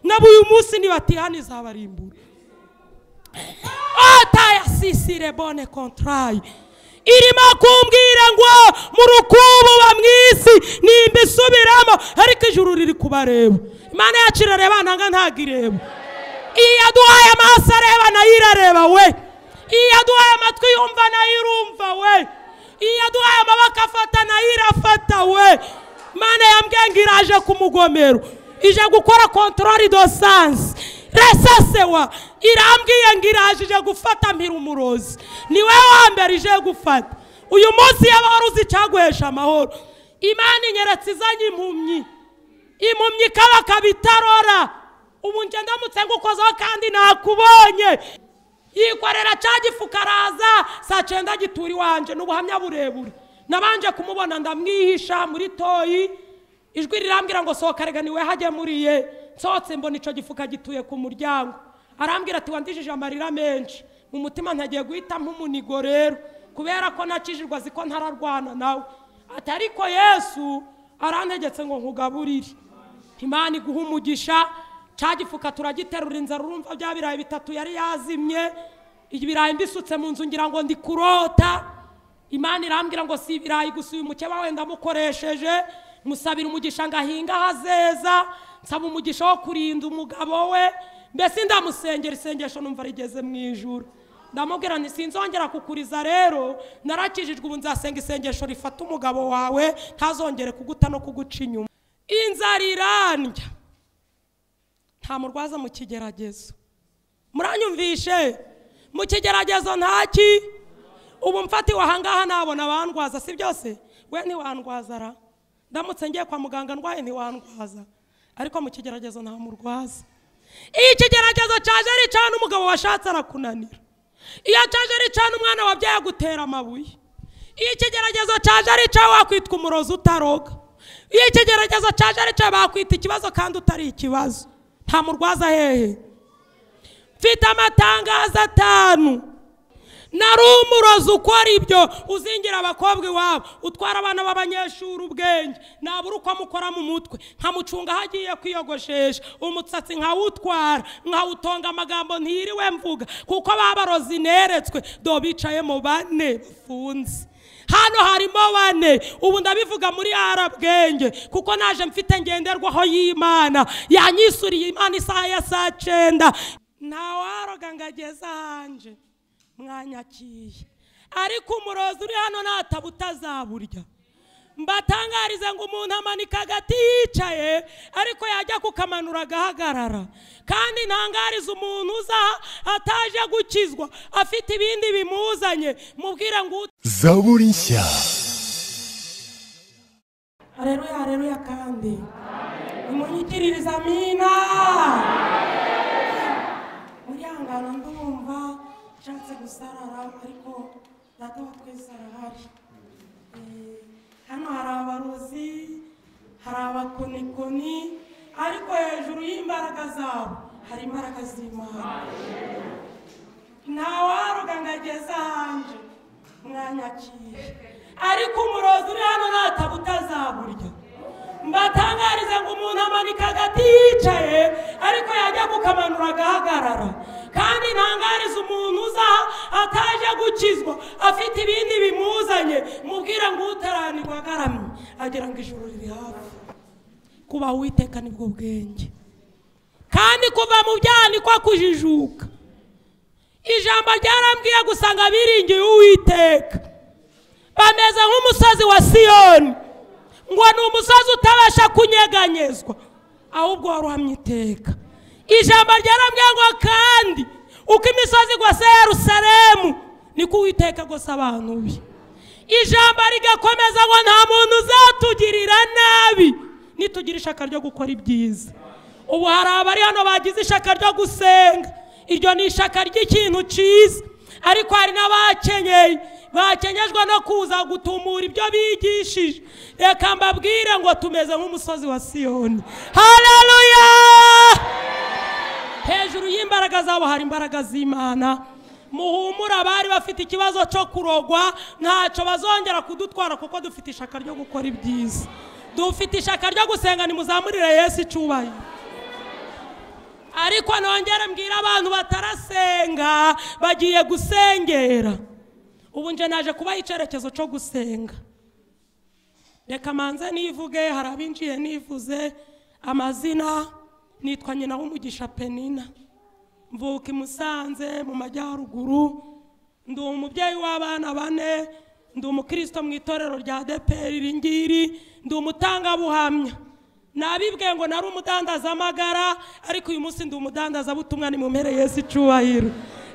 nabo uyu munsi nibatihane izabarimbura atayasisire bone kontarayi irimo kumbwira ngo mu rukubu wa mu isi nimba isubiramo ariko ijuru riri kubareba imana yacu irareba ntanga ntabwo ireba iyi yaduhaye amaso areba nayo irareba we iyi yaduhaye amatwi yumva nayo irumva we iyi yaduhaye amaboko afata nayo irafata we imana yambwiye ngo iraje ku mugomero ije gukora kontorori do sansi resesewa irambwiye ngo iraje ije gufata mpira umurozi ni wowe wa mbere ije gufata uyu munsi y'amahoro uzi icyaguhesha amahoro imana inyeretse izanye impumyi impumyi ikabakaba itarora ubu njye ndamutse ngukozeho kandi nakubonye yikorera cya gifuka araza saa cyenda gitura iwanjye ni ubuhamya burebure nabanje kumubona ndamwihisha muri toyi ijwi rirambwira ngo sohoka rega niwe hajye muriye nsohotse mbona icyo gifuka gituye ku muryango arambwira ati wandijije amarira menshi mu mutima ntagiye guhita nk'umunigo rero kubera ko nakijijwe azi ko ntararwana nawe ati ariko yesu arantegetse ngo nkugaburire imana iguha umugisha cya gifuka turagiterura inzara urumva bya birayi bitatu yari yazimye ibirayi mbisutse mu nzu ngira ngo ndi kurota imana irambwira ngo si ibirayi gusa uyu mukeba wenda amukoresheje musabira umugisha ngo ahinge aho azeza nsaba umugisha wo kurinda umugabo we mbese ndamusengera isengesho numva rigeze mu ijoro ndamubwira nti sinzongera kukuriza rero narakijijwe ubu nzasenga isengesho rifata umugabo wawe ntazongere kuguta no kuguca inyuma inzara irandya nta murwaza mu kigeragezo muranyumvishe mu kigeragezo ntaki ubu mfatiwe ahangaha nabona bandwaza si byose we ntiwandwaza ra ndamutse ngiye kwa muganga ndwaye ntiwandwaza ariko mu kigeragezo nta murwaza iyo ikigeragezo cyaje ari icana umugabo washatse arakunanira iyo cyaje ari icana umwana wabyaye agutera amabuye iyo ikigeragezo cyaje ari icyawe wakwitwa umurozi utaroga iyo ikigeragezo cyaje ari icyawe bakwita ikibazo kandi utari ikibazo nta murwaza hehe mfite amatangazo atanu nari umurozi ukora ibyo uzingira abakobwa iwabo utwara abana b'abanyeshuri ubwenge nabura uko amukora mu mutwe nkamucunga aho agiye kwiyogoshesha umusatsi nkawutwara nkawutonga amagambo ntiriwe mvuga kuko babarozi neretswe do bicayemo bane bafunze hano harimo bane ubu ndabivuga muri arabwenge kuko naje mfite ngenderwaho y'imana yanyisuriye imana isaha ya saa cyenda ntawaroga ngo ageze ahanje mwanyakiye ariko umurozi uri hano ntataba utazaburya mbatangarize ngo umuntu amanika agati yicaye ariko yajya kukamanura agahagarara kandi ntangarize umuntu uza ataje gukizwa afite ibindi bimuzanye mubwire ngo zaburi nshya hareruya hareruya kandi nimunyikiririza amina murihangana ndumva nshatse gusarara ariko data wa twese arahari Eh, hano hari abarozi hari abakonikoni ariko hejuru y'imbaraga zabo hari imbaraga z'imana ntawaroga ngo ageze ahanje mwanyakiye ariko umurozi uri hano ntataba utazaburya mbatangarize ngo umuntu amanika agati yicaye ariko yajya kukamanura agahagarara kandi ntangarize umuntu uza ataje gukizwa afite ibindi bimuzanye mubwire ngo utaranirwa agaramye agira ngo ijuru riri hafi kuba witeka nibwo bwenge kandi kuva mu byaha niko kujijuka ijambo ryarambwiye gusanga biringiye uwiteka bameze nk'umusozi wa siyoni ngo ni umusozi utabasha kunyeganyezwa ahubwo waruhamye iteka ijambo ryarambwiye ngo kandi uko imisozi igose yerusalemu niko uwiteka gusa abantu be ijambo rigakomeza ngo nta muntu uzatugirira nabi nitugira ishaka ryo gukora ibyiza ubu hari abari hano bagize ishaka ryo gusenga iryo ni ishaka ry'ikintu cyiza ariko hari n'abakenyeye bakenyejwe no kuza gutumura ibyo bigishije reka mbabwire ngo tumeze nk'umusozi wa siyoni haleluya hejuru y'imbaraga zabo hari imbaraga z'imana muhumure abari bafite ikibazo cyo kurogwa ntacyo bazongera kudutwara kuko dufite ishaka ryo gukora ibyiza dufite ishaka ryo gusenga nimuzamurire yesu icyubahiro ariko nongere mbwira abantu batarasenga bagiye gusengera ubu nje naje kubaha icyerekezo cyo gusenga reka manze nivuge hari abinjiye nivuze amazina nitwa nyina w'umugisha penina mvuka i musanze mu majyaruguru ndi umubyeyi w'abana bane ndi umukristo mu itorero rya deperi iri ngiri ndi umutangabuhamya nabibwiye ngo nari amagara ariko uyu munsi ndi umudandazabutumwa ni mu mpere y'isi icubahiro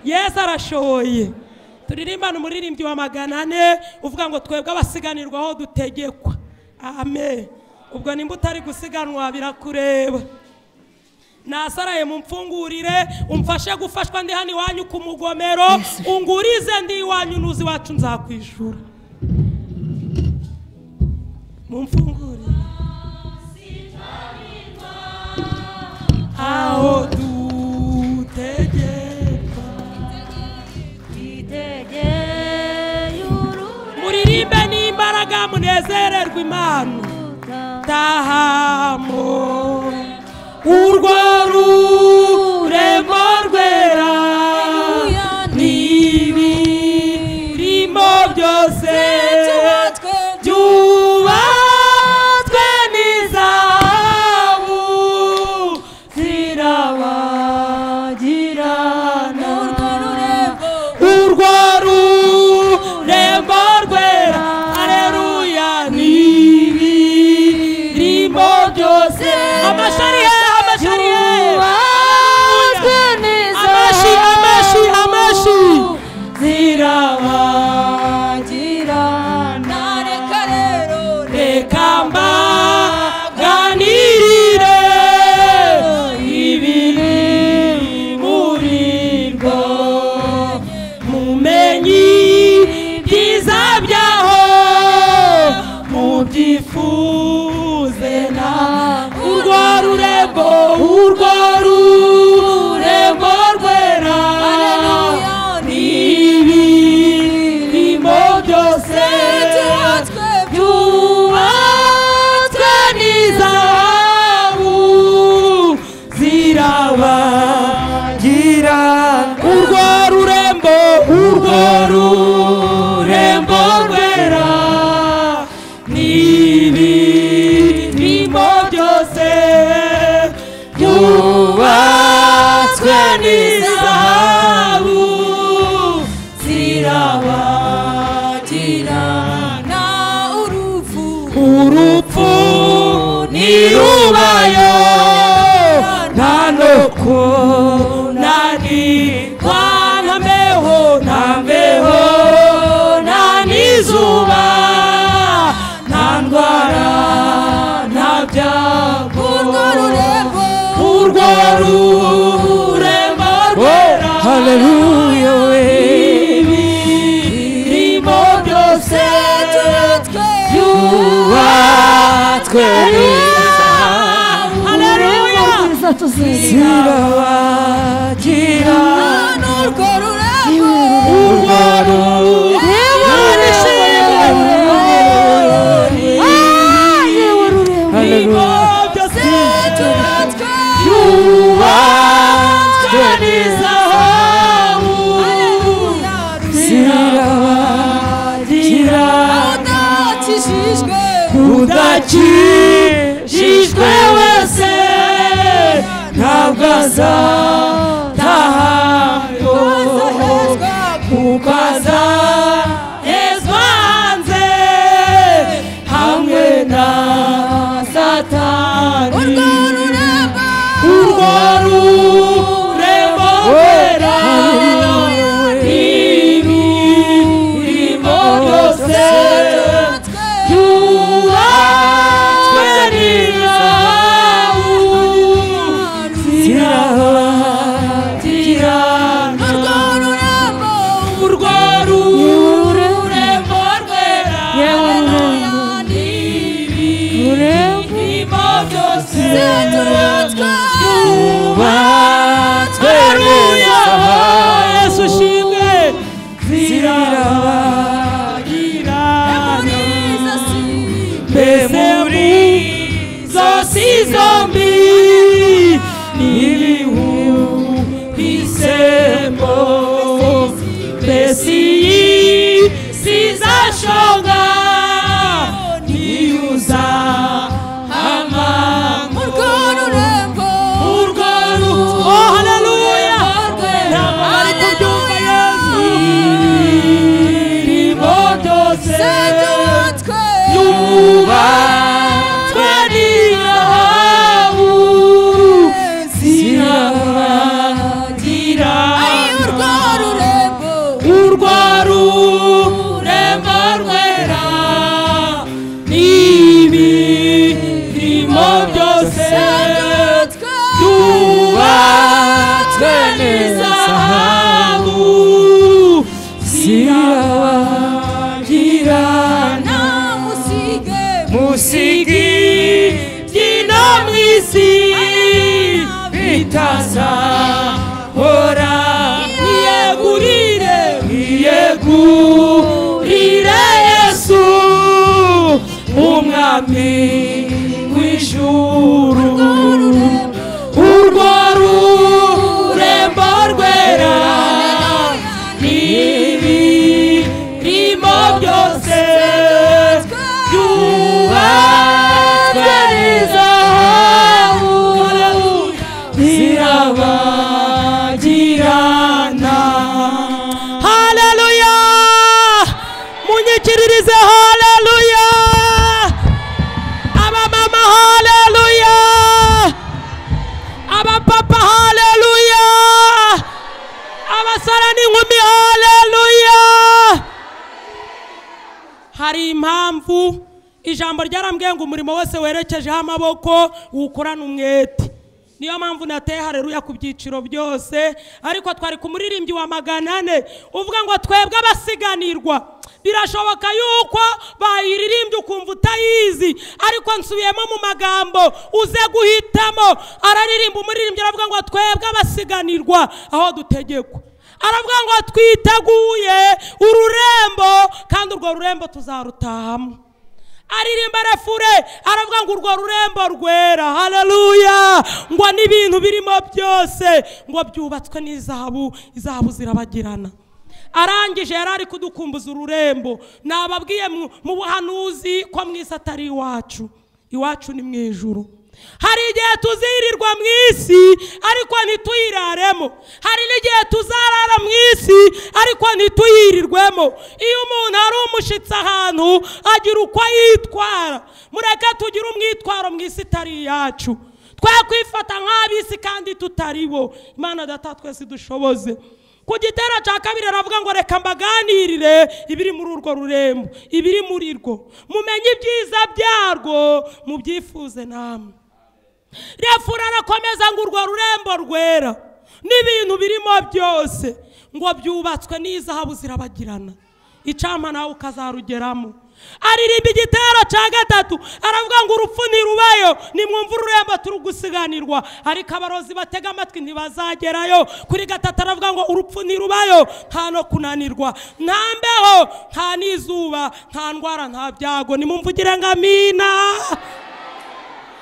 yesu arashoboye turirimbane umuririmbyi wa magana ane uvuga ngo twebwe abasiganirwaho dutegekwa amen ubwo nimba utari gusiganwa birakureba nasaraye mumfungurire umfashe gufashwa ndi hano iwanyu ku mugomero ungurize ndi iwanyu nuzi wacu nzakwishura mumfungurire aho dutegekwa muririmbe n'imbaraga munezererwe imana tahamo urwo rurembo rwera n'ibirimo byose byubatswe n'izahabu zirabagirana urwo rurembo rwera hareruya n'ibirimo byose amashari ye amashari ye Haleluya. amashi amashi amashi zirabagirana reka mbaganirire ibiri muri rwo mumenyi byiza byaho mubyifuze na urwo rurembo urwo rurembo rwera n'ibirimo byose byubatswe n'izahabu zirabagira urwo rurembo urwo rurembo rwera n'ibirimo byose byubatswe n'izahabu zirabagirana urupfu ntirubayo nta no kunanirwa nta mbeho nta mbeho nta n'izuba nta ndwara nta byago urwo rurembo rwera Hallelujah, ibirimo byose yubatswe Haleluya zirabagira urwo rurembo byose byubatswe n'izahabu zirabagira udakijijwe wese ntabwo azatahayo kuko azahezwa hanze hamwe na satani urwo rurembo rwera imirimo byose byubatswe n'izahabu zirahabu neza n'izahabu zirabagirana ntamusige musigi byino mu isi bitazahora yegurire yegurire yesu umwami w'ijuru urwo rurembo rwera n'ibirimo byose byubatswe n'izahabu zirabagirana haleluya munyikiririze haleluya abamama haleluya abapapa haleluya abasara n'inkumi haleluya hari impamvu ijambo ryarambwiye ngo umurimo wose werekejeho amaboko wukorana umwete niyo mpamvu nateye hareruya ku byiciro byose ariko twari ku muririmbyi wa magana ane uvuga ngo twebwe abasiganirwa birashoboka yuko bayiririmbye ukumva utayizi ariko nsubiyemo mu magambo uze guhitamo araririmba umuririmbyi aravuga ngo twebwe abasiganirwa aho dutegekwa aravuga ngo twiteguye ururembo kandi urwo rurembo tuzarutahamo aririmba refure aravuga ngo urwo rurembo rwera haleluya ngo n'ibintu birimo byose ngo byubatswe n'izahabu izahabu zirabagirana arangije yari ari kudukumbuza ururembo nababwiye mu- mu buhanuzi ko mwisi atari iwacu iwacu ni mu ijuru hari igihe tuzirirwa mu isi ariko ntituyiraremo hari n'igihe tuzarara mu isi ariko ntituyirirwemo iyo umuntu ari umushyitsi ahantu agira uko yitwara mureke tugire umwitwaro mu isi itari iyacu twakwifata nk'ab'isi kandi tutari bo imana data twese dushoboze ku gitera cya kabiri aravuga ngo reka mbaganirire ibiri muri urwo rurembo ibiri muri rwo mumenye ibyiza byarwo mubyifuze namwe refura arakomeza ngo urwo rurembo rwera n'ibintu birimo byose ngo byubatswe n'izahabu zirabagirana icampa nawe ukazarugeramo aririmba igitero cya gatatu aravuga ngo urupfu ntirubayo nimwumva ururembo turi gusiganirwa ariko abarozi batega amatwi ntibazagerayo kuri gatatu aravuga ngo urupfu ntirubayo nta no kunanirwa nta mbeho nta n'izuba nta ndwara nta byago nimumvugire ngo amina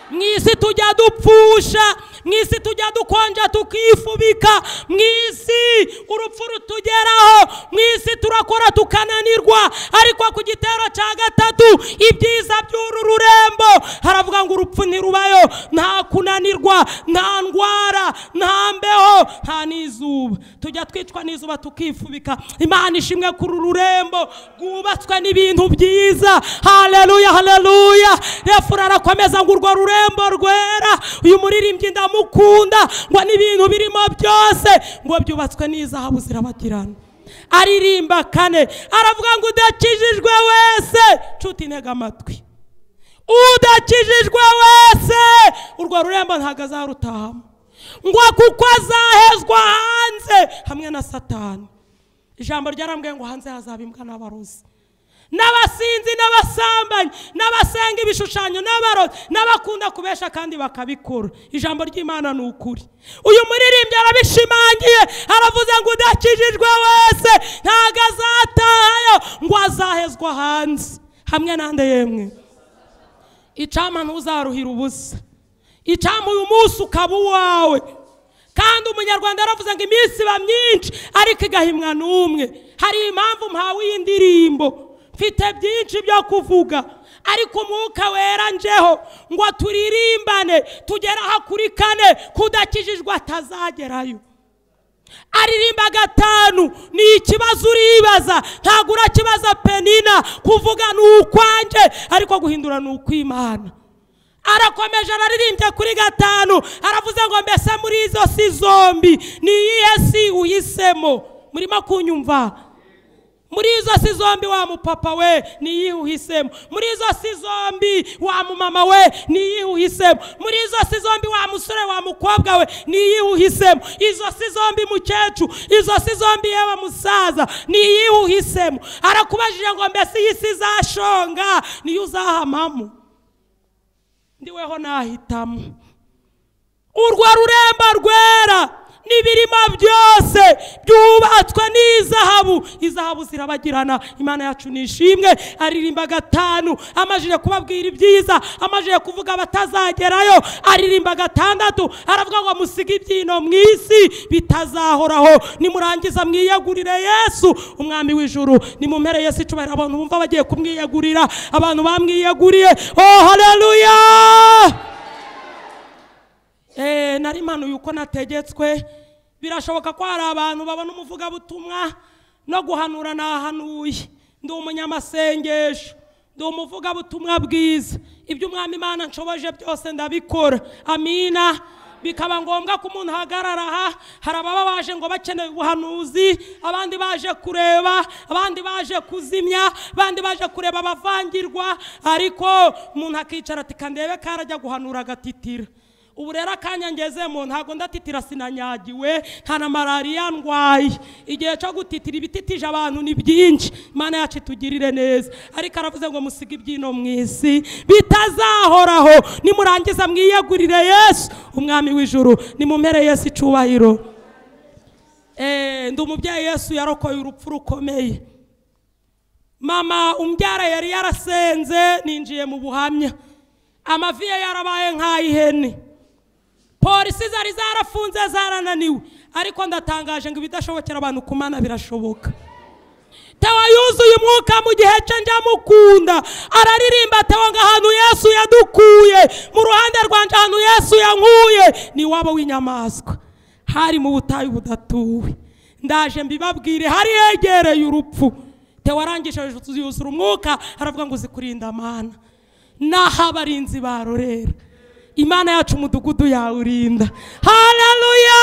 mu isi tujya dupfusha mu isi tujya dukonja tukifubika mu isi urupfu rutugeraho mu isi turakora tukananirwa ariko ku gitero cya gatatu ibyiza by'uru rurembo haravuga ngo urupfu ntirubayo nta kunanirwa nta ndwara nta mbeho nta n'izuba tujya twicwa n'izuba tukifubika imana ishimwe kuri uru rurembo rwubatswe n'ibintu byiza haleluya haleluya refura arakomeza ngo urwo rurembo rwera uyu muririmbyi ndamukunda ngo n'ibintu birimo byose ngo byubatswe n'izahabu zirabagirana aririmba kane aravuga ngo udakijijwe wese nshuti intega amatwi udakijijwe wese urwo rurembo ntabwo azarutahamo ngo kuko azahezwa hanze hamwe na satani ijambo ryarambwiye ngo hanze hazaba imbwa n'abarozi n'abasinzi n'abasambanyi n'abasenga ibishushanyo n'abarozi n'abakunda kubesha kandi bakabikora ijambo ry'imana ni ukuri uyu muririmbyi arabishimangiye aravuze ngo udakijijwe wese ntabwo azatahayo ngo azahezwa hanze hamwe n'andi yemwe icama ntuzaruhira ubusa icama uyu munsi ukaba uwawe kandi umunyarwanda yaravuze ngo iminsi iba myinshi ariko igahimwa n'umwe hari impamvu mpawe iyi ndirimbo mfite byinshi byo kuvuga ariko umwuka wera njeho ngo turirimbane tugere aha kuri kane kudakijijwe atazagerayo aririmba gatanu ni ikibazo uribaza ntabwo urakibaza penina kuvuga ni ukwanjye ariko guhindura ni ukw'imana arakomeje araririmbye kuri gatanu aravuze ngo mbese muri izo si zombi ni iyihe si uhisemo murimo kunyumva muri izo si zombi wa mupapa we niyihe uhisemo muri izo si zombi wa mumama we niyihe uhisemo muri izo si zombi wa musore wa mukobwa we niyihe uhisemo izo si zombi mukecuru izo si zombi yewe musaza niyihe uhisemo arakubajije ngo mbese iyi si izashonga niyo uzahamamo ndiweho nahitamo urwo rurembo rwera n'ibirimo byose byubatswe n'izahabu izahabu zirabagirana imana yacu ni ishimwe aririmba gatanu amajije kubabwira ibyiza amajije kuvuga batazagerayo aririmba gatandatu aravuga ngo musige ibyino mu isi bitazahoraho nimurangiza mwiyegurire yesu umwami w'ijuru nimumpere yesu icubahiro abantu bumva bagiye kumwiyegurira abantu bamwiyeguriye oh haleluya Eh, nari mpanuye uko nategetswe birashoboka ko hari abantu babona umuvugabutumwa no guhanura nahanuye ndi umunyamasengesho ndi umuvugabutumwa bwiza ibyo umwami imana nshoboje byose ndabikora amina bikaba ngombwa ko umuntu ahagarara aha hari ababa baje ngo bakeneye ubuhanuzi abandi baje kureba abandi baje kuzimya abandi baje kureba abavangirwa ariko umuntu akicara ati kandebe karajya guhanura agatitira ubu rero akanya ngezemo ntabwo ndatitira sinanyagiwe nta na malariya ndwaye igihe cyo gutitira ibititije abantu ni byinshi imana yacu itugirire neza ariko aravuze ngo musige ibyino mu isi bitazahoraho nimurangiza mwiyegurire yesu umwami w'ijuru nimumpere yesu icubahiro Eh, ndi umubyeyi yesu yarokoye urupfu rukomeye mama umbyara yari yarasenze ninjiye mu buhamya amavi ye yarabaye nk'ay'ihene polisi zari zarafunze zarananiwe ariko ndatangaje ngo ibidashobokera abantu kumana birashoboka tewa yuzuye umwuka mu gihe cye njya mukunda araririmba tewa ngo ahantu yesu yadukuye mu ruhande rwanje ahantu yesu yankuye ni iwabo w'inyamaswa hari mu butayu budatuwe ndaje mbibabwire hari hegereye urupfu tewa arangije yuzura umwuka aravuga ngo uzikurinda mana n'aho abarinzi barorera imana yacu umudugudu yawurinda haleluya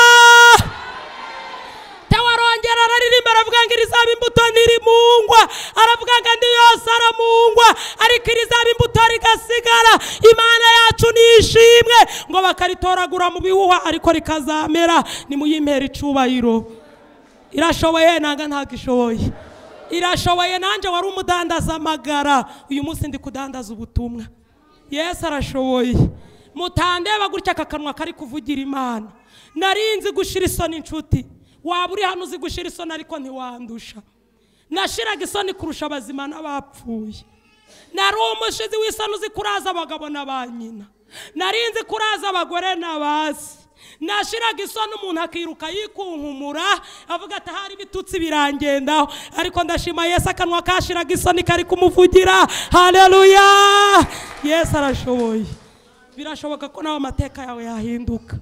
tewa arongera araririmba aravuga ngo irizaba imbuto ntirimungwa aravuga ngo andi yose aramungwa ariko irizaba imbuto rigasigara imana yacu ni ishimwe ngo bakaritoragura mu bihuha ariko rikazamera nimuyimpera icubahiro irashoboye nanga ntabwo ishoboye irashoboye nanjye wari amagara uyu munsi ndi kudandaza ubutumwa yesu arashoboye mutandeba gutya aka kanwa kari kuvugira imana narinzi gushira isoni inshuti waba uri hano uzi gushira isoni ariko ntiwandusha nashiraga isoni kurusha abazima n'abapfuye nari umushizi w'isoni uzi kuraza abagabo na ba nyina narinzi kuraza abagore n'abasi nashiraga isoni umuntu akiruka yikunkumura avuga ati ahari ibitutsi birangendaho ariko ndashima yesu akanwa kashiraga isoni kari kumuvugira haleluya yesu arashoboye birashoboka ko nawe amateka yawe yahinduka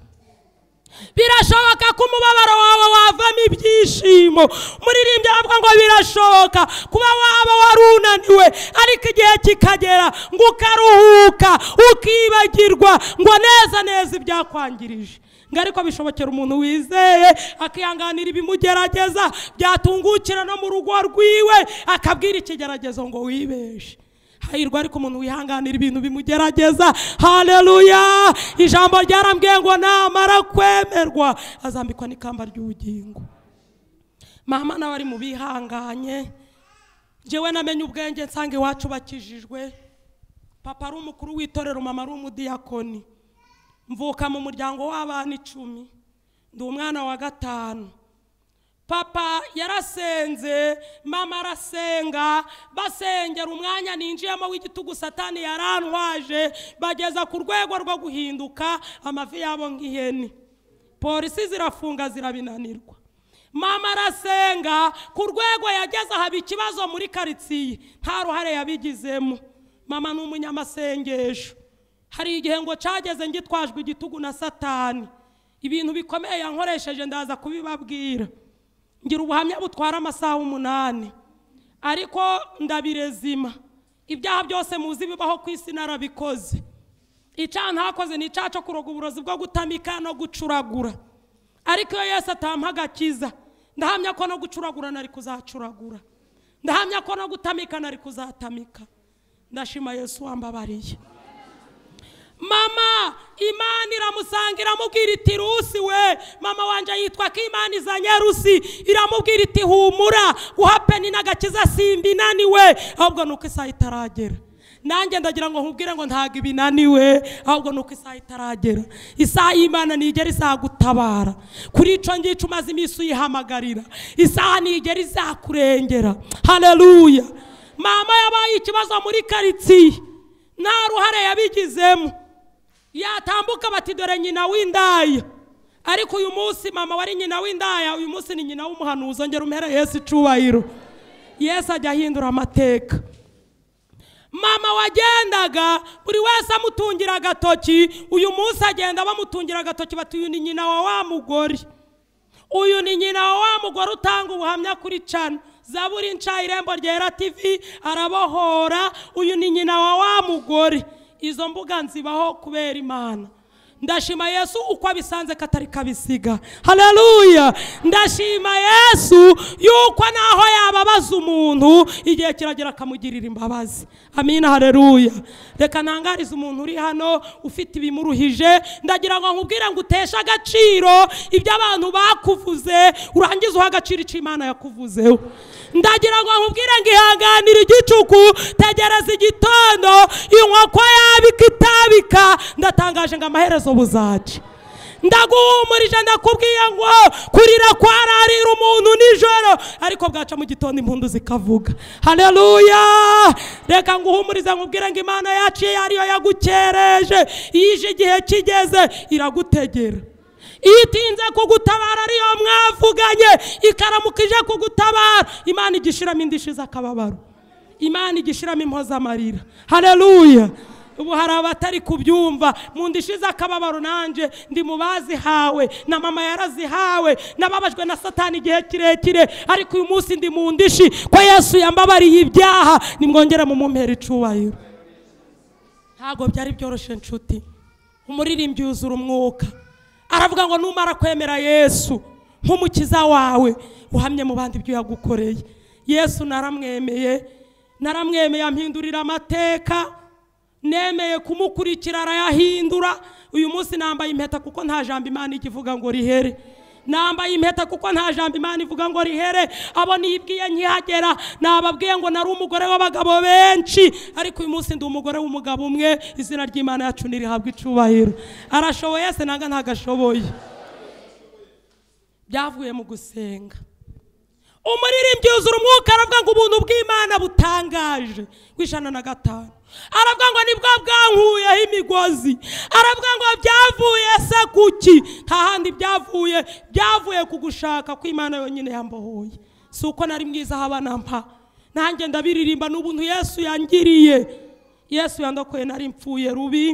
birashoboka ko umubabaro wawe wavamo ibyishimo muririmbyi aravuga ngo birashoboka kuba waba warunaniwe ariko igihe kikagera ngo ukaruhuka ukibagirwa ngo neza neza ibyakwangirije ngo ariko bishobokera umuntu wizeye akihanganira ibimugerageza byatungukira no mu rugo rwiwe akabwira ikigeragezo ngo wibeshe hahirwa ariko umuntu wihanganira ibintu bimugerageza haleluya ijambo ryarambwiye ngo namara kwemerwa azambikwa n'ikamba ry'ubugingo mama nawe ari mu bihanganye njyewe namenye ubwenge nsanga iwacu bakijijwe papa ari umukuru w'itorero mama ari umudiyakoni mvuka mu muryango w'abana icumi ndi umwana wa gatanu papa yarasenze mama arasenga basengera umwanya ninjiyemo w'igitugu satani yarantwaje bageza ku rwego rwo guhinduka amavi yabo nk'ihene polisi zirafunga zirabinanirwa mama arasenga ku rwego yageze haba ikibazo muri karitsiye nta ruhare yabigizemo mama ni umunyamasengesho hari igihe ngo cageze ngitwajwe igitugu na satani ibintu bikomeye yankoresheje ndaza kubibabwira ngira ubuhamya butwara amasaha umunani ariko ndabirezima ibyaha byose muzi bibaho ku isi narabikoze icyaha ntakoze ni icyaha cyo kuroga uburozi bwo gutamika no gucuragura ariko iyo yose atamuha agakiza ndahamya ko no gucuragura nari kuzacuragura ndahamya ko no gutamika nari kuzatamika ndashima yesu wambabariye mama imana iramusanga iramubwira iti rusi we mama wanjye yitwa ko imana izanye rusi iramubwira iti humura guhapeni n'agakiza simba inaniwe ahubwo ni uko isaha itaragera nanjye ndagira ngo nkubwire ngo ntabwo ibinaniwe ahubwo ni uko isaha itaragera isaha y'imana ntigera izagutabara kuri ico ngico umaze iminsi uyihamagarira isaha ntigera izakurengera hareruya mama yabaye ikibazo muri karitsiye nta ruhare yabigizemo yatambuka bati dore nyina w'indaya ariko uyu munsi mama wari nyina w'indaya uyu munsi ni nyina w'umuhanuzi ongera umhere yesu icubahiro yesu ajya ahindura amateka mama wagendaga buri wese amutungira agatoki uyu munsi agenda bamutungira agatoki bati uyu ni nyina wa wa mugore uyu ni nyina wa wa mugore utanga ubuhamya kuri cana zaburi nca irembo ryera tv arabohora uyu ni nyina wa wa mugore izo mbuga nzibaho kubera imana ndashima yesu uko abisanze katari kabisiga haleluya ndashima yesu yuko naho yababaza umuntu igihe kiragera akamugirira imbabazi amina haleluya reka ntangarize umuntu uri hano ufite ibimuruhije ndagira ngo nkubwire ngo uteshe agaciro ibyo abantu bakuvuze urangize uha agaciro icyo imana yakuvuzeho ndagira ngo nkubwire ngo ihanganire igicuku tegereza igitondo inkoko yabika itabika ndatangaje ngo amaherezo buzaca ndaguhumurije ndakubwiye ngo kurira kwararira umuntu nijoro ariko bwaca mu gitondo impundu zikavuga hareruya reka nguhumurize nkubwire ngo imana yacu iyo ariyo yagukereje yije igihe kigeze iragutegera iyo itinze kugutabara ariyo mwavuganye ikaramuka ije kugutabara imana igishiramo indishyi z'akababaro imana igishiramo impozamarira hareruya ubu hari abatari kubyumva mu ndishi z'akababaro nanjye ndi mu bazihawe na mama yarazihawe nababajwe na satani igihe kirekire ariko uyu munsi ndi mu ndishi ko yesu yambabariye ibyaha nimwongere mu mumpera icubahiro ntabwo byari byoroshye nshuti umuririmbyi yuzura umwuka aravuga ngo numara kwemera yesu nk'umukiza wawe uhamye mu bandi ibyo yagukoreye yesu naramwemeye naramwemeye ampindurira amateka nemeye kumukurikira arayahindura uyu munsi nambaye impeta kuko nta jambo imana ikivuga ngo rihere nambaye impeta kuko nta jambo imana ivuga ngo rihere abo nibwiye nkihagera nababwiye ngo nari umugore w'abagabo benshi ariko uyu munsi ndi umugore w'umugabo umwe izina ry'imana yacu ntirihabwa icubahiro arashoboye se nanga ntago ashoboye byavuye mu gusenga umuririmbyi yuzura umwuka aravuga ngo ubuntu bw'imana butangaje w'ijana na gatanu aravuga ngo nibwo bwankuyeho imigozi aravuga ngo byavuye se kuki nta handi byavuye byavuye ku gushaka ko imana yonyine yambohoye si uko nari mwiza aho abana mpa nanjye ndabiririmba n'ubuntu yesu yangiriye yesu yandokoye nari mpfuye rubi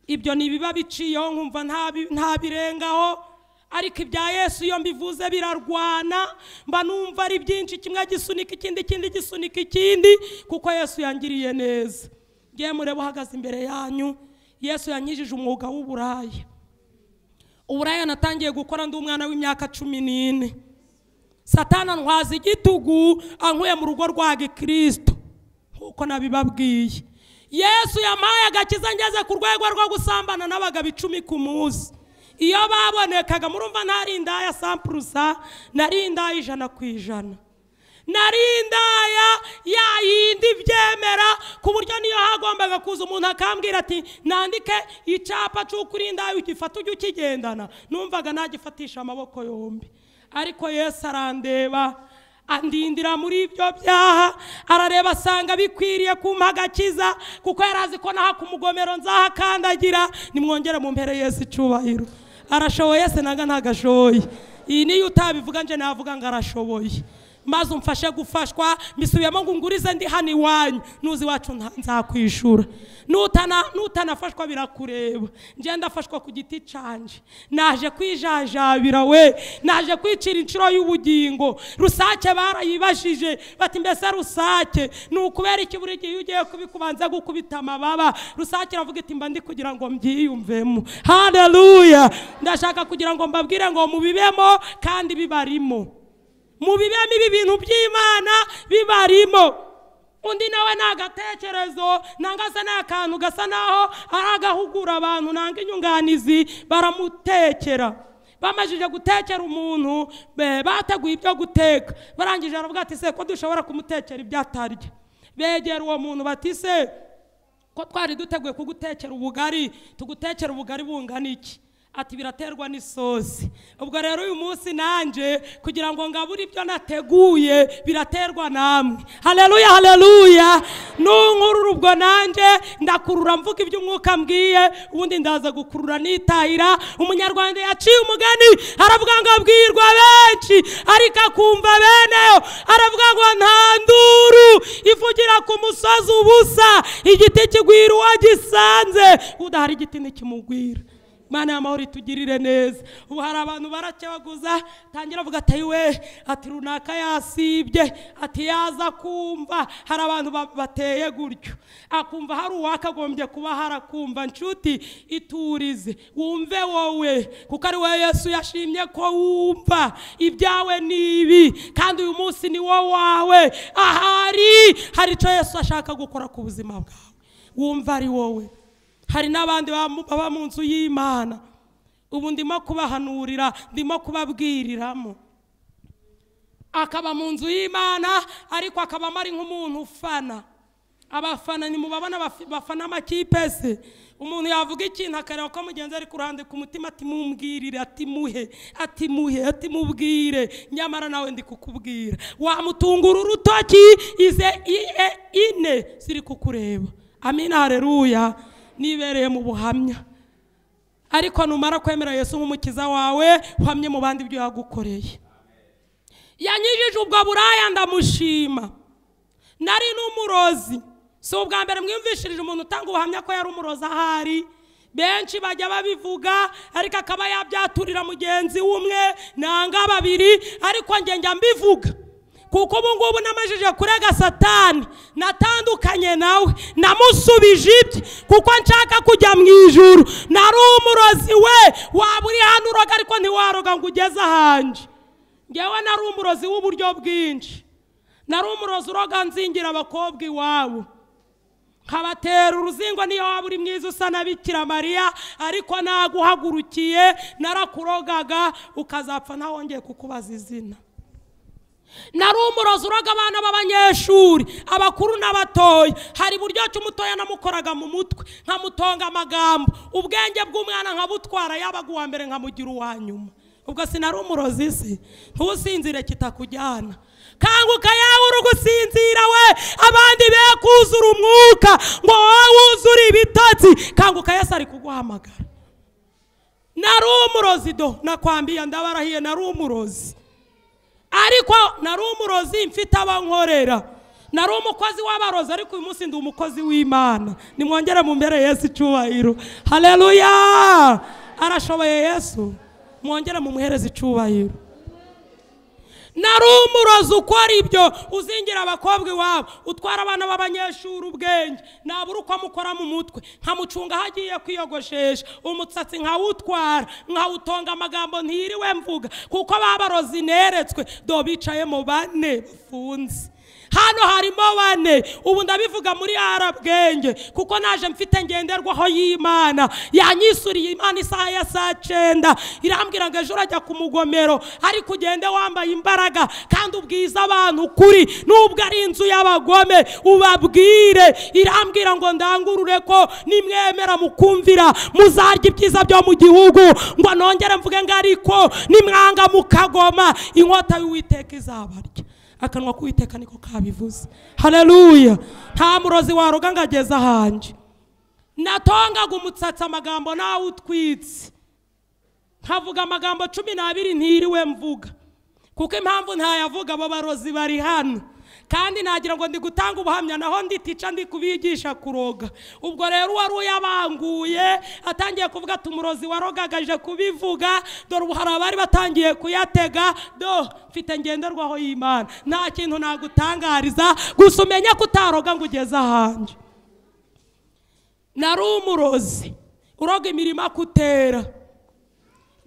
ibyo ntibiba biciyeho nkumva ntabi- ntabirengaho ariko ibya yesu iyo mbivuze birarwana mba numva ari byinshi kimwe gisunika ikindi ikindi gisunika ikindi kuko yesu yangiriye neza ngiye murebe uhagaze imbere yanyu yesu yankijije umwuga w'uburaya uburaya natangiye gukora ndi umwana w'imyaka cumi n'ine satana ntwaza igitugu ankuye mu rugo rwa gikristo nk'uko nabibabwiye yesu yampaye agakiza ngeze ku rwego rwo gusambana n'abagabo icumi ku munsi iyo babonekaga murumva ntari indaya sampurusa nari indaya ijana ku ijana nari indaya ya yindi byemera ku buryo niyo hagombaga kuza umuntu akambwira ati nandike icyapa cy'uko uri indaya ugifata ujye ukigendana numvaga nagifatisha amaboko yombi ariko yesu arandeba andindira muri ibyo byaha arareba asanga bikwiriye kumpa agakiza kuko yari azi ko naha ku mugomero nzahakandagira nimwongere mu mpere yesu icubahiro arashoboye se naga ntago ashoboye iyi niyo utabivuga nje navuga ngo arashoboye maze umfashe gufashwa mbisubiyemo ngo ungurize ndi hano iwanyu nuzi iwacu nta- nzakwishura Nutana- nutanafashwa birakureba njye ndafashwa ku giti canje naje kwijajabira we naje kwicira inshuro y'ubugingo rusake barayibajije bati mbese rusake ni ukubera iki buri gihe iyo ugiye kubikubanza gukubita amababa rusake iravuga iti mba ndi kugira ngo mbyiyumvemo haleluya ndashaka kugira ngo mbabwire ngo mubibemo kandi bibarimo mu bibemo ibi bintu by'imana bibarimo undi nawe ni agatekerezo nanga se ni akantu gasa naho ari agahugura abantu nanga inyunganizi baramutekera bamajije gutekera umuntu be- bateguye ibyo guteka barangije aravuga ati se ko dushobora kumutekera ibyo atarya begera uwo muntu bati se ko twari duteguye kugutekera ubugari tugutekera ubugari bungana iki ati biraterwa n'isosi ubwo rero uyu munsi nanjye kugira ngo ngabure ibyo nateguye biraterwa namwe haleluya haleluya nunkurura ubwo nanjye ndakurura mvuga ibyo umwuka mbwiye ubundi ndaza gukurura nitahira umunyarwanda yaciye umugani aravuga ngo abwirwa benshi ariko akumva beneyo aravuga ngo nta nduru ivugira ku musozi ubusa igiti kigwira uwo gisanze udahari igiti ntikimugwira Mana y'amahoro itugirire neza ubu hari abantu barakebaguza tangira avuga ati we ati runaka yasibye ati yaza kumva hari abantu ba- bateye gutyo akumva hari uwakagombye kuba harakumva nshuti iturize wumve wowe kuko ari wowe yesu yashimye ko wumva ibyawe ni ibi kandi uyu munsi ni wo wawe ahari hari icyo yesu ashaka gukora ku buzima bwawe wumva ari wowe hari n'abandi baba- baba mu nzu y'imana ubu ndimo kubahanurira ndimo kubabwiriramo akaba mu nzu y'imana ariko akabamo ari nk'umuntu ufana abafana nimubabona bafi- bafana amakipe se umuntu yavuga ikintu akareba ko mugenzi ari ku ruhande ku mutima atimumbwirire atimuhe atimuhe atimubwire nyamara nawe ndi kukubwira wamutungura urutoki ize iye ine ziri kukureba amina hareruya nibereye mu buhamya ariko numara kwemera yesu nk'umukiza wawe uhamye mu bandi ibyo yagukoreye yanyijije ubwo buraya ndamushima nari n'umurozi si ubwa mbere mwiyumvishirije umuntu utanga ubuhamya ko yari umurozi ahari benshi bajya babivuga ariko akaba yabyaturira mugenzi w'umwe nanga babiri ariko njye njya mbivuga kuko ubu ngubu namajije kurega satani natandukanye nawe namusubije ibye kuko nshaka kujya mu ijuru nari umurozi we waba uri hano uroga ariko ntiwaroga ngo ugeze ahanje ngewe nari umurozi w'uburyo bwinshi nari umurozi uroga nzingira abakobwa iwabo nkabatera uruzingo niyo waba uri mwiza usa na bikira mariya ariko naguhagurukiye narakurogaga ukazapfa ntawongeye kukubaza izina nari umurozi uroga abana b'abanyeshuri abakuru n'abatoya hari buryo ki umutoya namukoraga mu mutwe nkamutonga amagambo ubwenge bw'umwana nkabutwara yabaga uwa mbere nkamugira uwa nyuma ubwo sinari umurozi se ntusinzire kitakujyana kanguka yawe uri gusinzira we abandi be kuzura umwuka ngo wowe wuzure ibitotsi kanguka yesu ari kuguhamagara nari umurozi do nakwambiye ndabarahiye nari umurozi ariko nari umurozi mfite abankorera nari umukozi w'abarozi ariko uyu munsi ndi umukozi w'imana nimwongere mu mbere yesu icyubahiro hareruya arashoboye yesu mwongere mu muhereza icyubahiro nari umurozi ukora ibyo uzingira abakobwa iwabo utwara abana b'abanyeshuri ubwenge nabura uko amukora mu mutwe nkamucunga aho agiye kwiyogoshesha umusatsi nkawutwara nkawutonga amagambo ntiriwe mvuga kuko babarozi neretswe do bicayemo bane bafunze hano harimo bane ubu ndabivuga muri arabwenge kuko naje mfite ngenderwaho y'imana yanyisuriye imana isaha ya saa cyenda irambwira ngo ejo urajya ku mugomero ariko ugende wambaye imbaraga kandi ubwiza abantu ukuri nubwo ari inzu y'abagome ubabwire irambwira ngo ndangurure ko nimwemera mukumvira muzarya ibyiza byo mu gihugu ngo nongere mvuge ngo ariko nimwanga mukagoma inkota y'uwiteka izabarya akanwa k'uwiteka niko kabivuze hareruya nta murozi waroga ngo ageze ahanjye natongaga umutsatsi amagambo nawe utwitse nkavuga amagambo cumi n'abiri ntiriwe mvuga kuko impamvu ntayavuga abo barozi bari hano kandi nagira ngo ndi gutanga ubuhamya naho nditica ndi kubigisha kuroga ubwo rero uwari uyabanguye atangiye kuvuga ati umurozi warogagaje kubivuga dore ubu hari abari batangiye kuyatega do mfite ngenderwaho y'imana nta kintu nagutangariza gusa umenye ko utaroga ngo ugeze ahanjye nari umurozi uroga imirimo akutera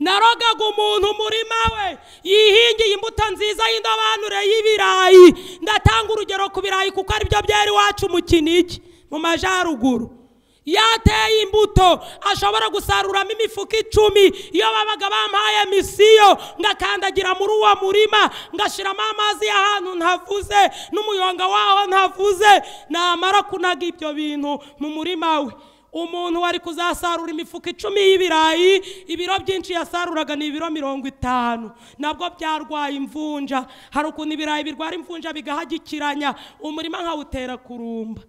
narogaga umuntu umurima we yihingiye imbuto nziza y'indobanure y'ibirayi ndatanga urugero ku birayi kuko aribyo byari iwacu mu kinigi mu majyaruguru yateye imbuto ashobora gusaruramo imifuka icumi iyo babaga bampaye misiyo ngakandagira muri uwo murima ngashyiramo amazi y'ahantu ntavuze n'umuyonga waho ntavuze namara kunaga ibyo bintu mu murima we umuntu wari kuzasarura imifuka icumi y'ibirayi ibiro byinshi yasaruraga ni ibiro mirongo itanu nabwo byarwaye imvunja hari ukuntu ibirayi birwara imvunja bigahagikiranya umurima nkawutera kurumba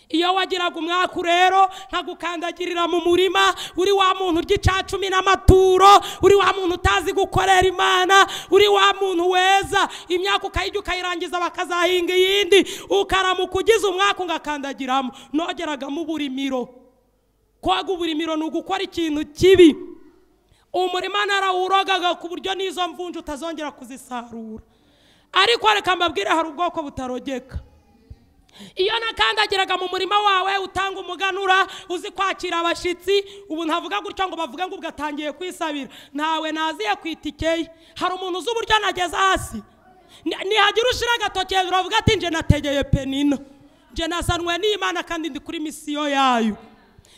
iyo wagiraga umwaka rero nkagukandagirira mu murima uri wa muntu urya icya cumi n'amaturo uri wa muntu utazi gukorera imana uri wa muntu weza imyaka ukayijya ukayirangiza bakazahinga iyindi ukaramuka ugize umwaka ungakandagiramo nogeragamo uburimiro kwaga uburimiro ni ugukora ikintu kibi umurima narawurogaga ku buryo n'izo mvunja utazongera kuzisarura ariko reka mbabwire hari ubwoko butarogeka iyo nakandagiraga mu murima wawe utanga umuganura uzi kwakira abashyitsi ubu ntavuga gutya ngo bavuge ngo ugatangiye kwisabira ntawe naziye ku itike ye hari umuntu uzi uburyo nageze hasi Ni- nihagira ushyira agatoki hejuru avuga ati nje nategeye penina nje nasanwe n'imana kandi ndi kuri misiyo yayo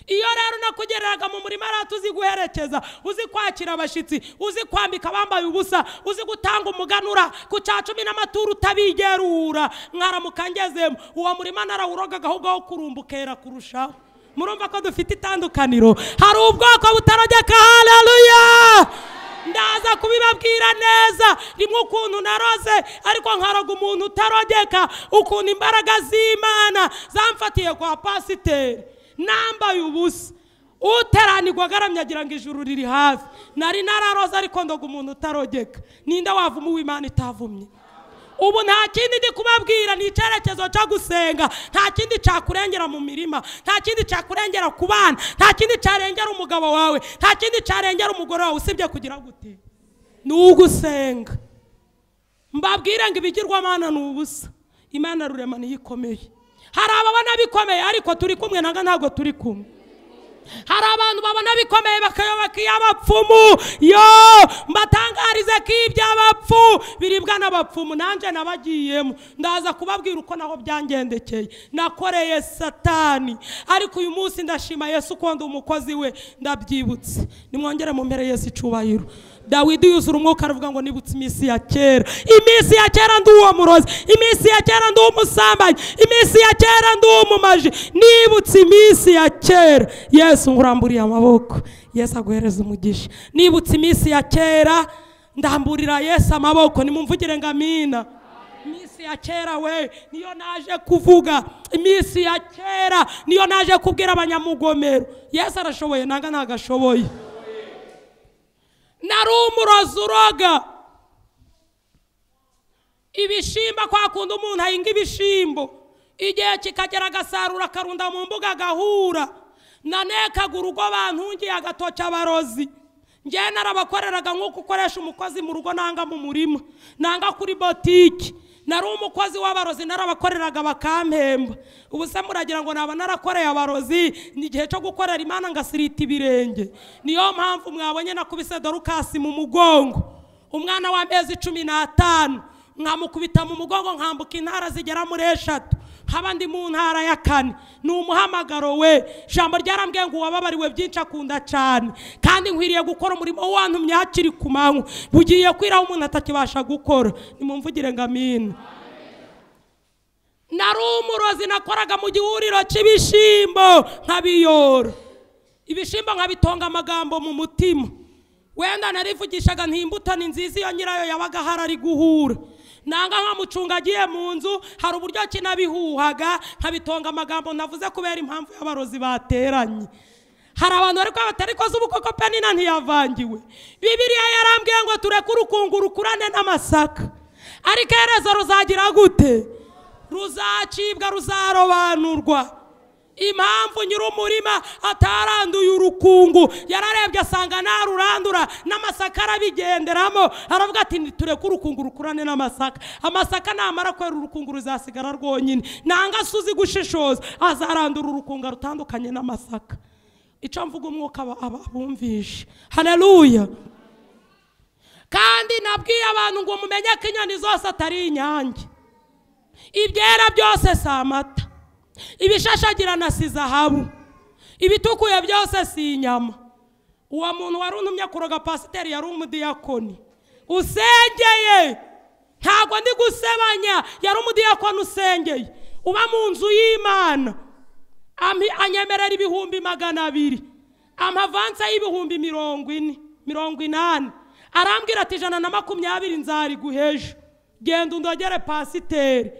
iyo rero unakugereraga mu murima rero uzi guherekeza uzi kwakira abashyitsi uzi kwambika abambaye ubusa uzi gutanga umuganura ku cya cumi n'amaturo utabigerura mwaramuka ngezemo uwo murima narawurogaga ahubwo aho kurumba ukera kurushaho murumva ko dufite itandukaniro hari ubwoko butarogeka haleluya ndaza kubibabwira neza rimwe ukuntu naroze ariko nkaraga umuntu utarogeka ukuntu imbaraga z'imana zamfatiye kwa pasiteri nambaye ubusa uteranirwa agaramye agira ngo ijuru riri hafi nari nararoze ariko ndoga umuntu utarogeka ninde wavuma uw'imana itavumye ubu nta kindi ndi kubabwira ni icyerekezo cyo gusenga nta kindi cyakurengera mu mirima nta kindi cyakurengera ku bana nta kindi cyarengera umugabo wawe nta kindi cyarengera umugore wawe usibye kugira gute ni ugusenga mbabwire ngo ibigirwamana ni ubusa imana rurema niyo ikomeye hari ababona bikomeye ariko turi kumwe nanga ntabwo turi kumwe hari abantu babona bikomeye bakayoboka iy'abapfumu yo mbatangarize ko iby'abapfu biribwa n'abapfumu nanjye nabagiyemo ndaza kubabwira uko naho byangendekeye nakoreye satani ariko uyu munsi ndashima yesu uko ndi umukozi we ndabyibutse nimwongere mu mpere yesu icubahiro dawidi yuzura umwuka aravuga ngo nibutse iminsi ya kera iminsi ya kera ndi uwo murozi iminsi ya kera ndi umusambanyi iminsi ya kera ndi umumaji nibutse iminsi ya kera yesu nkuramburiye amaboko yesu aguhereza umugisha nibutse iminsi ya kera ndamburira yesu amaboko nimumvugire ngo amina iminsi ya kera we niyo naje kuvuga iminsi ya kera niyo naje kubwira abanyamugomero yesu arashoboye nanga ntago ashoboye nari umurozi uroga ibishimba kwa kundi umuntu ahinga ibishimbo igihe kikagera agasarura akarunda mu mbuga agahura nanekaga urugo bantungiye agatoki abarozi njyewe narabakoreraga nk'uko ukoresha umukozi mu rugo nanga mu murima nanga kuri botiki nari umukozi w'abarozi narabakoreraga bakampemba ubu se muragira ngo naba narakoreye abarozi ni igihe cyo gukorera imana ngasirita ibirenge niyo mpamvu mwabonye nakubise dorukasi mu mugongo umwana w'amezi cumi n'atanu nkamukubita mu mugongo nkambuka intara zigera muri eshatu nkaba ndi mu ntara ya kane ni umuhamagaro we ijambo ryarambwiye ngo uwababariwe byinshi akunda cyane kandi nkwiriye gukora umurimo wantumye hakiri ku manywa bugiye kwiraho umuntu atakibasha gukora nimumvugire ngo amina nari umurozi nakoraga mu gihuriro cy'ibishyimbo nkabiyora ibishyimbo nkabitonga amagambo mu mutima wenda narivugishaga nti imbuto ni nziza iyo nyirayo yabaga ahari ari guhura nanga nkamucunga agiye mu nzu hari uburyo kinabihuhaga nkabitonga amagambo navuze kubera impamvu y'abarozi bateranye hari abantu bari kwabata ariko se ubu koko penina ntiyavangiwe bibiliya yarambwiye ngo tureke urukungu rukurane n'amasaka ariko iherezo ruzagira gute ruzacibwa ruzarobanurwa impamvu nyir'umurima ataranduye urukungu yararebye asanga ntarurandura n'amasaka arabigenderamo aravuga ati tureke urukungu rukurane n'amasaka amasaka namara kwera urukungu ruzasigara rwonyine nanga se uzi gushishoza azarandura urukunga rutandukanye n'amasaka icyo mvuga umwuka aba- aba- abumvishe haleluya nabwiye abantu ngo mumenye ko inyoni zose atari inyange ibyera byose si amata ibishashagirana si zahabu ibitukuye byose si inyama uwo muntu wari untumye kuroga pasiteri yari umudiyakoni usengeye ntabwo ndi gusebanya yari umudiyakoni usengeye uba mu nzu y'imana Ampi- anyemerera ibihumbi magana abiri amavansa y'ibihumbi mirongo ine mirongo inani arambwira ati ijana na makumyabiri nzariguheje genda undogere pasiteri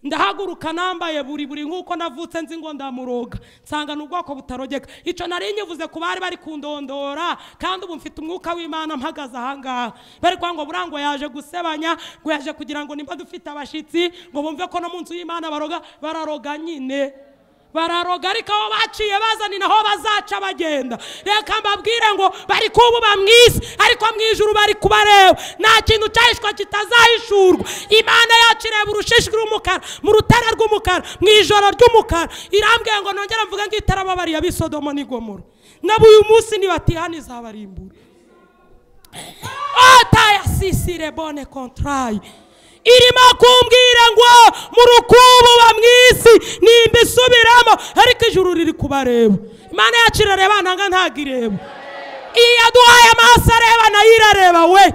ndahaguruka nambaye buri buri nk'uko navutse nzi ngo ndamuroga nsanga ni ubwoko butarogeka icyo nari nyivuze ku bari bari kundondora kandi ubu mfite umwuka w'imana mpagaze ahangaha bari kuvuga ngo burangwa yaje gusebanya ngo yaje kugira ngo nimba dufite abashyitsi ngo bumve ko no mu nzu y'imana baroga bararoga nyine bararoga ariko aho baciye bazana naho bazaca bagenda reka mbabwire ngo bari kububa mu isi ariko mu ijuru bari kubareba nta kintu cyahishwa kitazahishurwa imana yacu ireba urushishi rw'umukara mu rutare rw'umukara mu ijoro ry'umukara irambwiye ngo nongere mvuge ngo itarababariye ab'isodomo n'igomoro nabo uyu munsi nibatihana izabarimbura otaye asisire bone contraye irimo kumbwira ngo mu rukubo wa mu isi nimba isubiramo ariko ijuru riri kubareba imana yacu irareba nanga ntabwo ireba iyi yaduhaye amaso areba nayo irareba we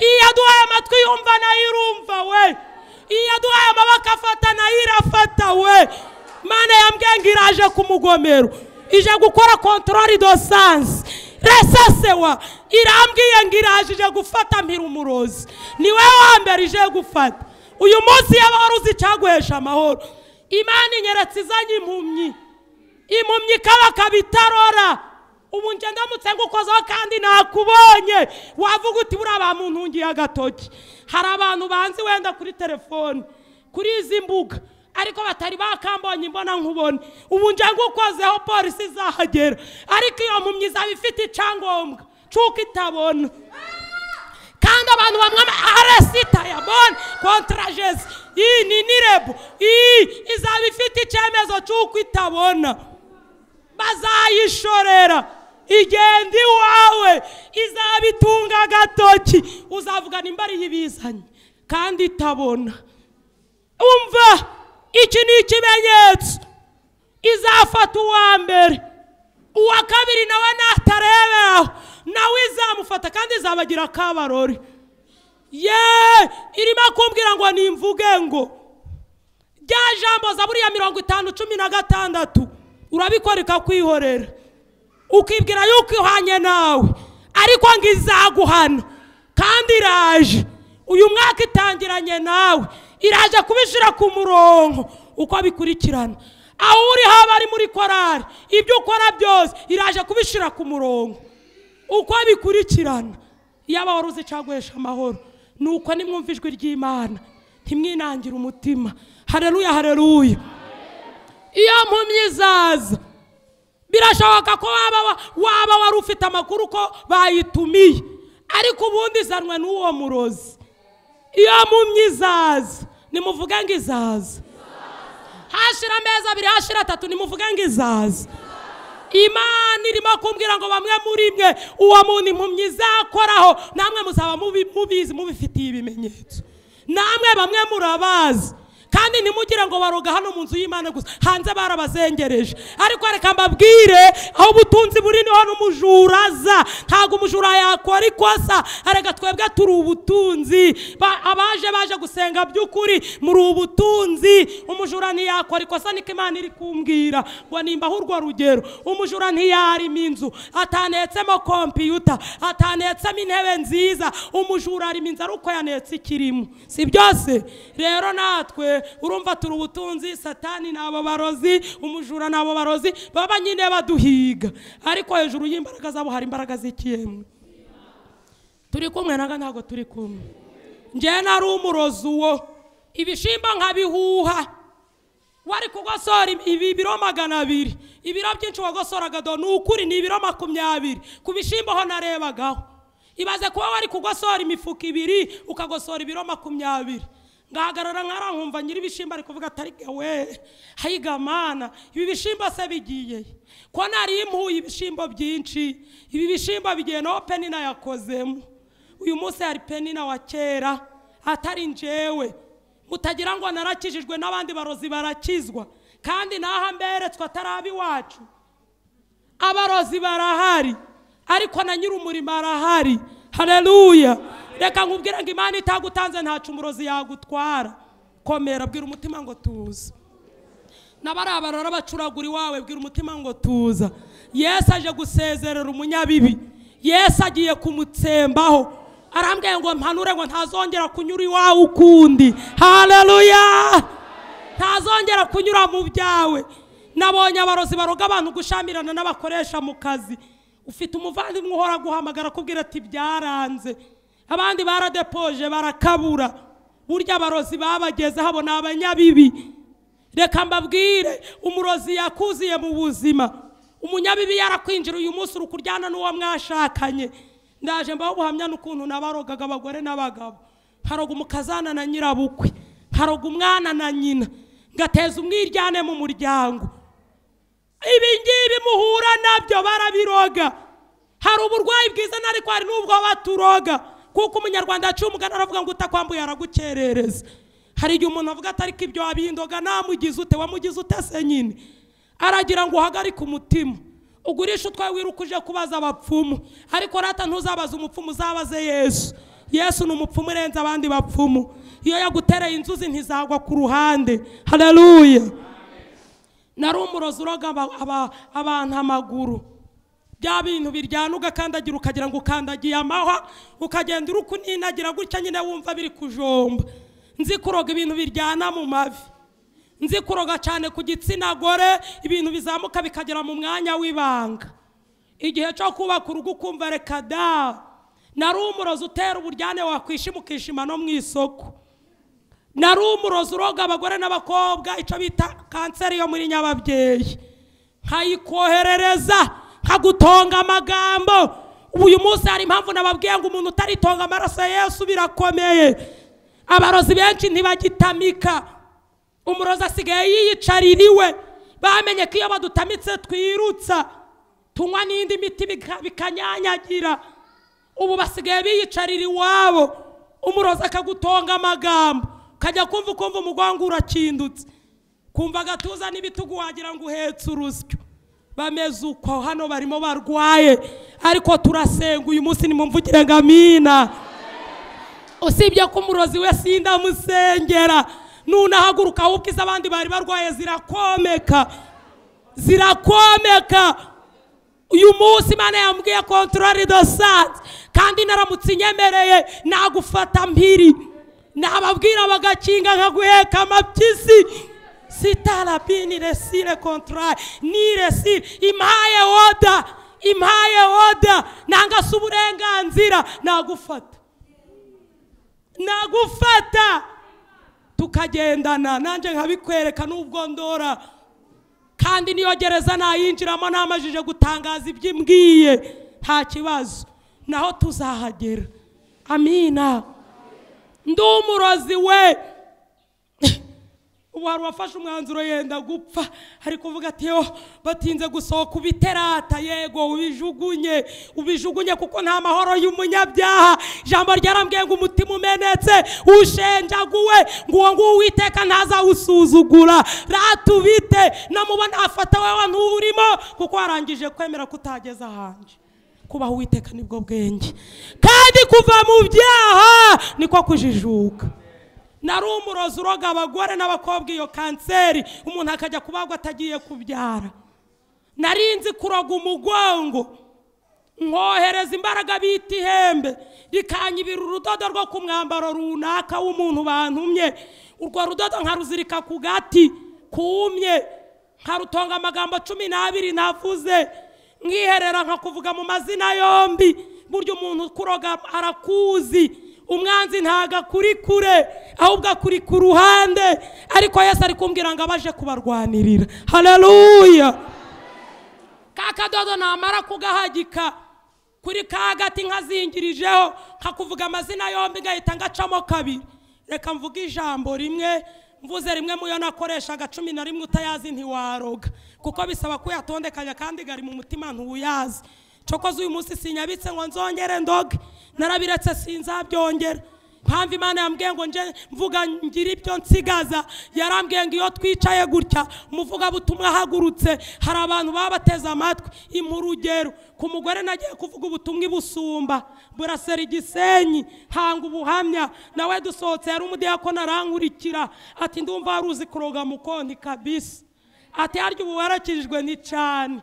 iyi yaduhaye amatwi yumva nayo irumva we iyi yaduhaye amaboko afata nayo irafata we imana yambwiye ngo iraje ku mugomero ije gukora kontorori do sansi resasewa irambwiye ngo iraje ije gufata mpira umurozi ni wowe wa mbere ije gufata uyu munsi yaba wari uzi icyaguhesha amahoro imana inyeretse izanye impumyi impumyi kabaka bitarora ubu njye ndamutse ngukozeho kandi nakubonye wavuga uti buriya bamuntungiye agatoki hari abantu banzi wenda kuri telefone kuri izi mbuga ariko batari bakambonye imbona nkubone ubu njye ngukozeho polisi izahagera ariko iyo mpumyi izaba ifite icyangombwa cy'uko itabona kandi abantu bamwe aresita ya bone kontarajezi iyi ni nirebu iyi izaba ifite icyemezo cy'uko itabona bazayishorera igenda iwawe izaba itunga agatoki uzavuga nimba ariyo ibizanye kandi itabona umva iki ni ikimenyetso izafata uwa mbere uwa kabiri nawe natareberaho nawe izamufata kandi izabagira akabarori ye irimo kumbwira ngo nimvuge ngo rya jambo za buriya mirongo itanu cumi na gatandatu urabikora ikakwihorera ukibwira yuko ihwanye nawe ariko ngo izaguhana kandi iraje uyu mwaka itangiranye nawe iraje kubishyira ku murongo uko bikurikirana aho uri haba ari muri korari ibyo ukora byose iraje kubishyira ku murongo uko bikurikirana yaba wari uzi icyaguhesha amahoro ni uko nimwumva ijwi ry'imana ntimwinangire umutima hareruya hareruya iyo mpumyi izaza birashoboka ko waba wa- waba wari ufite amakuru ko bayitumiye ariko ubundi izanwe n'uwo murozi iyo mpumyi izaza nimuvuge ngo izaza hashira amezi abiri hashira atatu nimuvuge ngo izaza imana irimo kumbwira ngo bamwe muri mwe uwo muntu impumyi izakoraho namwe muzaba mubi- mubizi mubifitiye ibimenyetso namwe bamwe murabazi kandi ntimugire ngo baroga hano mu nzu y'imana gusa hanze barabazengereje ariko reka mbabwire aho ubutunzi buri niho n'umujura aza ntabwo umujura yakora ikosa areka twebwe turi ubutunzi Ba- abaje baje gusenga by'ukuri muri ubutunzi umujura ntiyakora ikosa niko imana iri kumbwira ngo nimba aho urwo rugero umujura ntiyarima inzu atanetsemo kompiyuta atanetsemo intebe nziza umujura arima inzu ariko yanetse ikirimo si byose rero natwe urumva turi ubutunzi satani ni abo barozi umujura ni abo barozi baba nyine baduhiga ariko hejuru y'imbaraga zabo hari imbaraga z'ikiyemwe turi kumwe naga ntabwo turi kumwe njyewe nari umurozi uwo ibishimba nkabihuha wari kugosora ibi- ibi biro magana abiri ibiro byinshi wagosoraga do ni ukuri ni ibiro makumyabiri ku bishyimbo ho narebagaho ibaze kuba wari kugosora imifuka ibiri ukagosora ibiro makumyabiri ngahagarara nkarankumva nyiri ibishyimbo ari kuvuga atari we hayiga mana ibi bishyimbo se bigiye he? ko nari impuye ibishyimbo byinshi ibi bishyimbo bigiye na openi nayakozemo uyu munsi hari penina wa kera atari njyewe mutagira ngo narakijijwe n'abandi barozi barakizwa kandi n'aho mberetswe atari ab'iwacu abarozi barahari ariko na nyir'umurimo arahari hareruya reka nkubwire ngo imana itagutanze ntacu umurozi yagutwara komera bwira umutima ngo tuza n'abarabara bacuragura iwawe bwira umutima ngo tuza yesu aje gusezerera umunyabibi yesu agiye kumutsembaho arambwiye ngo mpanure ngo ntazongera kunyura iwawe ukundi hareruya ntazongera kunyura mu byawe nabonye abarozi baroga abantu gushamirana n'abakoresha mu kazi ufite umuvandimwe uhora guhamagara akubwira ati byaranze abandi baradepoje barakabura burya abarozi babagezeho abo ni abanyabibi reka mbabwire umurozi yakuziye mu buzima umunyabibi yarakwinjira uyu munsi uri kuryana n'uwo mwashakanye ndaje mbaho ubuhamya n'ukuntu nabarogaga abagore n'abagabo haroga umukazana na nyirabukwe haroga umwana na nyina ngateza umwiryane mu muryango ibi ngibi muhura nabyo barabiroga hari uburwayi bwiza n'ariko hari n'ubwo baturoga kuko umunyarwanda yaciye umugani aravuga ngo utakwambuye aragukerereza hari igihe umuntu avuga ati ariko ibyo wabindoga namugize ute wamugize ute se nyine aragira ngo uhagarike umutima ugurishe utwawe wiruka uje kubaza abapfumu ariko rata ntuzabaze umupfumu uzabaze yesu yesu ni umupfumu urenze abandi bapfumu iyo yagutereye inzuzi ntizagwa ku ruhande hareruya nari umurozi uroga aba- aba- abantu amaguru bya bintu biryana ugakandagira ukagira ngo ukandagiye amahwa ukagenda uri kuninagira gutya nyine wumva biri kujomba nzi kuroga ibintu biryana mu mavi nzi kuroga cyane ku gitsina gore ibintu bizamuka bikagera mu mwanya w'ibanga igihe cyo kubaka urugo ukumva reka da nari umurozi utera uburyane wakwishima ukishima no mu isoko nari umurozi uroga abagore n'abakobwa icyo bita kanseri yo muri nyababyeyi nkayikoherereza nkagutonga amagambo ubu uyu munsi hari impamvu nababwiye ngo umuntu utaritonga amaraso ya yesu birakomeye abarozi benshi ntibagitamika umurozi asigaye yiyicarira iwe bamenye ko iyo badutamitse twirutsa tunywa n'indi miti bika- bikanyanyagira ubu basigaye biyicarira iwabo umurozi akagutonga amagambo ukajya kumva ukumva umugongo urakindutse kumva agatuza n'ibitugu wagira ngo uhetse urusyo bameze uko hano barimo barwaye ariko turasenga uyu munsi nimumvugire ngo amina usibye ko umurozi we sindamusengera nunahaguruka ahubwo izo abandi bari barwaye zirakomeka zirakomeka uyu munsi imana yambwiye kontorori do sanze kandi naramutse inyemereye nagufata mpiri nababwira bagakinga nkaguheka amapyisi sitarabini resire kontorari ni resire impaye oda impaye oda nangase uburenganzira nagufata nagufata tukagendana nanjye nkabikwereka n'ubwo ndora kandi niyo gereza nayinjiramo namajije gutangaza ibyo imbwiye nta kibazo naho tuzahagera amina ndi umurozi we ubu hari uwafashe umwanzuro yenda gupfa ari kuvuga ati yo batinze gusohoka ubiterata yego ubijugunye ubijugunye kuko nta mahoro y'umunyabyaha ijambo ryarambwiye ngo umutima umenetse ushenjaguwe ngo uwo nguwo uwiteka ntazawusuzugura ratubite namubona afata we wantu urimo kuko warangije kwemera ko utageze ahanje kubaha uwiteka nibwo bwenge kandi kuva mu byaha niko kujijuka nari umurozi uroga abagore n'abakobwa iyo kanseri umuntu akajya kubagwa atagiye kubyara narinzi kuroga umugongo nkohereza imbaraga bita ihembe rikanyibira urudodo rwo ku mwambaro runaka w'umuntu bantumye urwo rudodo nkaruzirika ku gati kumye nkarutonga amagambo cumi n'abiri navuze nkiherera nkakuvuga mu mazina yombi burya umuntu ukuroga arakuzi umwanzi ntago akuri kure ahubwo akuri ku ruhande ariko yesu ari kumbwira ngo abaje kubarwanirira hareruya ka kadodo namara kugahagika kuri ka gati nkazingirijeho nkakuvuga amazina yombi ngahita ngacamo kabiri reka mvuge ijambo rimwe mvuze rimwe mu yo nakoreshaga cumi na rimwe utayazi ntiwaroga kuko bisaba kuyatondekanya kandi gari mu mutima ntuyazi cokoze uyu munsi sinyabitse ngo nzongere ndoge narabiretse sinzabyongera mpamvu imana yambwiye ngo nje mvuga ngira ibyo nsigaza yarambwiye ngo iyo twicaye gutya umuvugabutumwa ahagurutse hari abantu baba bateze amatwi impa urugero ku mugore nagiye kuvuga ubutumwa ibusumba burasera igisenyi hanga ubuhamya nawe dusohotse yari umudiyakoni arankurikira ati ndumva wari uzi kuroga mu konti kabisi ati harya ubu warakijijwe ni cyane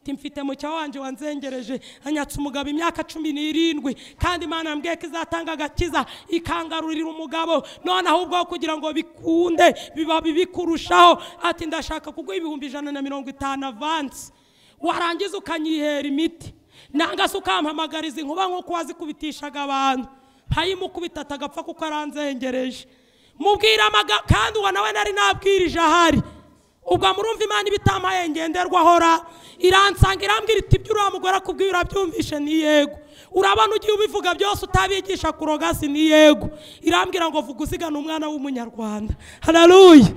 ati mfite mucya wanjye wanzengereje anyatsa umugabo imyaka cumi n'irindwi kandi imana yambwiye ko izatanga agakiza ikangarurira umugabo noneho ubwo kugira ngo bikunde biba bibi kurushaho ati ndashaka kuguha ibihumbi ijana na mirongo itanu avansi warangiza ukanyihera imiti nanga se ukampamagariza inkuba nk'uko wazikubitishaga abantu nkayimukubita atagapfa kuko aranzengereje mubwira amaga kandi uwo nawe nari nabwirije ahari ubwo murumva imana ibitampaye ngenderwaho ra iransanga irambwira iti ibyo uriya mugore akubwira urabyumvishe ni yego urabona ugiye ubivuga byose utabigisha kuroga si ni yego irambwira ngo vuga uzigana umwana w'umunyarwanda hararuye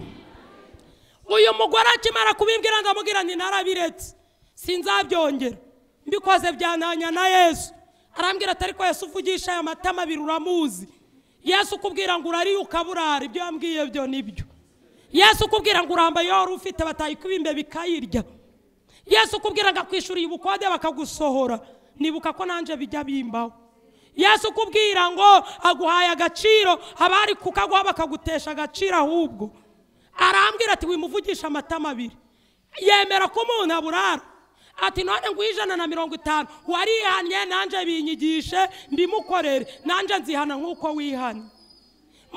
uyu mugore akimara kubimbwira ndamubwira nti narabiretse sinzabyongera mbikoze byananya na yesu arambwira ati ariko yesu uvugisha aya matama abiri uramuzi yesu ukubwira ngo urariye ukaburara ibyo yambwiye byo nibyo yesu ukubwira ngo urambaye iyo wari ufite batayikubimbe bikayirya yesu ukubwira ngo akwishuriye ubukode bakagusohora nibuka ko nanjye bijya bimbaho yesu ukubwira ngo aguhaye agaciro abari kukaguha bakagutesha agaciro ahubwo arambwira ati wimuvugisha amatama abiri yemera ko umuntu aburara ati none ngo ijana na mirongo itanu warihanye nanjye binyigishe mbimukorere nanjye nzihana nk'uko wihanye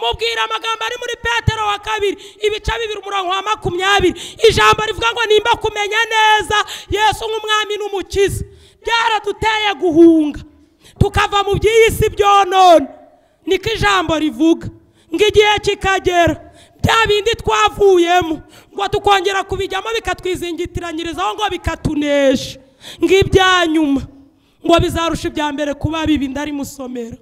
mubwira amagambo ari muri petero wa kabiri ibice bibiri umurongo wa makumyabiri ijambo rivuga ngo nimba kumenya neza yesu nk'umwami n'umukiza byaraduteye guhunga tukava mu by'iyi si byonona niko ijambo rivuga ngo igihe kikagera bya bindi twavuyemo ngo tukongera kubijyamo bikatwizingitiranyirizaho ngo bikatunesha ngo ibyanyuma ngo bizarusha ibya mbere kuba bibi ndarimusomera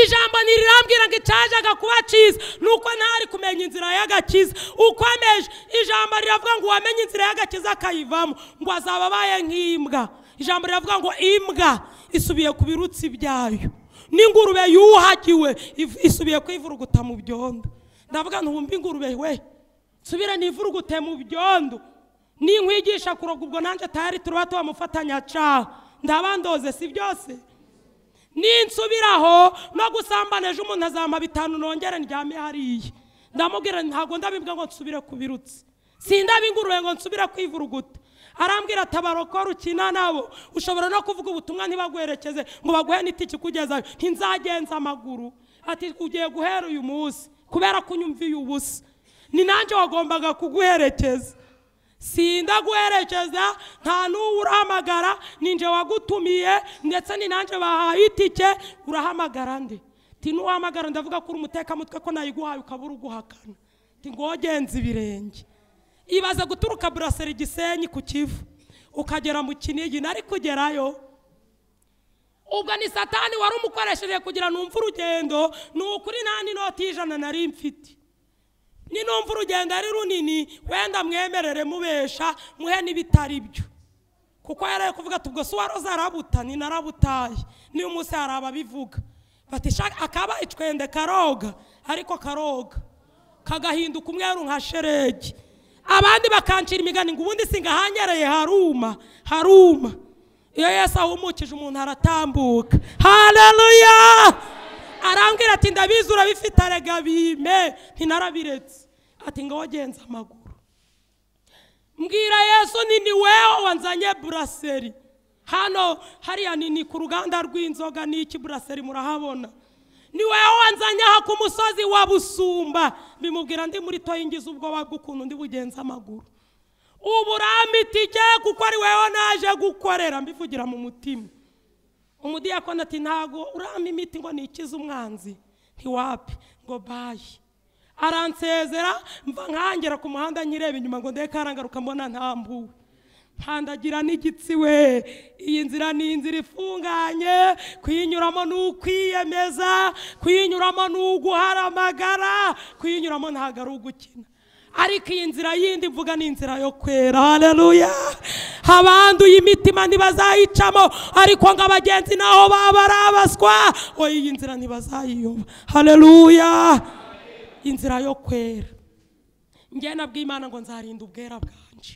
ijambo ntirirambwira ngo icyajaga kuba cyiza ni uko ntari kumenya inzira y'agakiza ukomeje ijambo riravuga ngo uwamenye inzira y'agakiza akayivamo ngo azaba abaye nk'imbwa ijambo riravuga ngo imbwa isubiye ku birutsi byayo n'ingurube yuhagiwe iv- isubiye kwivuruguta mu byondo ndavuga ntumbe ingurube we nsubire nivurugute mu byondo ninkwigisha kuroga ubwo nanjye tayari turaba tubamufatanyacaha ndabandoze si byose ninsubiraho no gusambana ejo umuntu azampa bitanu nongere ndyame hariya ndamubwira nti ntabwo ndabibwa ngo nsubire ku birutsi sindaba ingurube ngo nsubire kwivuruguta arambwira ati abarokora ukina nabo ushobora no kuvuga ubutumwa ntibaguherekeze ngo baguhe n'itiki kugeza ntinzagenza amaguru ati ugiye guhera uyu munsi kubera ko unyumviye ubusa ni nanjye wagombaga kuguherekeza sindaguherekeza nta n'uwo urahamagara ninjye wagutumiye ndetse ni nanjye bahaye itike urahamagara ndi ti n'uhamagara ndavuga ko uri umutekamutwe ko nayiguhaye ukabura uguhakana ti ngogenze ibirenge ibaze guturuka burasera igisenyi ku kivu ukagera mu kinigi nari kugerayo ubwo ni satani wari umukoresheje kugira numve urugendo ni ukuri nta n'inoti y'ijana nari mfite ninumva urugendo ari runini wenda mwemerere mubesha muhe n'ibitari byo kuko yaraye kuvuga ati ubwo si waroze arabuta ni narabutaye n'uyu munsi hari ababivuga bati "Sha- akabaye icwende karoga ariko karoga kagahinduka umweru nka sheregi abandi bakancira imigani ngo ubundi singahanyereye haruma haruma iyo yesu ahumukije umuntu aratambuka haleluya arambwira ati ndabizi urabifite arega bime ntinarabiretse ati ngo wagenze amaguru mbwira yesu ni ni wewe wanzanye buraseri hano hariya ni ni ku ruganda rw'inzoga n'iki buraseri murahabona ni wewe wanzanye aha ku musozi wa busumba bimubwira ndi muri toyingiza ubwoba bw'ukuntu ndi bugenze amaguru ubu urampitike kuko ari wewe naje gukorera mbivugira mu mutima umudiyakoni ati ntago urama imiti ngo nikize umwanzi ntiwapi ngo bayi aransezera mva nkangera ku muhanda nyireba inyuma ngo ndebe karangaruka mbona ntambuwe nkandagira n'igitsi we iyi nzira ni inzira ifunganye kuyinyuramo ni ukwiyemeza kuyinyuramo ni uguhara amagara kuyinyuramo ntabwo ari ugukina ariko iyi nzira yindi mvuga ni inzira yo kwera haleluya abanduye imitima ntibazayicamo ariko ngo abagenzi naho baba ari abaswa oya iyi nzira ntibazayiyoba haleluya inzira yo kwera njye nabwiye imana ngo nzarinda ubwera bwanje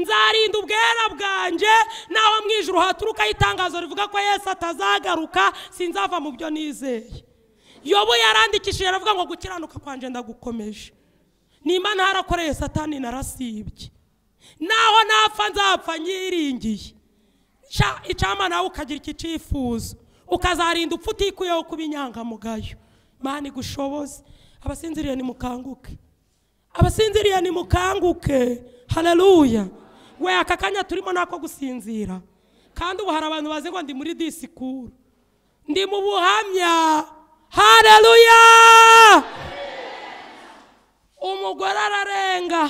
nzarinda ubwera bwanjye naho mu ijoro haturukaho itangazo rivuga ko yesu atazagaruka sinzava mu byo nizeye yobo yarandikishije aravuga ngo gukiranuka kwanjye ndagukomeje nimba ntarakoreye satani narasibye naho napfa nzapfa nyiringiye Sha, icyama nawe ukagira iki cyifuzo ukazarinda upfa utikuyeho kuba inyangamugayo mani igushoboze abasinziriye nimukanguke abasinziriye nimukanguke haleluya we aka kanya turimo nako gusinzira kandi ubu hari abantu bazi ngo ndi muri disikuru ndi mu buhamya haleluya umugore ararenga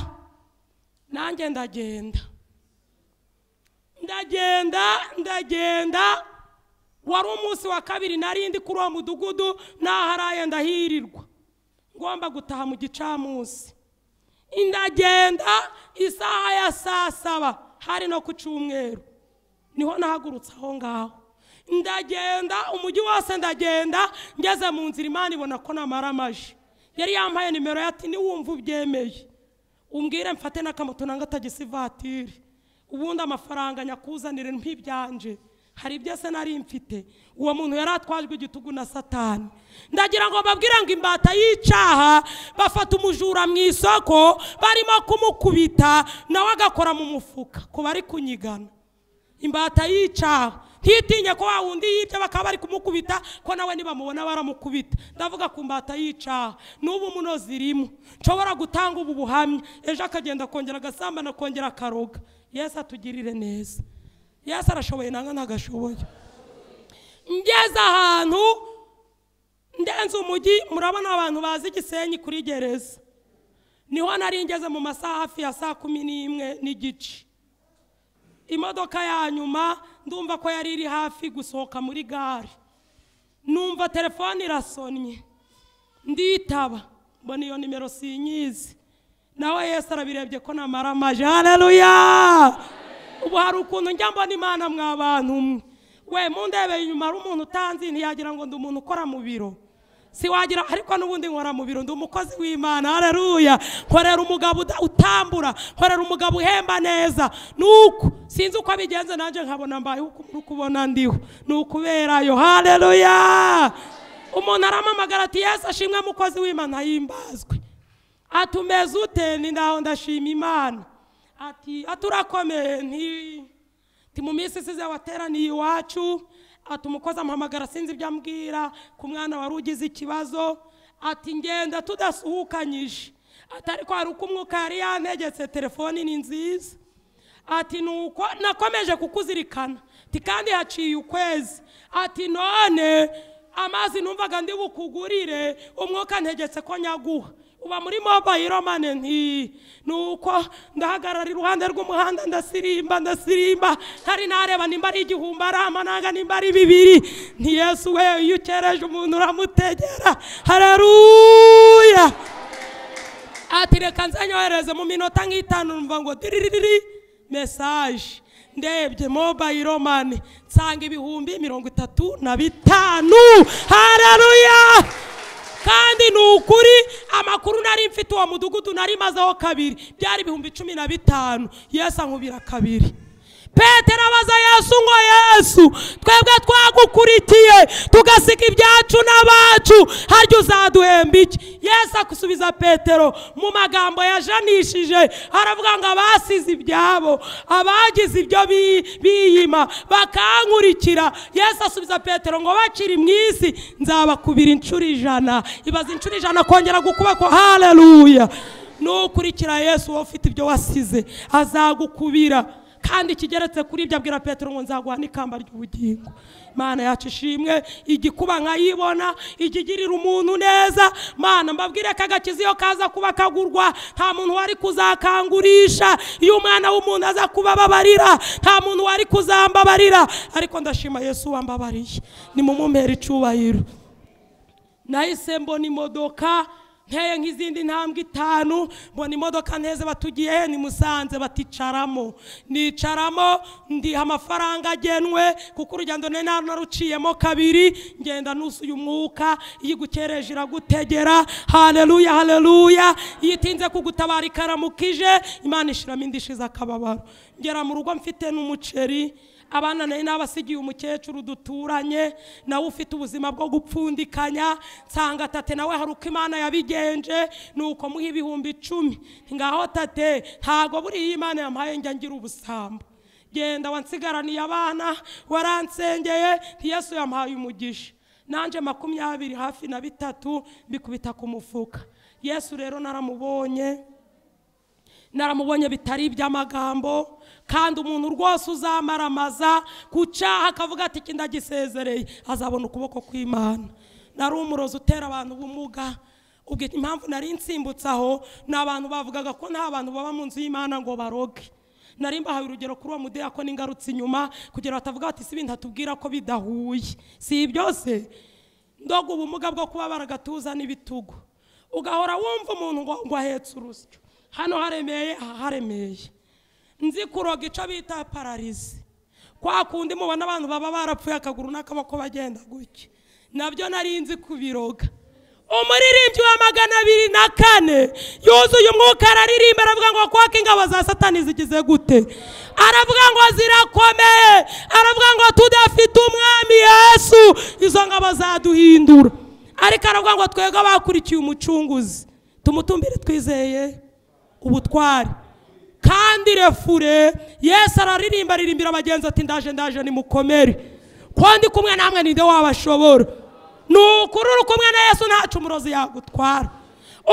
nanjye ndagenda ndagenda ndagenda wari umunsi wa kabiri nari ndi kuri uwo mudugudu naharaye ndahirirwa ngomba gutaha mu gicamunsi ndagenda isaha ya saa saba hari no ku cyumweru niho nahagurutse aho ngaho ndagenda umujyi wose ndagenda ngeze mu nzira imana ibona ko namara amaji yari yampaye nimero ye ati niwumva ubyemeye umbwire mfate n'akamoto nanga tagisi ivatiri ubundi amafaranga nyakuzanire ntibyanjye hari ibyo se nari mfite uwo muntu yari atwajwe igitugu na satani ndagira ngo babwire ngo imbata y'icyaha bafata umujura mu isoko barimo kumukubita nawe agakora mu mufuka ku bari kunyigana imbata y'icyaha ntitinye ko wa wundi yibye bakaba bari kumukubita ko nawe nibamubona baramukubita ndavuga ku mbata y'icyaha n'ubu munozi irimo nshobora gutanga ubu buhamya ejo akagenda akongera agasambana akongera akaroga yesu atugirire neza yesu arashoboye nange ntagashoboye ngeze ahantu ndenze umujyi murabona abantu bazi igisenyi kuri gereza niho nari ngeze mu masaha hafi ya saa kumi n'imwe n'igice imodoka ya nyuma ndumva ko yari iri hafi gusohoka muri gare numva telefone irasonnye nditaba mbona iyo nimero sinyizi nawe yesu arabirebye ko namara amaje haleluya ubu hari ukuntu njya mbona imana mwa bantu mwe we mundebeye inyuma hari umuntu utanzi ntiyagira ngo ndi umuntu ukora mu biro si wagira ariko n'ubundi nkora mu biro ndi umukozi w'imana haleluya nkorera umugabo uda- utambura nkorera umugabo uhemba neza nuko sinzi uko abigenza nanjye nkabona mbayeho uko uri kubona ndiho ni ukuberayo haleluya umuntu aramamagara ati yesu ashimwe mukozi w'imana himbazwe ati umeze ute ni ndaho ndashima imana ati ati urakomeye nti nti mu minsi isize wateraniye iwacu ati umukozi amuhamagara sinzi ibyo ambwira ku mwana wari ugize ikibazo ati ngenda tudasuhukanyije ati ariko hari uko umwuka yari yantegetse telefoni ni nziza ati nuko nakomeje kukuzirikana ati kandi haciye ukwezi ati none amazi numvaga ndi bukugurire umwuka ntegetse ko nyaguha uba muri mobayiro mane nti nuko ndahagarara iruhande rw'umuhanda ndasirimba ndasirimba ntari nareba nimba ari igihumbi ari amananga nimba ari bibiri nti yesu we iyo ukereje umuntu uramutegera hararuya ati reka nzanyohereze mu minota nk'itanu numva ngo diririri mesaje ndebye mobayiro mani nsanga ibihumbi mirongo itatu na bitanu hararuya kandi ni ukuri amakuru nari mfite uwo mudugudu nari mazeho kabiri byari ibihumbi cumi na bitanu yesu ankubira kabiri petero abaza yesu ngo yesu twebwe twagukurikiye tugasiga ibyacu n'abacu harya uzaduhemba iki yesu akusubiza petero mu magambo yajanishije aravuga ngo abasize ibyabo abagize ibyo bi- biyima bakankurikira yesu asubiza petero ngo bakiri mu isi nzabakubira inshuro ijana ibaza inshuro ijana kongera gukubako haleluya n'ukurikira yesu wowe ufite ibyo wasize azagukubira kandi ikigeretse kuri ibyo abwira petero ngo nzaguha n'ikamba ry'ubugingo mana yacu ishimwe igikuba nkayibona ikigirira umuntu neza mana mbabwire ko agakiza iyo kaza kuba kagurwa nta muntu wari kuzakangurisha iyo umwana w'umuntu aza kuba ababarira nta muntu wari kuzambabarira ariko ndashima yesu wambabariye ni mu icubahiro nahise mbona imodoka nteye nk'izindi ntambwe itanu mbona imodoka nteze batugiye he ni musanze baticaramo nicaramo ndiha amafaranga agenwe kuko urugendo nari naruciyemo kabiri ngenda nusuye umwuka iyo igukereje iragutegera haleluya haleluya iyo itinze kugutabara ikaramukije imana ishiramo indishiza akababaro ngera mu rugo mfite n'umuceri abana nari nabasigiye umukecuru duturanye nawe ufite ubuzima bwo gupfundikanya nsanga tate nawe hari uko imana yabigenje ni uko muha ibihumbi icumi ngaho tate ntabwo buriya imana yampaye njya ngira ubusambo genda wansigaraniye abana waransengeye ntiyesu yampaye umugisha nanjye makumyabiri hafi na bitatu mbikubita ku mufuka yesu rero naramubonye naramubonye bitari iby'amagambo kandi umuntu rwose uzamaramaza ku cyaha akavuga ati iki ndagisezereye azabona ukuboko kw'imana nari umurozi utera abantu ubumuga ubwo impamvu nari nsimbutse aho ni abantu bavugaga ko nta bantu baba mu nzu y'imana ngo baroge nari mbahaye urugero kuri uwo mudeya ko n'ingarutse inyuma kugira batavuga bati si ibintu atubwira ko bidahuye si byose ndoga ubumuga bwo kubabara agatuza n'ibitugu ugahora wumva umuntu ngo ngo ahetse urusyo hano haremeye aha haremeye nzi kuroga icyo bita pararizi kwa kundi mubona abantu baba barapfuye akaguru n'akaboko bagenda gutya nabyo nari nzi kubiroga umuririmbyi wa magana abiri na kane yuzuye umwuka araririmba aravuga ngo kwaka ingabo za satani zigize gute aravuga ngo zirakomeye aravuga ngo tudafite umwami yesu izo ngabo zaduhindura ariko aravuga ngo twebwe abakurikiye umucunguzi tumutumbire twizeye ubutwari kandi refure yesu araririmba aririmbira abagenzi ati ndaje ndaje nimukomere ko ndi kumwe namwe ninde wabashobora ni ukuri uri kumwe na yesu ntacu umurozi yagutwara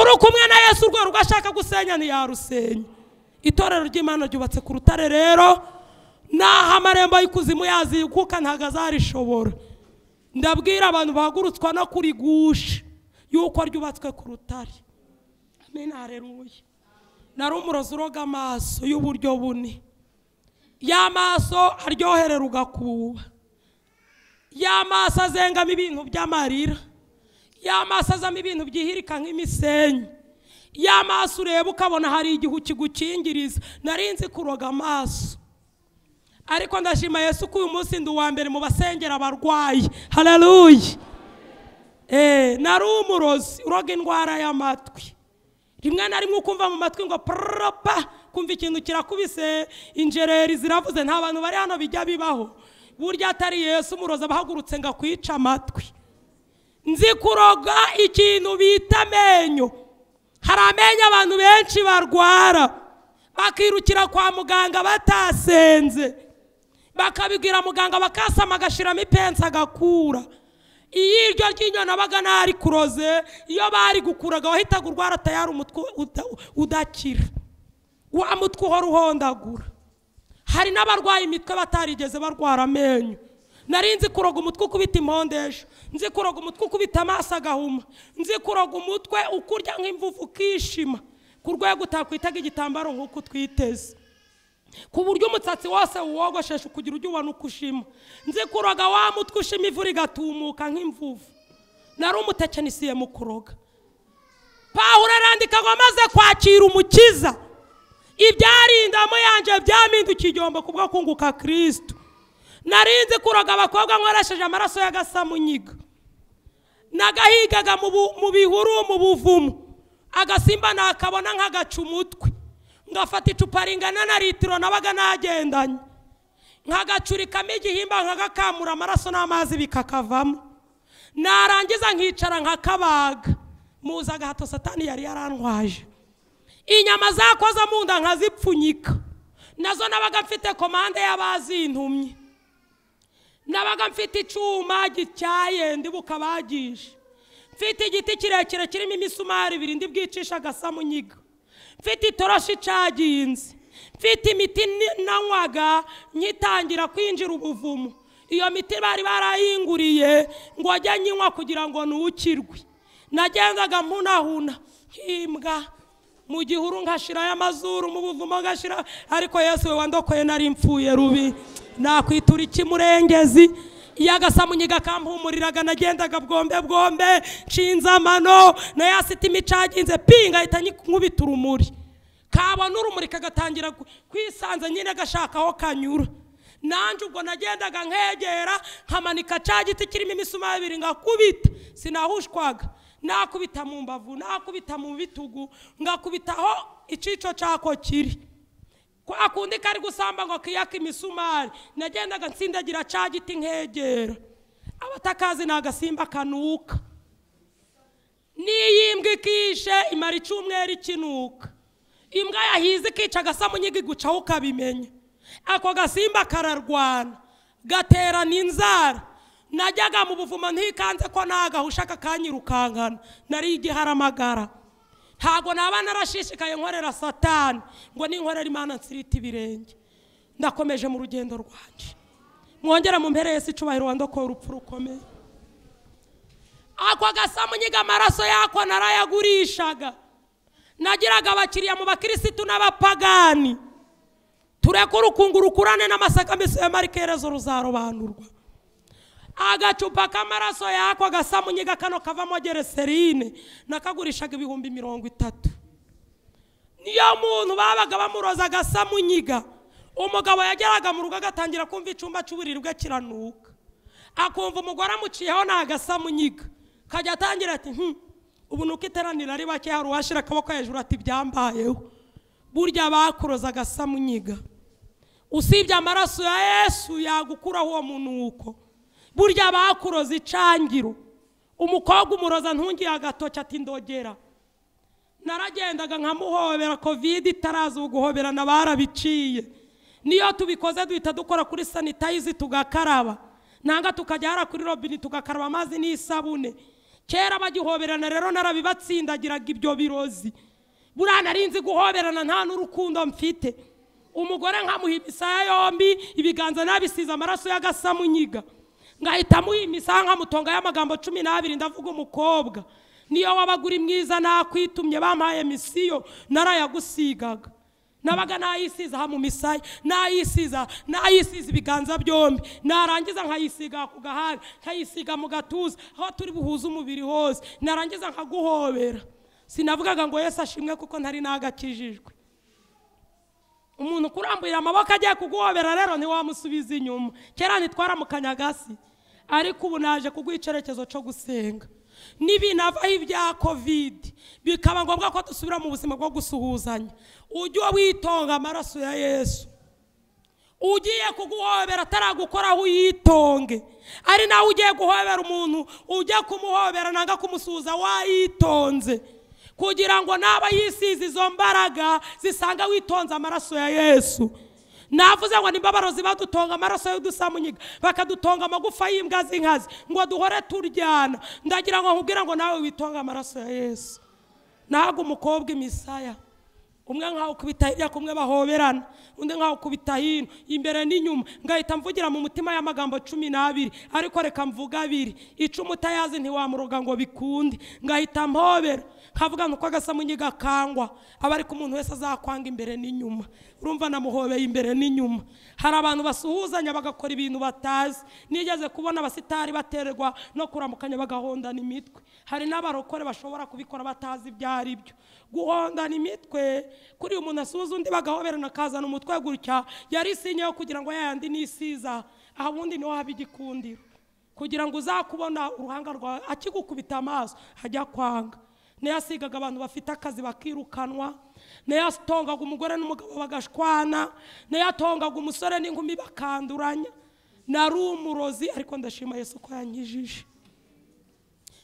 uri kumwe na yesu urwo rugo ashaka gusenya ntiyarusenya itorero ry'imana ryubatse ku rutare rero naho amarembo y'ikuzimu yazikuka ntabwo azarishobora ndabwira abantu bahagurutswa no kurigusha yuko ryubatswe ku rutare amena hareruye nari umurozi uroga amaso y'uburyo bune ya maso aryoherera ugakuba ya maso azengamo ibintu by'amarira ya maso azamo ibintu byihirika nk'imisenyi ya maso ureba ukabona hari igihu kigukingiriza nari nzi kuroga amaso ariko ndashima yesu ko uyu munsi ndi uwa mbere mu basengera abarwayi hararuye nari umurozi uroga indwara y'amatwi rimwe na rimwe ukumva mu matwi ngo purapa kumva ikintu kirakubise injereri ziravuze nta bantu bari hano bijya bibaho burya atari yesu umuroza abahagurutse ngo akwice amatwi nzi kuroga ikintu bita amenyo hari amenyo abantu benshi barwara bakirukira kwa muganga batasenze bakabibwira muganga bakasama agashyiramo ipensi agakura iyo iryo ryinyo nabaga ntari kuroze iyo bari gukuraga wahitaga urwara tayari umutwe uda- udakira wa mutwe uhora uhondagura hari n'abarwaye imitwe batarigeze barwara amenyo nari nzi kuroga umutwe ukubita impondesho nzi kuroga umutwe ukubita amaso agahuma nzi kuroga umutwe ukurya nk'imvuvu ukishima ku rwego utakwitaga igitambaro nk'uko utwiteze ku buryo umusatsi wose wogoshesha ukugira ujya ubona uko ushima nzi kuroga wa mutwe ushima ivu rigatumuka nk'imvuvu nari umutekinisiye mu kuroga pawulo arandika ngo amaze kwakira umukiza ibyarindamo yanjye byamindukiye igihombo ku bwo kunguka kirisitu narinzi kuroga abakobwa nkoresheje amaraso y'agasamunyiga nagahigaga mu bu- mu bihuru mu buvumo agasimba nakabona nk'agaca umutwe ngafata icupa ringana na litiro nabaga nagendanye nkagacurikamo igihimba nkagakamura amaraso n'amazi bikakavamo narangiza nkicara nkakabaga muzi agahato satani yari yarantwaje inyama zakoza mu nda nkazipfunyika nazo nabaga mfite komande y'abazintumye nabaga mfite icyuma gityaye ndibuka bagishe mfite igiti kirekire kirimo imisumari ibiri ndibwicisha agasamunyiga mfite itoroshi icaginze mfite imiti ni- nanywaga nkitangira kwinjira ubuvumo iyo miti bari barayinguriye ngo ajye nyinywa kugira ngo nukirwe nagendaga mpunahuna himbwa mu gihuru nkashirayo amazuru mu buvumo ngashira ariko yesu we wandokoye nari mfuye rubi nakwitura iki murengezi yagasamunyiga kampumuriraga nagendaga bwombe bwombe nshinze amano nayo asite imicaginze pinga ahita nkubita urumuri kabona urumuri kagatangira ku- kwisanza nyine gashaka aho kanyura nanjye ubwo nagendaga nkegera nkamanika cya giti kirimo imisuma ibiri ngakubita sinahushwaga nakubita mu mbavu nakubita mu bitugu ngakubita aho icico cyako kiri kwa kundi kari gusamba ngo kiyake imisumari nagendaga nsindagira cya giti nkegera abatakazi ni agasimba kanuka n'iyimbwa ikishe imara icyumweru ikinuka imbwa yahize ikica agasamunyiga igucaho ukabimenya ako gasimba kararwana gaterana inzara najyaga mu buvumo ntikanze ko nagahusha kakanyirukankana nari igiharamagara ntabwo naba narashishikaye nkorera satani ngo ninkorera imana nsirite ibirenge ndakomeje mu rugendo rwanje mwongera mu mpere y'isi icubahiro wandokora urupfu rukomeye ako gasamunyiga amaraso yako narayagurishaga nagiraga abakiriya mu bakirisitu n'abapagani tureke urukungu rukurane n'amasaka mbese ya marikerezo ruzarobanurwa agacupa k'amaraso yako gasamunyiga kano kavamo gereserine nakagurishaga ibihumbi mirongo itatu niyo muntu babaga bamuroza agasamunyiga umugabo yageraga mu rugo agatangira kumva icyumba cy'uburiri bwe kiranuka akumva umugore amuciyeho ni agasamunyiga kajya atangira ati "Hmm, ubu nuko iteranira ari bake hari uwashira akaboko hejuru ati byambayeho burya bakuroza agasamunyiga usibye amaraso ya yesu yagukuraho uwo munuko burya bakuroza icangiro umukobwa umuroza ntungiye agatoki ati ndogera naragendaga nkamuhobera kovide itaraza ubu guhobera na barabiciye niyo tubikoze duhita dukora kuri sanitayizi tugakaraba nanga tukajya hara kuri robine tugakaraba amazi n'isabune kera bagihoberana rero narabibatsindagiraga ibyo birozi buriya nari nzi guhoberana nta n'urukundo mfite umugore nkamuha imisaya yombi ibiganza nabisize amaraso y'agasamunyiga ngahita amuha imisaya nkamutongaho amagambo cumi n'abiri ndavuga umukobwa niyo wabaga uri mwiza nakwitumye bampaye misiyo narayagusigaga nabaga nayisiza aha mu misaya nayisiza nayisiza ibiganza byombi narangiza nkayisiga ku gahanga nkayisiga mu gatuza aho turi buhuze umubiri hose narangiza nkaguhobera sinavugaga ngo yesu ashimwe kuko ntari nagakijijwe umuntu kurambura amaboko agiye kuguhobera rero ntiwamusubiza inyuma kera ntitwaramukanyaga si ariko ubu naje kuguha icyerekezo cyo gusenga n'ibinavaho ibya kovide bikaba ngombwa ko dusubira mu buzima bwo gusuhuzanya ujye witonga amaraso ya yesu ugiye kuguhobera ataragukoraho uyitonge ari nawe ugiye guhobera umuntu ujya kumuhobera nanga kumusuhuza wayitonze kugira ngo naba yisize izo mbaraga zisanga witonze amaraso ya yesu navuze ngo nimbabaro badutonga amaraso y'udusamunyiga bakadutonga amagufa y'imbwa z'inkazi ngo duhore turyana ndagira ngo nkubwire ngo nawe witonge amaraso ya yesu nahaga umukobwa imisaya umwe nkawukubita hirya kumwe bahoberana undi nkawukubita hino imbere n'inyuma ngahita mvugira mu mutima y'amagambo cumi n'abiri ariko reka mvuge abiri icumu utayazi ntiwamuroga ngo bikunde ngahita mpobera nkavuga ngo uko agasamunyiga kangwa aba ariko umuntu wese azakwanga imbere n'inyuma urumva namuhobeye imbere n'inyuma hari abantu basuhuzanya bagakora ibintu batazi nigeze kubona abasitari baterwa no kuramukanya bagahondana imitwe hari n'abarokore bashobora kubikora batazi ibyo ari byo guhondana imitwe kuri uyu muntu asuhuza undi bagahoberana akazana umutwe gutya yari isinyeho kugira ngo yayandi nisiza aha ubundi niho haba igikundiro kugira ngo uzakubona uruhanga rwawe akigukubita amaso hajya kwanga niyo asigaga abantu bafite akazi bakirukanwa niyo atongaga umugore n'umugabo bagashwana niyo atongaga umusore n'inkumi bakanduranya nari umurozi ariko ndashima yesu ko yanyijije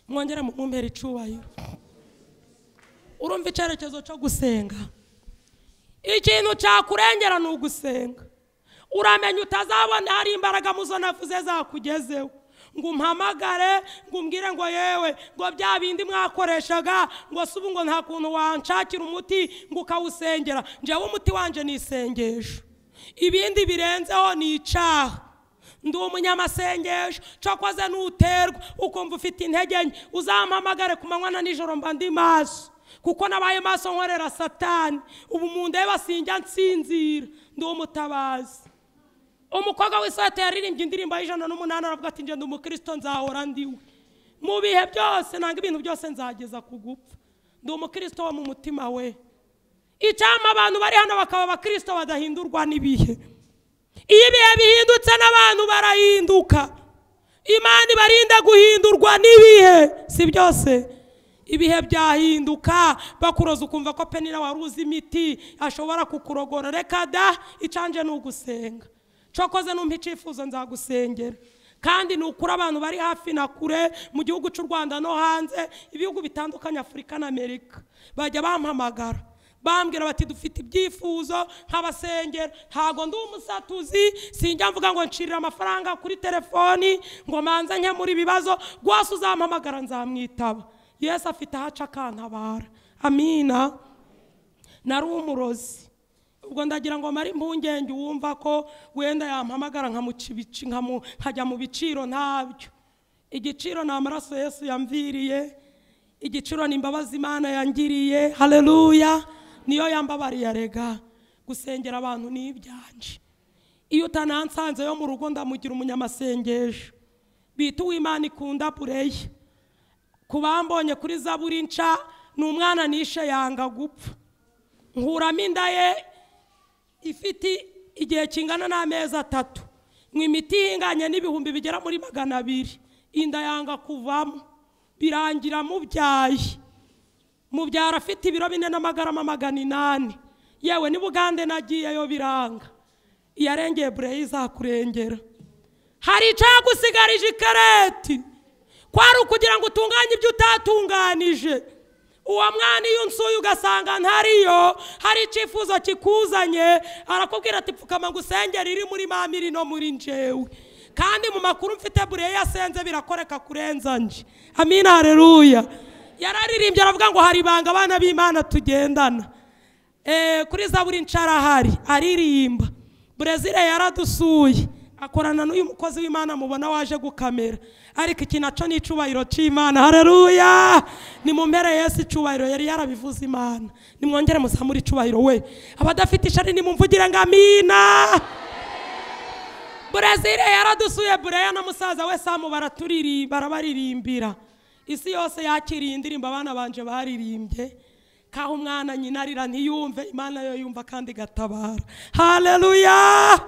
mwongere mu mumpera icubahiro urumva icyerekezo cyo gusenga ikintu cyakurengera ni ugusenga uramenya utazabona hari imbaraga muzo navuze zakugezeho ngo umpamagare ngo umbwire ngo yewe ngo bya bindi mwakoreshaga ngo se ubu ngo nta kuntu wanshakira umuti ngo ukawusengera njyewe umuti wanjye ni isengesho ibindi birenzeho ni icaha ndi umunyamasengesho cokoze nuterwa ukumva ufite intege nke uzampamagare ku manywa na nijoro mba ndi maso kuko nabaye maso nkorera satani ubu mu ndeba sinjya nsinzira ndi umutabazi umukobwa w'isate yaririmbye indirimbo y'ijana n'umunani aravuga ati ngenda umukristo nzahora ndiwe mu bihe byose nanga ibintu byose nzageza ku gupfa ndi umukristo wo mu mutima we icyama abantu bari hano bakaba abakristo badahindurwa n'ibihe iyo ibihe bihindutse n'abantu barahinduka imana ibarinda guhindurwa n'ibihe si byose ibihe byahinduka bakuroza ukumva ko pe niba wari uzi imiti ashobora kukurogora reka da icanje ni ugusenga cokoze numpa icyifuzo nzagusengera kandi ni ukuri abantu bari hafi na kure mu gihugu cy'u rwanda no hanze ibihugu bitandukanye afurika na amerika bajya bampamagara bambwira bati dufite ibyifuzo nk'abasengera ntabwo ndi umusatuzi sinjya mvuga ngo ncirire amafaranga kuri telefoni ngo manze nke muri ibibazo rwose uzampamagara nzamwitaba yesu afite ahaca akantabara amina nari umurozi ubwo ndagira ngo mare impungenge uwumva ko wenda yampamagara nkamuca ibici- nkamu- nkajya mu biciro ntabyo igiciro ni amaraso yesu yamviriye igiciro ni imbabazi imana yangiriye hareruya niyo yambabariye rega gusengera abantu ni ibyanje iyo utanansanze yo mu rugo ndamugira umunyamasengesho bita uwimana ikunda bureye ku bambonye kuri zaburi nca ni umwana nishe yanga gupfa nkuramo inda ye ifite igihe kingana n'amezi atatu mu imiti ihinganye n'ibihumbi bigera muri magana abiri inda yanga kuvamo birangira mubyaye mubyara afite ibiro bine n'amagarama magana inani yewe ni bugande nagiyeyo biranga iyarengeye bureyi izakurengera hari icyagusigarije ikareti kwari ukugira ngo utunganye ibyo utatunganije uwo mwana iyo unsuye ugasanga ntariyo hari icyifuzo kikuzanye arakubwira ati pfukama ngo usengere iri muri mama iri no muri njewe kandi mu makuru mfite bureye yasenze birakoreka kurenza nje amina hareruya yararirimbye aravuga ngo hari ibanga abana b'imana tugendana Eh, kuri zaburi ncarahari aririmba burezile yaradusuye akorana n'uyu mukozi w'imana mubona waje gukamera ariko iki nacyo ni icyubahiro cy'imana hareruya ni mu mpera yesu icyubahiro yari yarabivuze imana nimwongere muzamure icyubahiro we abadafite ishari nimumvugire ngo amina burezile yaradusuye bureya na musaza we samu baraturirimba barabaririmbira isi yose yakiriye indirimbo abana banje baririmbye kaho umwana nyina arira ntiyumve imana yo yumva kandi igatabara hareruya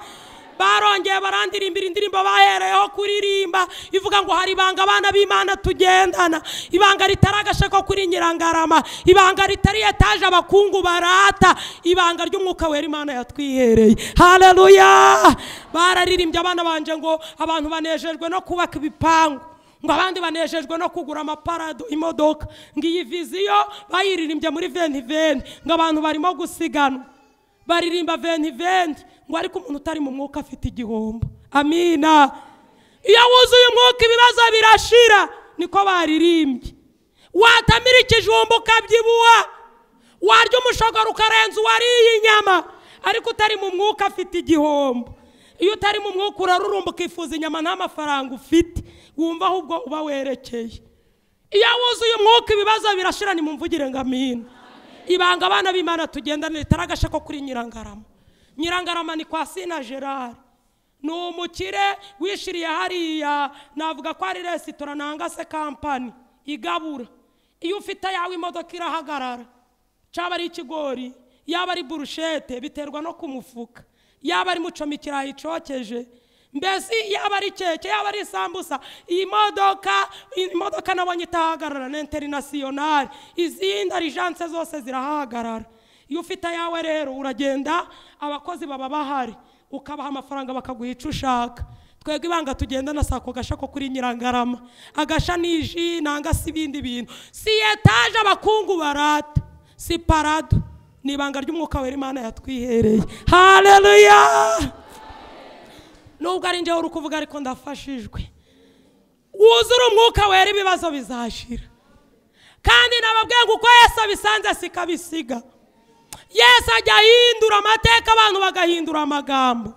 barongeye barandirimbira indirimbo bahereyeho kuririmba ivuga ngo hari ibanga abana b'imana tugendana ibanga ritari agashako kuri nyirangarama ibanga ritari etaje abakungu barata ibanga ry'umwuka wera imana yatwihereye hareruya bararirimbye abana banje ngo abantu banejejwe no kubaka ibipangu ngo abandi banejejwe no kugura amaparado imodoka ngo iyi viziyo bayiririmbye muri veni veni ngo abantu barimo gusiganwa baririmba veni veni ngo ariko umuntu utari mu mwuka afite igihombo amina iyo wuzuye umwuka ibibazo birashira niko baririmbye watamira ikijumba ukabyibuha warya umushogoro ukarenza uwariye inyama ariko utari mu mwuka afite igihombo iyo utari mu mwuka urarurumba ukifuza inyama nta mafaranga ufite wumva ahubwo uba werekeye iyo wuzuye umwuka ibibazo birashira ni mu mvugire ngo amina ibanga abana b'imana tugendane ritari agashako kuri nyirangarama nyirangarama ni kwa sina gerard ni umukire wishiriye hariya navuga ko ari resitora nanga se kampani igabura iyo ufite ayawe imodoka irahagarara cyaba ari ikigori yaba ari burushete biterwa no ku mufuka yaba ari mucomikirayi cokeje mbese yaba ari keke yaba ari sambusa iyi modoka iyi modoka nabonye itahagarara na interinasiyonari izindi arijanse zose zirahahagarara iyo ufite ayawe rero uragenda abakozi baba bahari ukabaha amafaranga bakaguha icyo ushaka twebwe ibanga tugendana si ako gasha ko kuri nyirangarama agasha ni ji nanga si ibindi bintu si etaje abakungu barata si parado ni ibanga ry'umwuka wera imana yatwihereye hareruya nubwo ari njyewe uri kuvuga ariko ndafashijwe wuzure umwuka wera ibibazo bizashira kandi nababwiye ngo uko yesu abisanze siko abisiga yesu ajya ahindura amateka abantu bagahindura amagambo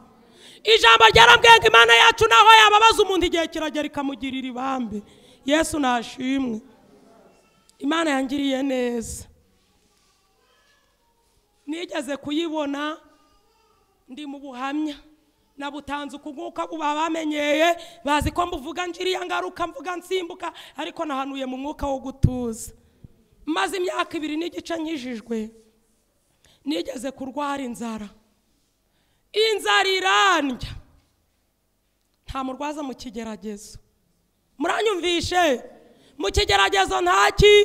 ijambo ryarambwiye ngo imana yacu naho yababaza umuntu igihe kiragera ikamugirira ibambe yesu nashimwe imana yangiriye neza nigeze kuyibona ndi mu buhamya nabutanze ukuguka uba bamenyeye bazi ko mbuvuga njiriya ngaruka mvuga nsimbuka ariko nahanuye mu mwuka wo gutuza maze imyaka ibiri n'igice nkijijwe nigeze kurwara inzara inzara irandya nta murwaza mu kigeragezo muranyumvishe mu kigeragezo ntaki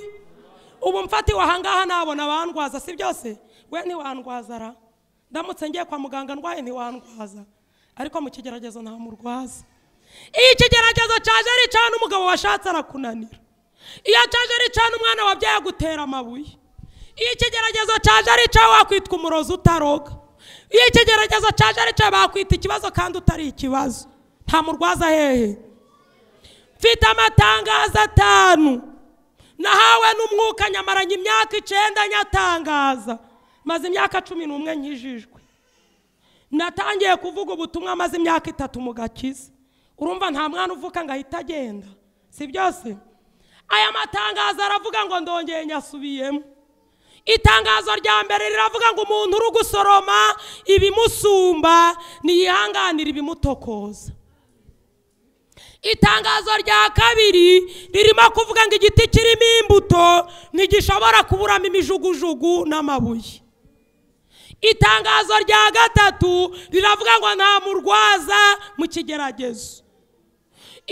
ubu mfatiwe ahangaha nabona abandwaza si byose we ntiwandwaza ra ndamutse ngiye kwa muganga ndwaye ntiwandwaza ariko mu kigeragezo nta murwaza iyo ikigeragezo cyaje ari cyane umugabo washatse arakunanira iyo cyaje ari cyane umwana wabyaye agutera amabuye iyo ikigeragezo cyaje ari cya wakwitwa umurozi utaroga iyo ikigeragezo cyaje ari cya bakwita ikibazo kandi utari ikibazo nta murwaza hehe mfite amatangazo atanu nahawe n'umwuka nyamaranye imyaka icyenda nyatangaza maze imyaka cumi n'umwe nkijijwe natangiye kuvuga ubutumwa maze imyaka itatu mu gakiza urumva nta mwana uvuka ngo ahite agenda si byose aya matangazo aravuga ngo ndongeye nyasubiyemo itangazo rya mbere riravuga ngo umuntu uri gusoroma ibimusumba ntiyihanganira ibimutokoza itangazo rya kabiri ririmo kuvuga ngo igiti kirimo imbuto ntigishobora kuburamo imijugujugu n'amabuye itangazo rya gatatu riravuga ngo nta murwaza mu kigeragezo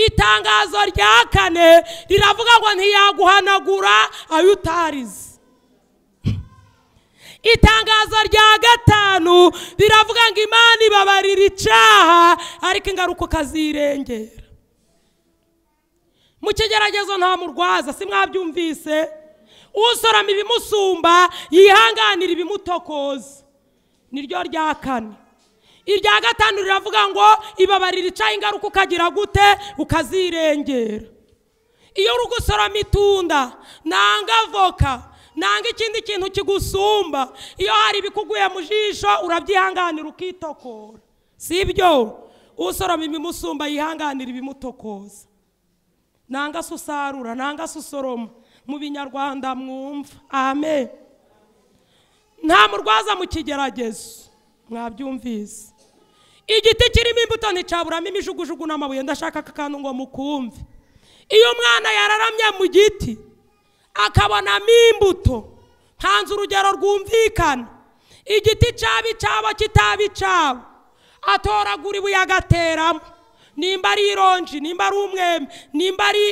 itangazo rya kane riravuga ngo ntiyaguhanagura ayo utarize itangazo rya gatanu riravuga ngo imana ibabarira icyaha ariko ingaruka ukazirengera mu kigeragezo nta murwaza si mwabyumvise usorama ibimusumba yihanganira ibimutokoza niryo rya kane irya gatanu riravuga ngo ibabarira icyaha ingaruka ukagira gute ukazirengera iyo uri gusoroma itunda nanga avoka nanga ikindi kintu kigusumba iyo hari ibikuguye mu jisho urabyihanganira ukitokora si ibyo usoroma ibimusumba yihanganira ibimutokoza nanga se usarura nanga se usoroma mu binyarwanda mwumva amen nta murwaza mu kigeragezo mwabyumvise igiti kirimo imbuto nticaburamo imijugujugu n'amabuye ndashaka aka kantu ngo mukumve iyo umwana yararamye mu giti akabonamo imbuto ntanze urugero rwumvikana igiti cyaba icyabo kitaba icyabo atoragura ibuye agateramo nimba ari ironji nimba ari umwembe nimba ari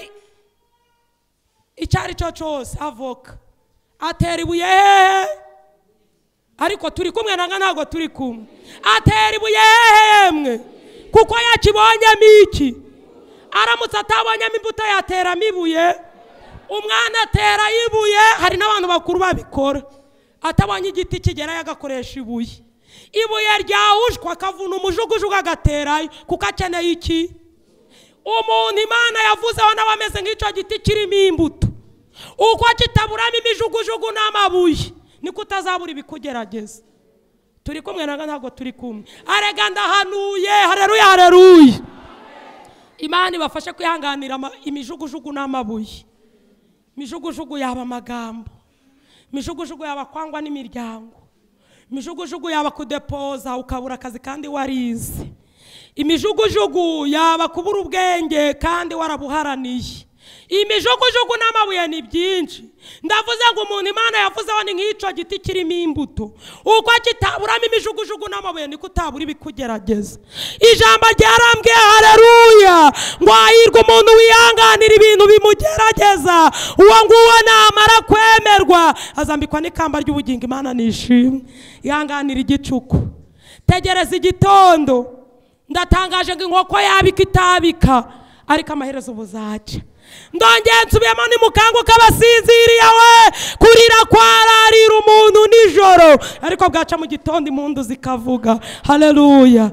icyo ari cyo cyose avoka atera ibuye hehe ariko turi kumwe nanga ntabwo turi kumwe atera ibuye hehemwe kuko yakibonyemo iki aramutse atabonyemo imbuto yateramo ibuye umwana atera ibuye hari n'abantu bakuru babikora atabonye igiti kigerayo agakoresha ibuye ibuye ryahushwe akavuna umujugujugu agaterayo kuko akeneye iki umuntu imana yavuzeho nawe ameze nk'icyo giti kirimo imbuto uko kitaburamo imijugujugu n'amabuye niko utazabura ibikugerageza turi kumwe nanga ntabwo turi kumwe arega ndahanuye hareruye hareruye imana ibafashe kwihanganira ama- imijugujugu n'amabuye imijugujugu yaba amagambo imijugujugu yaba kwangwa n'imiryango imijugujugu yaba kudepoza ukabura akazi kandi warize imijugujugu yaba kubura ubwenge kandi warabuharaniye imijugujugu n'amabuye ni byinshi ndavuze ngo umuntu imana yavuzeho ni nk'icyo giti kirimo imbuto uko kitaburamo imijugujugu n'amabuye niko utabura ibikugerageza ijambo ryarambwiye hareruya ngo hahirwa umuntu wihanganira ibintu bimugerageza uwo nguwo namara kwemerwa azambikwa n'ikamba ry'ubugingo imana nishimwe ihanganira igicuku tegereza igitondo ndatangaje ngo inkoko yabika itabika ariko amaherezo ubu zaca ndongeye nsubiyemo ni mukanguka abasinziriye we kurira kwararira umuntu nijoro ariko bwaca mu gitondo impundu zikavuga haleluya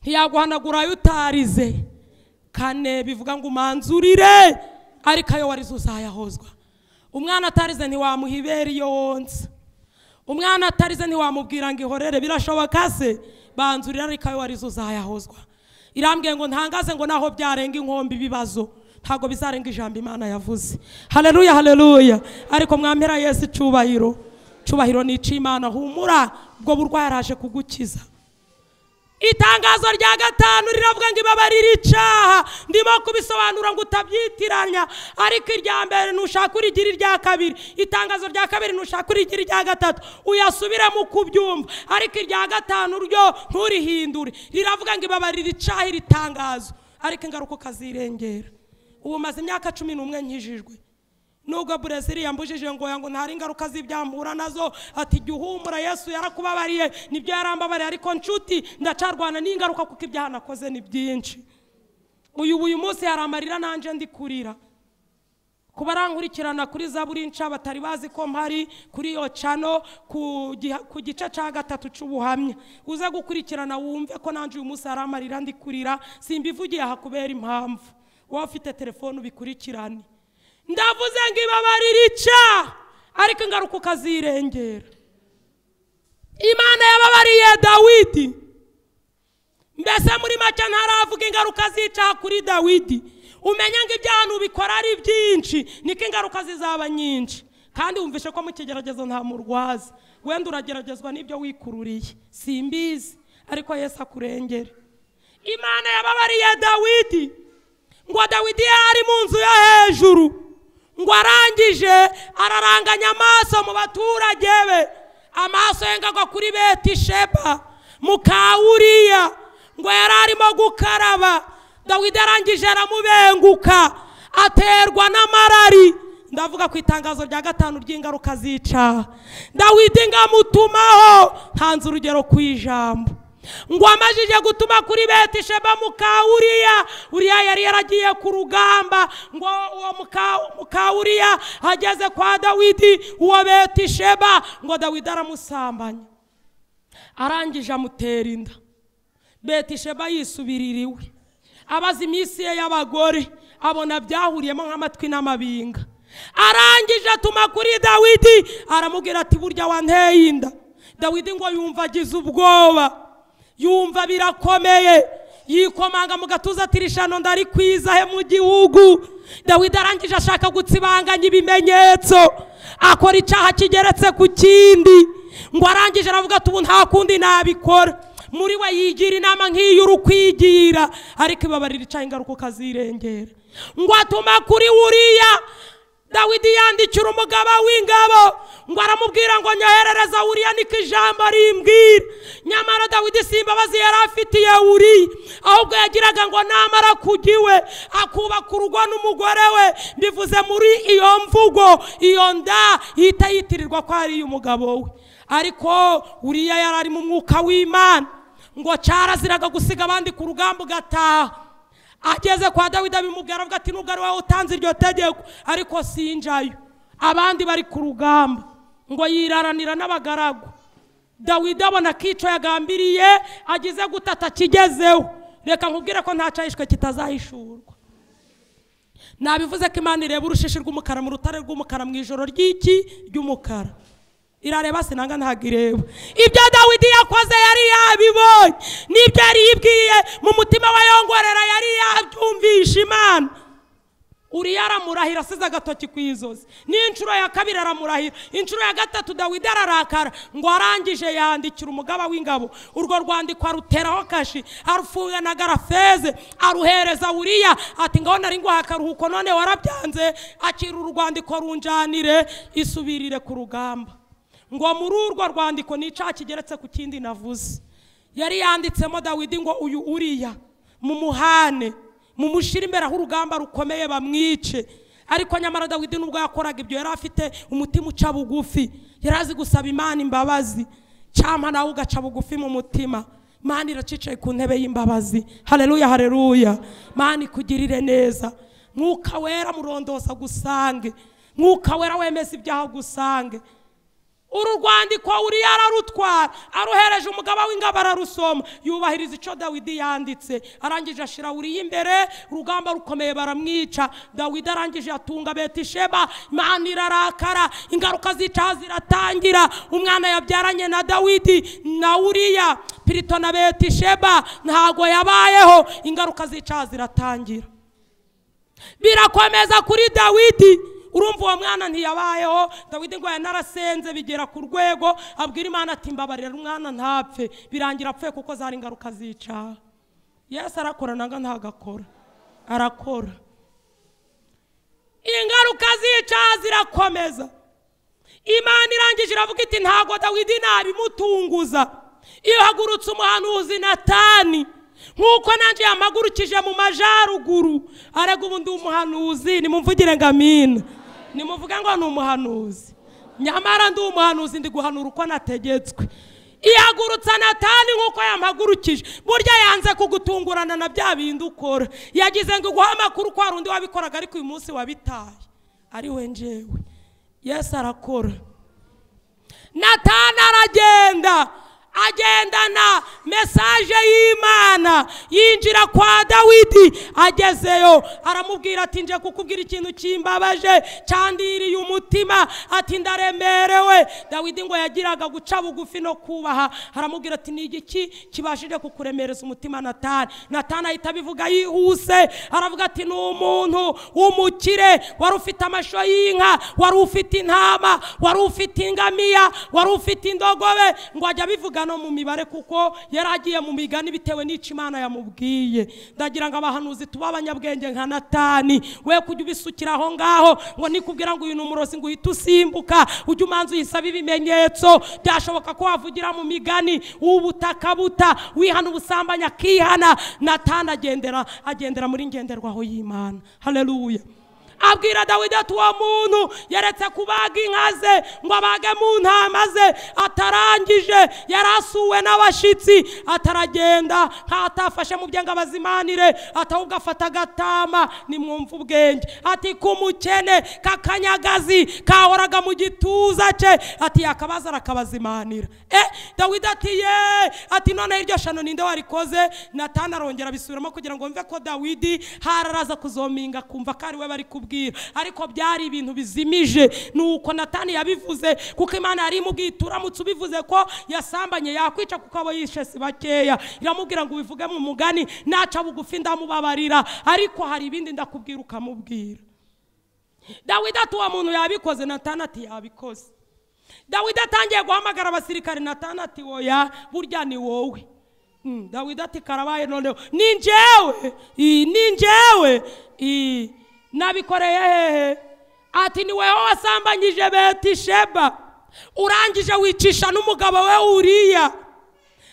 ntiyaguhanagura ayo utarize kane bivuga ngo umanzurire ariko ayo warize uzayahozwa umwana atarize ntiwamuha ibere iyo wonsa umwana atarize ntiwamubwira ngo ihorere birashoboka se banzurira ariko ayo warizo uzayahozwa irambwiye ngo ntangaze ngo naho byarenga inkombe ibibazo ntabwo bizarenga ijambo imana yavuze haleluya haleluya ariko mwampera yesu icyubahiro icyubahiro ni icy'imana humura ubwo burwayi araje kugukiza itangazo rya gatanu riravuga ngo ibabarire icyaha ndimo kubisobanura ngo utabyitiranya ariko irya mbere ntushaka urigira irya kabiri itangazo rya kabiri ntushaka urigira irya gatatu uyasubiremo uko ubyumva ariko irya gatanu ryo nturihindure riravuga ngo ibabarire icyaha iri tangazo ariko ingaruka ukazirengera ubu maze imyaka cumi n'umwe nkijijwe nubwo burezili yambujije ngo ngo ntari ingaruka z'ibyambura nazo ati igihe uhumura yesu yarakubabariye nibyo yarambabariye ariko nshuti ndacarwana n'ingaruka kuko ibyaha nakoze ni byinshi uyu uyu munsi hari amarira nanjye ndi kurira ku barankurikirana kuri za buri nca batari bazi ko mpari kuri iyo cano ku giha- ku gice cya gatatu cy'ubuhamya uze gukurikirana wumve ko nanjye uyu munsi hari amarira ndi kurira simbivugiye aha kubera impamvu wowe ufite telefone ubikurikirane ndavuze ngo ibabarire icyaha ariko ingaruka ukazirengera imana yababariye dawidi mbese muri make ntaravuga ingaruka z'icyaha kuri dawidi umenye ngo ibyaha ntubikora ari byinshi niko ingaruka zizaba nyinshi kandi wumvishe ko mu kigeragezo nta murwaza wenda urageragezwa n'ibyo wikururiye simbizi ariko yesu akurengere imana yababariye dawidi ngo dawidi yari mu nzu yo hejuru ngo arangije araranganya amaso mu baturage be amaso ye ngo agwa kuri beti sheba mu kawuriya ngo yari arimo gukaraba dawidi arangije aramubenguka aterwa n'amarari ndavuga ku itangazo rya gatanu ry'ingaruka z'icaha dawidi ngo amutumaho ntanze urugero ku ijambo ngo amajije gutuma kuri beti sheba muka uriya uriya yari yaragiye ku rugamba ngo uwo muka- muka uriya ageze kwa dawidi uwo beti sheba ngo dawidi aramusambanya arangije amutera inda beti sheba yisubirira iwe abaza iminsi ye y'abagore abona byahuriyemo nk'amatwi n'amabinga arangije atuma kuri dawidi aramubwira ati burya wanteye inda dawidi ngo yumva agize ubwoba yumva birakomeye yikomanga mu gatuza ati rishano ndarikwiza he mu gihugu dawidi arangije ashaka gutsibanganya ibimenyetso akora icyaha kigeretse ku kindi ngo arangije aravuga ati ubu nta kundi nabikora muri we yigira inama nk'iyo uri kwigira ariko ibabarira icyaha ingaruka ukazirengera ngo atuma kuri wuriya dawidi yandikira umugaba w'ingabo ngo aramubwira ngo nyoherereza wuriya niko ijambo rimbwira nyamara dawidi si imbabazi yari afitiye wuriya ahubwo yagiraga ngo namara kujya iwe akubaka urugo n'umugore we bivuze muri iyo mvugo iyo nda ihita yitirirwa ko ari iy'umugabo we ariko wuriya yari ari mu mwuka w'imana ngo cyaraziraga gusiga abandi ku rugamba ugataha ageze kwa dawidi abimubwira avuga ati nubwo ari wowe utanze iryo tegeko ariko sinjayo abandi bari ku rugamba ngo yiraranira n'abagaragu dawidi abona ko icyo yagambiriye agize gutata kigezeho reka nkubwire ko nta cyahishwe kitazahishurwa nabivuze ko imana ireba urushishi rw'umukara mu rutare rw'umukara mu ijoro ry'iki ry'umukara irareba sinanga ntabwo ireba ibyo dawidi yakoze yari yabibonye n'ibyo yari yibwiye mu mutima we yongorera yari yabyumvisha imana uriya aramurahira asize agatoki ku izozi n'inshuro ya kabiri aramurahira inshuro ya gatatu dawidi ararakara ngo arangije yandikira umugaba w'ingabo urwo rwandiko aruteraho kashi arufunga na garafeze aruhereza uriya ati ngaho nari nguha akaruhuko none warabyanze akira urwandiko runjanire isubirire ku rugamba ngo muri urwo rwandiko n'icyaha kigeretse ku kindi navuze yari yanditsemo dawidi ngo uyu uriya mumuhane mumushyire imbere aho urugamba rukomeye bamwice ariko nyamara dawidi nubwo yakoraga ibyo yari afite umutima uca bugufi yari azi gusaba imana imbabazi cyangwa nawe ugaca bugufi mu mutima imana iracicaye ku ntebe y'imbabazi hareruya hareruya imana ikugirire neza mwuka wera murondosa gusange mwuka wera wemeza ibyaha gusange uru rwandiko uriya ararutwara aruhereje umugaba w'ingabo ararusoma yubahiriza icyo dawidi yanditse arangije ashira uriya imbere urugamba rukomeye baramwica dawidi arangije atunga betisheba imana irarakara ingaruka z'icaha ziratangira umwana yabyaranye na dawidi na uriya pirito na betisheba ntago yabayeho ingaruka z'icaha ziratangira birakomeza kuri dawidi urumva uwo mwana ntiyabayeho dawidi ngo narasenze bigera ku rwego abwira imana ati mbabarira umwana ntapfe birangira apfuye kuko zari ingaruka zica yesu arakora nanga ntabwo akora arakora ingaruka zica zirakomeza imana irangije iravuga iti ntabwo dawidi nabimutunguza ihagurutse umuhanuzi natani nk'uko nanjye yamagurukije mu majyaruguru arega ubundi umuhanuzi nimumvugire ngo amina nimuvuge ngo ni umuhanuzi nyamara ndi umuhanuzi ndi guhanura uko nategetswe ihagurutsa natani nk'uko yampagurukije burya yanze kugutungurana na bya bindi ukora yagize ngo uguhe amakuru ko hari undi wabikoraga ariko uyu munsi wabitaye ari we njyewe yesu arakora natana aragenda agendana mesaje y'imana yinjira kwa dawidi agezeyo aramubwira ati nje kukubwira ikintu kimbabaje cyandiriye umutima ati ndaremerewe dawidi ngo yagiraga guca bugufi no kubaha aramubwira ati ni igiki kibashije kukuremereza umutima natani natani ahita abivuga yihuse aravuga ati ni umuntu w'umukire wari ufite amashyo y'inka wari ufite intama wari ufite ingamiya wari ufite indogobe ngo ajya abivuga no mu mibare kuko yari agiye mu migani bitewe n'icyo imana yamubwiye ndagira ngo abahanuzi tube abanyabwenge nka natani we kujya ubisukira aho ngaho ngo nikubwira ngo uyu ni umurozi ngo uhite usimbuka ujye umanza uyisaba ibimenyetso byashoboka ko wavugira mu migani ubutaka buta wihana ubusambanyi akihana natani agendera agendera muri ngenderwaho y'imana haleluya abwira dawidi ati uwo muntu yaretse kubaga inka ze ngo abage mu ntama ze atarangije yari asuwe n'abashyitsi ataragenda nk'atafashe mu bye ngo abazimanire atahubwo afata agatama nimwumve ubwenge ati k'umukene k'akanyagazi kahoraga mu gituza cye ati yakabaza arakabazimanira eh dawidi ati ye ati noneho iryo shano ninde warikoze natana arongera abisubiramo kugira ngo mve ko dawidi hararaza kuzominga akumva ko ari we bari kubwira kubwira ariko byari ibintu bizimije nuko natani yabivuze kuko imana yari imubwiye uramutse ubivuze ko yasambanye yakwica kuko abo yishe si bakeya iramubwira ngo ubivuge mu mugani naca bugufi ndamubabarira ariko hari ibindi ndakubwira ukamubwira dawidi ati uwo muntu yabikoze natani ati yabikoze dawidi atangiye guhamagara abasirikare natani ati woya burya ni wowe Mm, dawidi ati karabaye noneho ni njyewe i, ni njyewe i, nabikoreye hehe ati ni wowe wasambanyije betisheba urangije wicisha n'umugabo we uriya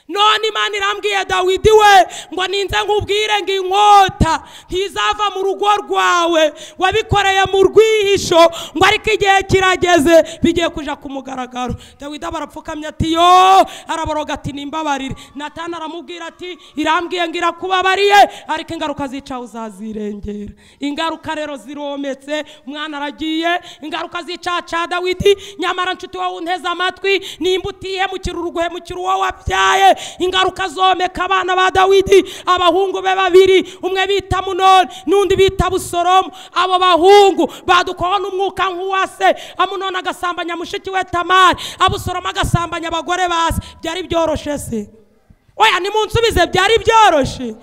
none imana irambwiye dawidi we ngo ninze nkubwire ngo inkota ntizava mu rugo rwawe wabikoreye mu rwihisho ngo ariko igihe kirageze bigiye kuja ku mugaragaro dawidi barapfukamye ati yo araboroga ati nimbabarire natana aramubwira ati irambwiye ngo irakubabariye ariko ingaruka zica uzazirengera ingaruka rero zirometse umwana aragiye ingaruka zica ca dawidi nyamara nshuti wowe unteze amatwi nimba utihemukira uruguhemukira uwo wabyaye ingaruka zomeka abana ba dawidi abahungu be babiri umwe bita munoni n'undi bita busoromu abo bahungu badukoho n'umwuka nk'uwa se amunoni agasambanya mushiki we tamari abusoromu agasambanya abagore ba se byari byoroshye se oya nimunsubize byari byoroshye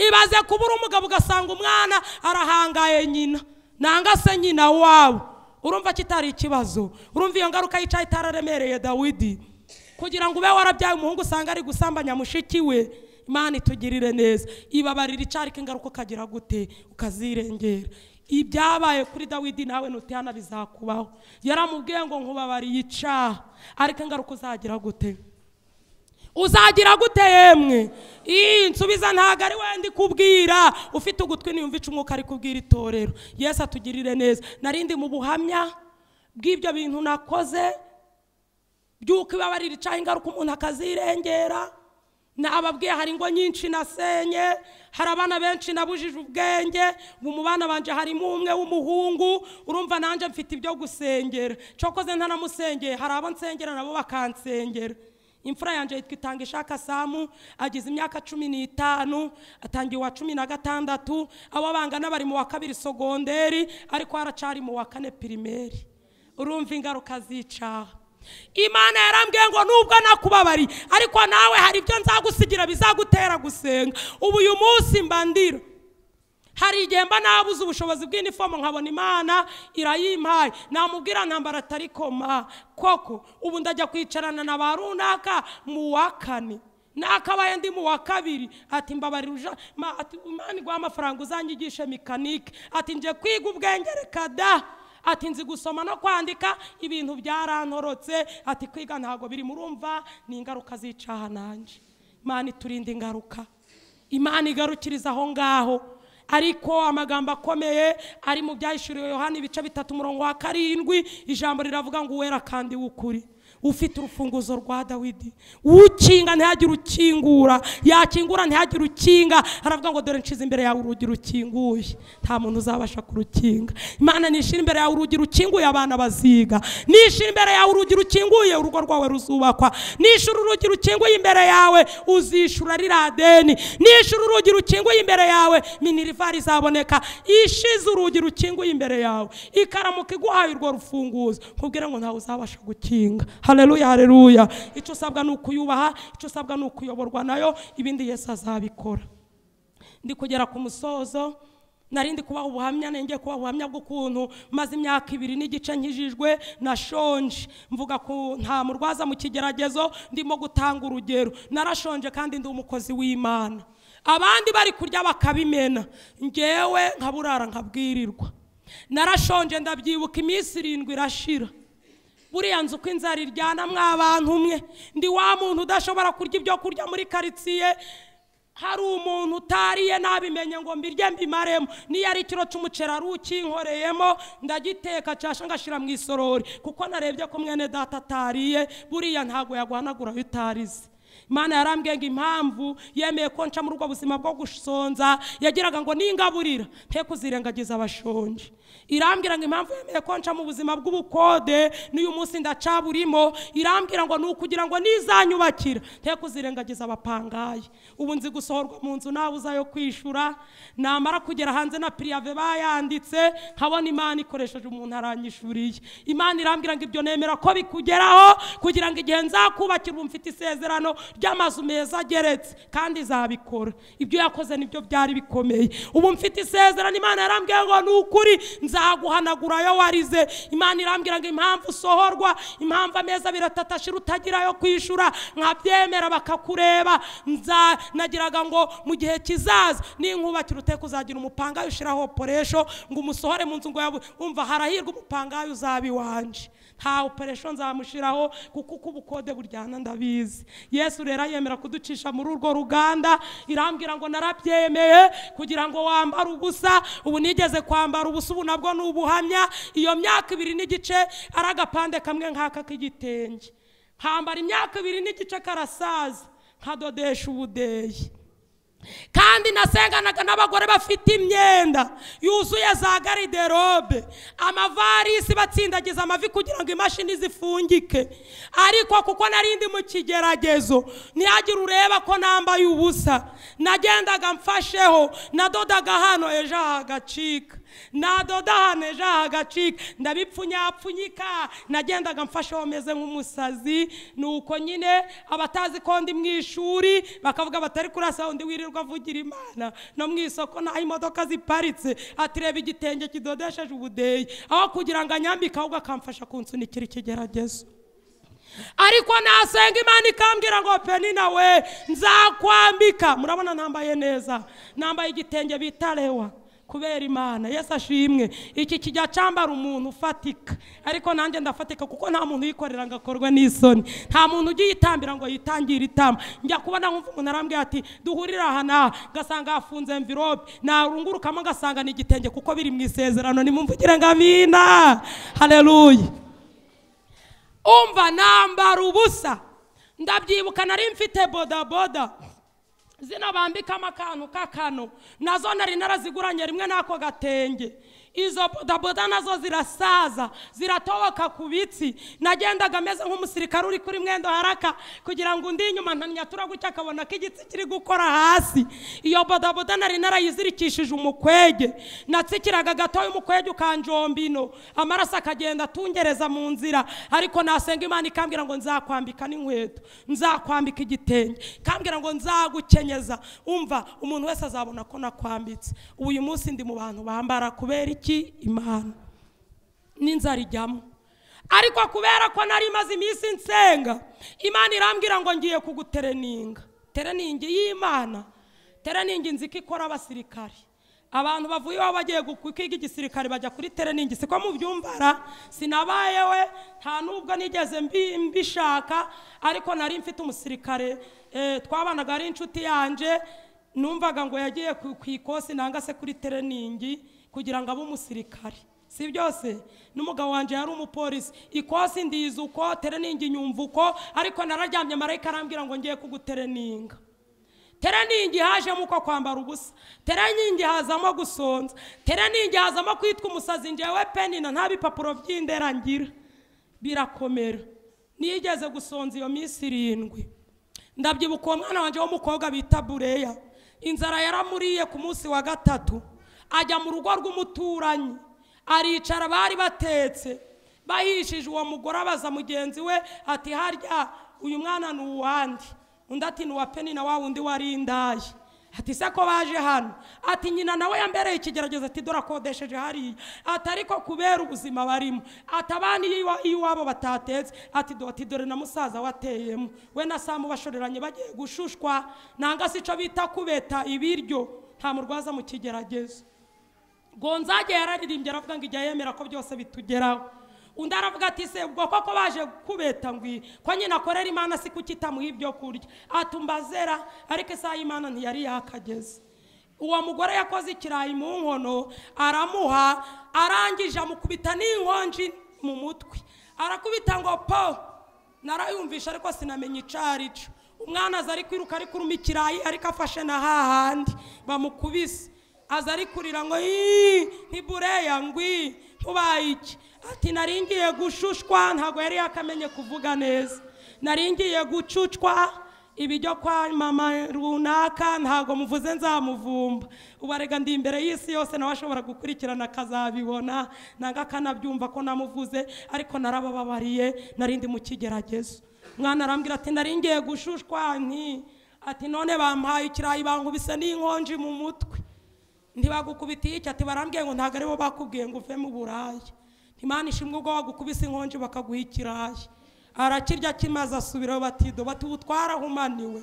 ibaze kuba uri umugabo ugasanga umwana arahangaye nyina nanga se nyina wabo urumva kitari ikibazo urumva iyo ngaruka yicaye itararemereye dawidi kugira ngo ube warabyaye umuhungu usanga ari gusambanya mushiki we imana itugirire neza ibabarira icyarika ingaruka ukagira gute ukazirengera ibyabaye kuri dawidi nawe ntutihana bizakubaho yaramubwiye ngo nkubabariye icaha ariko ingaruka uzagira gute uzagira gute yemwe iyi nsubiza ntabwo ari wenda ikubwira ufite ugutwi niyumva ica umwuka ari kubwira itorero yesu atugirire neza narindi mu buhamya bw'ibyo bintu nakoze by'uko ibabarira icaho ingaruka umuntu akazirengera nababwiye hari ingo nyinshi nasenye hari abana benshi nabujije ubwenge ubu mu bana banje harimo umwe w'umuhungu urumva nanjye mfite ibyo gusengera cokoze ntanamusengeye hari abo nsengera nabo bakansengera imfura yanjye yitwa itanga ishaka samu agize imyaka cumi n'itanu atangiye uwa cumi na gatandatu abo bangana bari mu wa kabiri sogonderi ariko haracari mu wa kane pirimeri urumva ingaruka zicaha imana yarambwiye ngo nubwo nakubabari ariko nawe hari ibyo nzagusigira bizagutera gusenga ubu uyu munsi mbandira hari igihe mba nabuze ubushobozi bw'inifomu nkabona imana irayimpaye namubwira ntambara atari koma koko ubu ndajya kwicarana na ba runaka mu wa kane nakabaye ndi mu wa kabiri ati mbabarira uja ma- ati imana iguha amafaranga uzanyigishe mekanike ati nje kwiga ubwenge reka da ati nzi gusoma no kwandika ibintu byarantorotse ati kwiga ntabwo biri murumva ni ingaruka zicaha nanjye imana iturinda ingaruka imana igarukiriza aho ngaho ariko amagambo akomeye ari mu byahishuriwe yohani ibice bitatu umurongo wa karindwi ijambo riravuga ngo uwera kandi w'ukuri ufite urufunguzo rwa dawidi ukinga ntihagire ukingura yakingura ntihagire ukinga aravuga ngo dore nshize imbere yawe urugi rukinguye nta muntu uzabasha kurukinga imana nishira imbere yawe urugi rukinguye abana baziga nishira imbere yawe urugi rukinguye urugo rwawe ruzubakwa nishura urugi rukinguye imbere yawe uzishura ririya deni nishura urugi rukinguye imbere yawe minerivari izaboneka ishize urugi rukinguye imbere yawe ikaramuka iguhaye urwo rufunguzo nkubwire ngo ntawe uzabasha gukinga hareruya hareruya icyo usabwa ni ukuyubaha icyo usabwa ni ukuyoborwa nayo ibindi yesu azabikora ndi kugera ku musozo nari ndi kubaha ubuhamya nenge kubaha ubuhamya bw'ukuntu maze imyaka ibiri n'igice nkijijwe nashonje mvuga ku nta murwaza mu kigeragezo ndimo gutanga urugero narashonje kandi ndi umukozi w'imana abandi bari kurya bakabimena ngewe nkaburara nkabwirirwa narashonje ndabyibuka iminsi irindwi irashira buriya nzu uko inzara iryana mw'abantu umwe ndi wa muntu udashobora kurya ibyo kurya muri karitsiye hari umuntu utariye nabimenye ngo mbirye mbimaremo niyo ari ikiro cy'umuceri ari ukinkoreyemo ndagiteka cyasha ngashyira mu isorori kuko narebye ko mwene data atariye buriya ntabwo yaguhanagura aho utarize imana yarambwiye ngo impamvu yemeye ko nca muri ubwo buzima bwo gusonza yagiraga ngo ningaburira nte kuzirengagiza abashonje irambwira ngo impamvu yemeye ko nca mu buzima bw'ubukode n'uyu munsi ndacaburimo irambwira ngo ni ukugira ngo nizanyubakira nte kuzirengagiza abapangaye ubu nzi gusohorwa mu nzu nawe uzayo kwishyura namara kugera hanze na piriyave bayanditse nkabona imana ikoresheje umuntu aranyishuriye imana irambwira ngo ibyo nemera ko bikugeraho kugira ngo igihe nzakubakira ubu mfite isezerano ry'amazu meza ageretse kandi izabikora ibyo yakoze nibyo byari bikomeye ubu mfite isezerano imana yarambwiye ngo ni ukuri nzaguhanagura ayo warize imana irambwira ngo impamvu usohorwa impamvu ameza abiri atatu ashira utagira ayo kwishyura nkabyemera bakakureba nza nagiraga ngo mu gihe kizaza ninkubakira uteka uzagira umupangayi ushyiraho oporesho ngo umusohore mu nzu ngo yabu- umva harahirwa umupangayi uzaba iwanje nta operation nzamushyiraho kuko uko ubukode buryana ndabizi yesu rero yemera kuducisha muri urwo ruganda irambwira ngo narabyemeye kugira ngo wambare ubusa ubu nigeze kwambara ubusa ubu nabwo ni ubuhamya iyo myaka ibiri n'igice ari agapande kamwe nk'aka k'igitenge nkambara imyaka ibiri n'igice karasaza nkadodesha ubudeyi kandi nasenganaga n'abagore bafite imyenda yuzuye za gariderobe amavarisi batsindagiza amavi kugira ngo imashini zifungike ariko kuko nari ndi mu kigeragezo ntihagire ureba ko nambaye ubusa nagendaga mfasheho nadodaga hano ejo hagacika nadoda hano ejo hagacika ndabipfunyapfunyika nagendaga mfasheho meze nk'umusazi ni uko nyine abatazi ko ndi mu ishuri bakavuga batari kurasa undi wirirwa avugira imana no mu isoko nta imodoka ziparitse ati reba igitenge kidodesheje ubudeyi aho kugira ngo anyambike ahubwo akamfasha kunsunikira ikigeragezo ariko nasenga imana ikambwira ngo peni nawe nzakwambika murabona nambaye neza nambaye igitenge bita rewa kubera imana yesu ashimwe iki kijya cyambara umuntu ufatika ariko nanjye ndafatika kuko nta muntu uyikorera ngo akorwe n'isoni nta muntu ujya uyitambira ngo yitangire itama njya kubona nkumva umuntu arambwira ati duhurira aha n'aha ngasanga hafunze envirope narungurukamo ngasanga ni igitenge kuko biri mu isezerano nimumvugire ngo amina hareruya umva nambara ubusa ndabyibuka nari mfite bodaboda zina bambikamo akantu k'akano nazo nari naraziguranye rimwe n'ako gatenge izo bodaboda nazo zirasaza ziratoboka ku bitsi nagendaga ameze nk'umusirikare uri kuri mwendo haraka kugira ngo undi inyuma ntanyatura gutya akabona ko igitsi kiri gukora hasi iyo bodaboda nari narayizirikishije umukwege natsikiraga gatoya umukwege ukanjombino amaraso akagenda atungereza mu nzira ariko nasenga imana ikambwira ngo nzakwambika n'inkweto nzakwambika igitenge ikambwira ngo nzagukenyeza umva umuntu wese azabona ko nakwambitse ubu uyu munsi ndi mu bantu bambara kubera iki imana n'inzara ijyamo ariko kubera ko nari maze iminsi nsenga imana irambwira ngo ngiye kugutereninga tereningi y'imana tereningi nzi ko ikora abasirikari abantu bavuye iwabo bagiye gu- kwiga igisirikare bajya kuri tereningi siko mubyumbara sinabayewe nta nubwo nigeze mbi- mbishaka ariko nari mfite umusirikare eh, twabanaga ari inshuti yanje numvaga ngo yagiye ku ku ikosi nanga se kuri tereningi kugira ngo abe umusirikare si byose n'umugabo wanjye yari umupolisi ikosi ndiza uko tereningi nyumva uko ariko nararyamye marayika arambwira ngo ngiye kugutereninga tereningi hajemo uko kwambara ubusa tereningi hazamo gusonza tereningi hazamo kwitwa umusazi njyewe penina nta bipapuro by'indera ngira birakomera nigeze gusonza iyo minsi irindwi ndabyibuka uwo mwana wanjye w'umukobwa bita bureya inzara yaramuriye ku munsi wa gatatu ajya mu rugo rw'umuturanyi aricara bari batetse bahishije uwo mugore abaza mugenzi we ati harya uyu mwana ni uwandi undi ati ni uwa peni na wa wundi wari indayi ati se ko baje hano ati nyina nawe yambereye ikigeragezo ati dore akodesheje hariya ati ariko kubera ubuzima barimo ati abana iyo iwa- iyo iwabo batatetse ati do- ati dore na musaza wateyemo we na samu bashoreranye bagiye gushushwa nanga si cyo bita kubeta ibiryo nta murwaza mu kigeragezo gonzage yararirimbye aravuga ngo ijya yemera ko byose bitugeraho undi aravuga ati se ubwo koko baje kubeta ngwi ko nyine akorera imana si kukitamuha ibyo kurya atumba zera ariko isaha y'imana ntiyari yakageze uwo mugore yakoze ikirayi mu nkono aramuha arangije amukubita n'inkonji mu mutwe arakubita ngo po narayumvisha ariko sinamenya icyo ari cyo umwana aza ari kwiruka ari kuruma ikirayi ariko afashe na hahandi bamukubise aza ari kurira ngo "Ii, ntibureya ngwi ntubaye iki ati nari ngiye gushushwa ntabwo yari yakamenye kuvuga neza nari ngiye gucucwa ibijyo kwa mama runaka ntabwo muvuze nzamuvumba ubu arega ndi imbere y'isi yose nawe ashobora gukurikirana akazabibona nanga akanabyumva ko namuvuze ariko narabababariye nari ndi mu kigeragezo mwana arambwira ati nari ngiye gushushwa nti ati none bampaye ikirayi bankubise n'inkonji mu mutwe ntibagukubitiye iki ati barambwiye ngo ntabwo aribo bakubwiye ngo uve mu buraya ntimana ishimwe ubwo bagukubise inkonji bakaguha ikirayi arakirya kimaze asubirayo batido bati ubu twarahumaniwe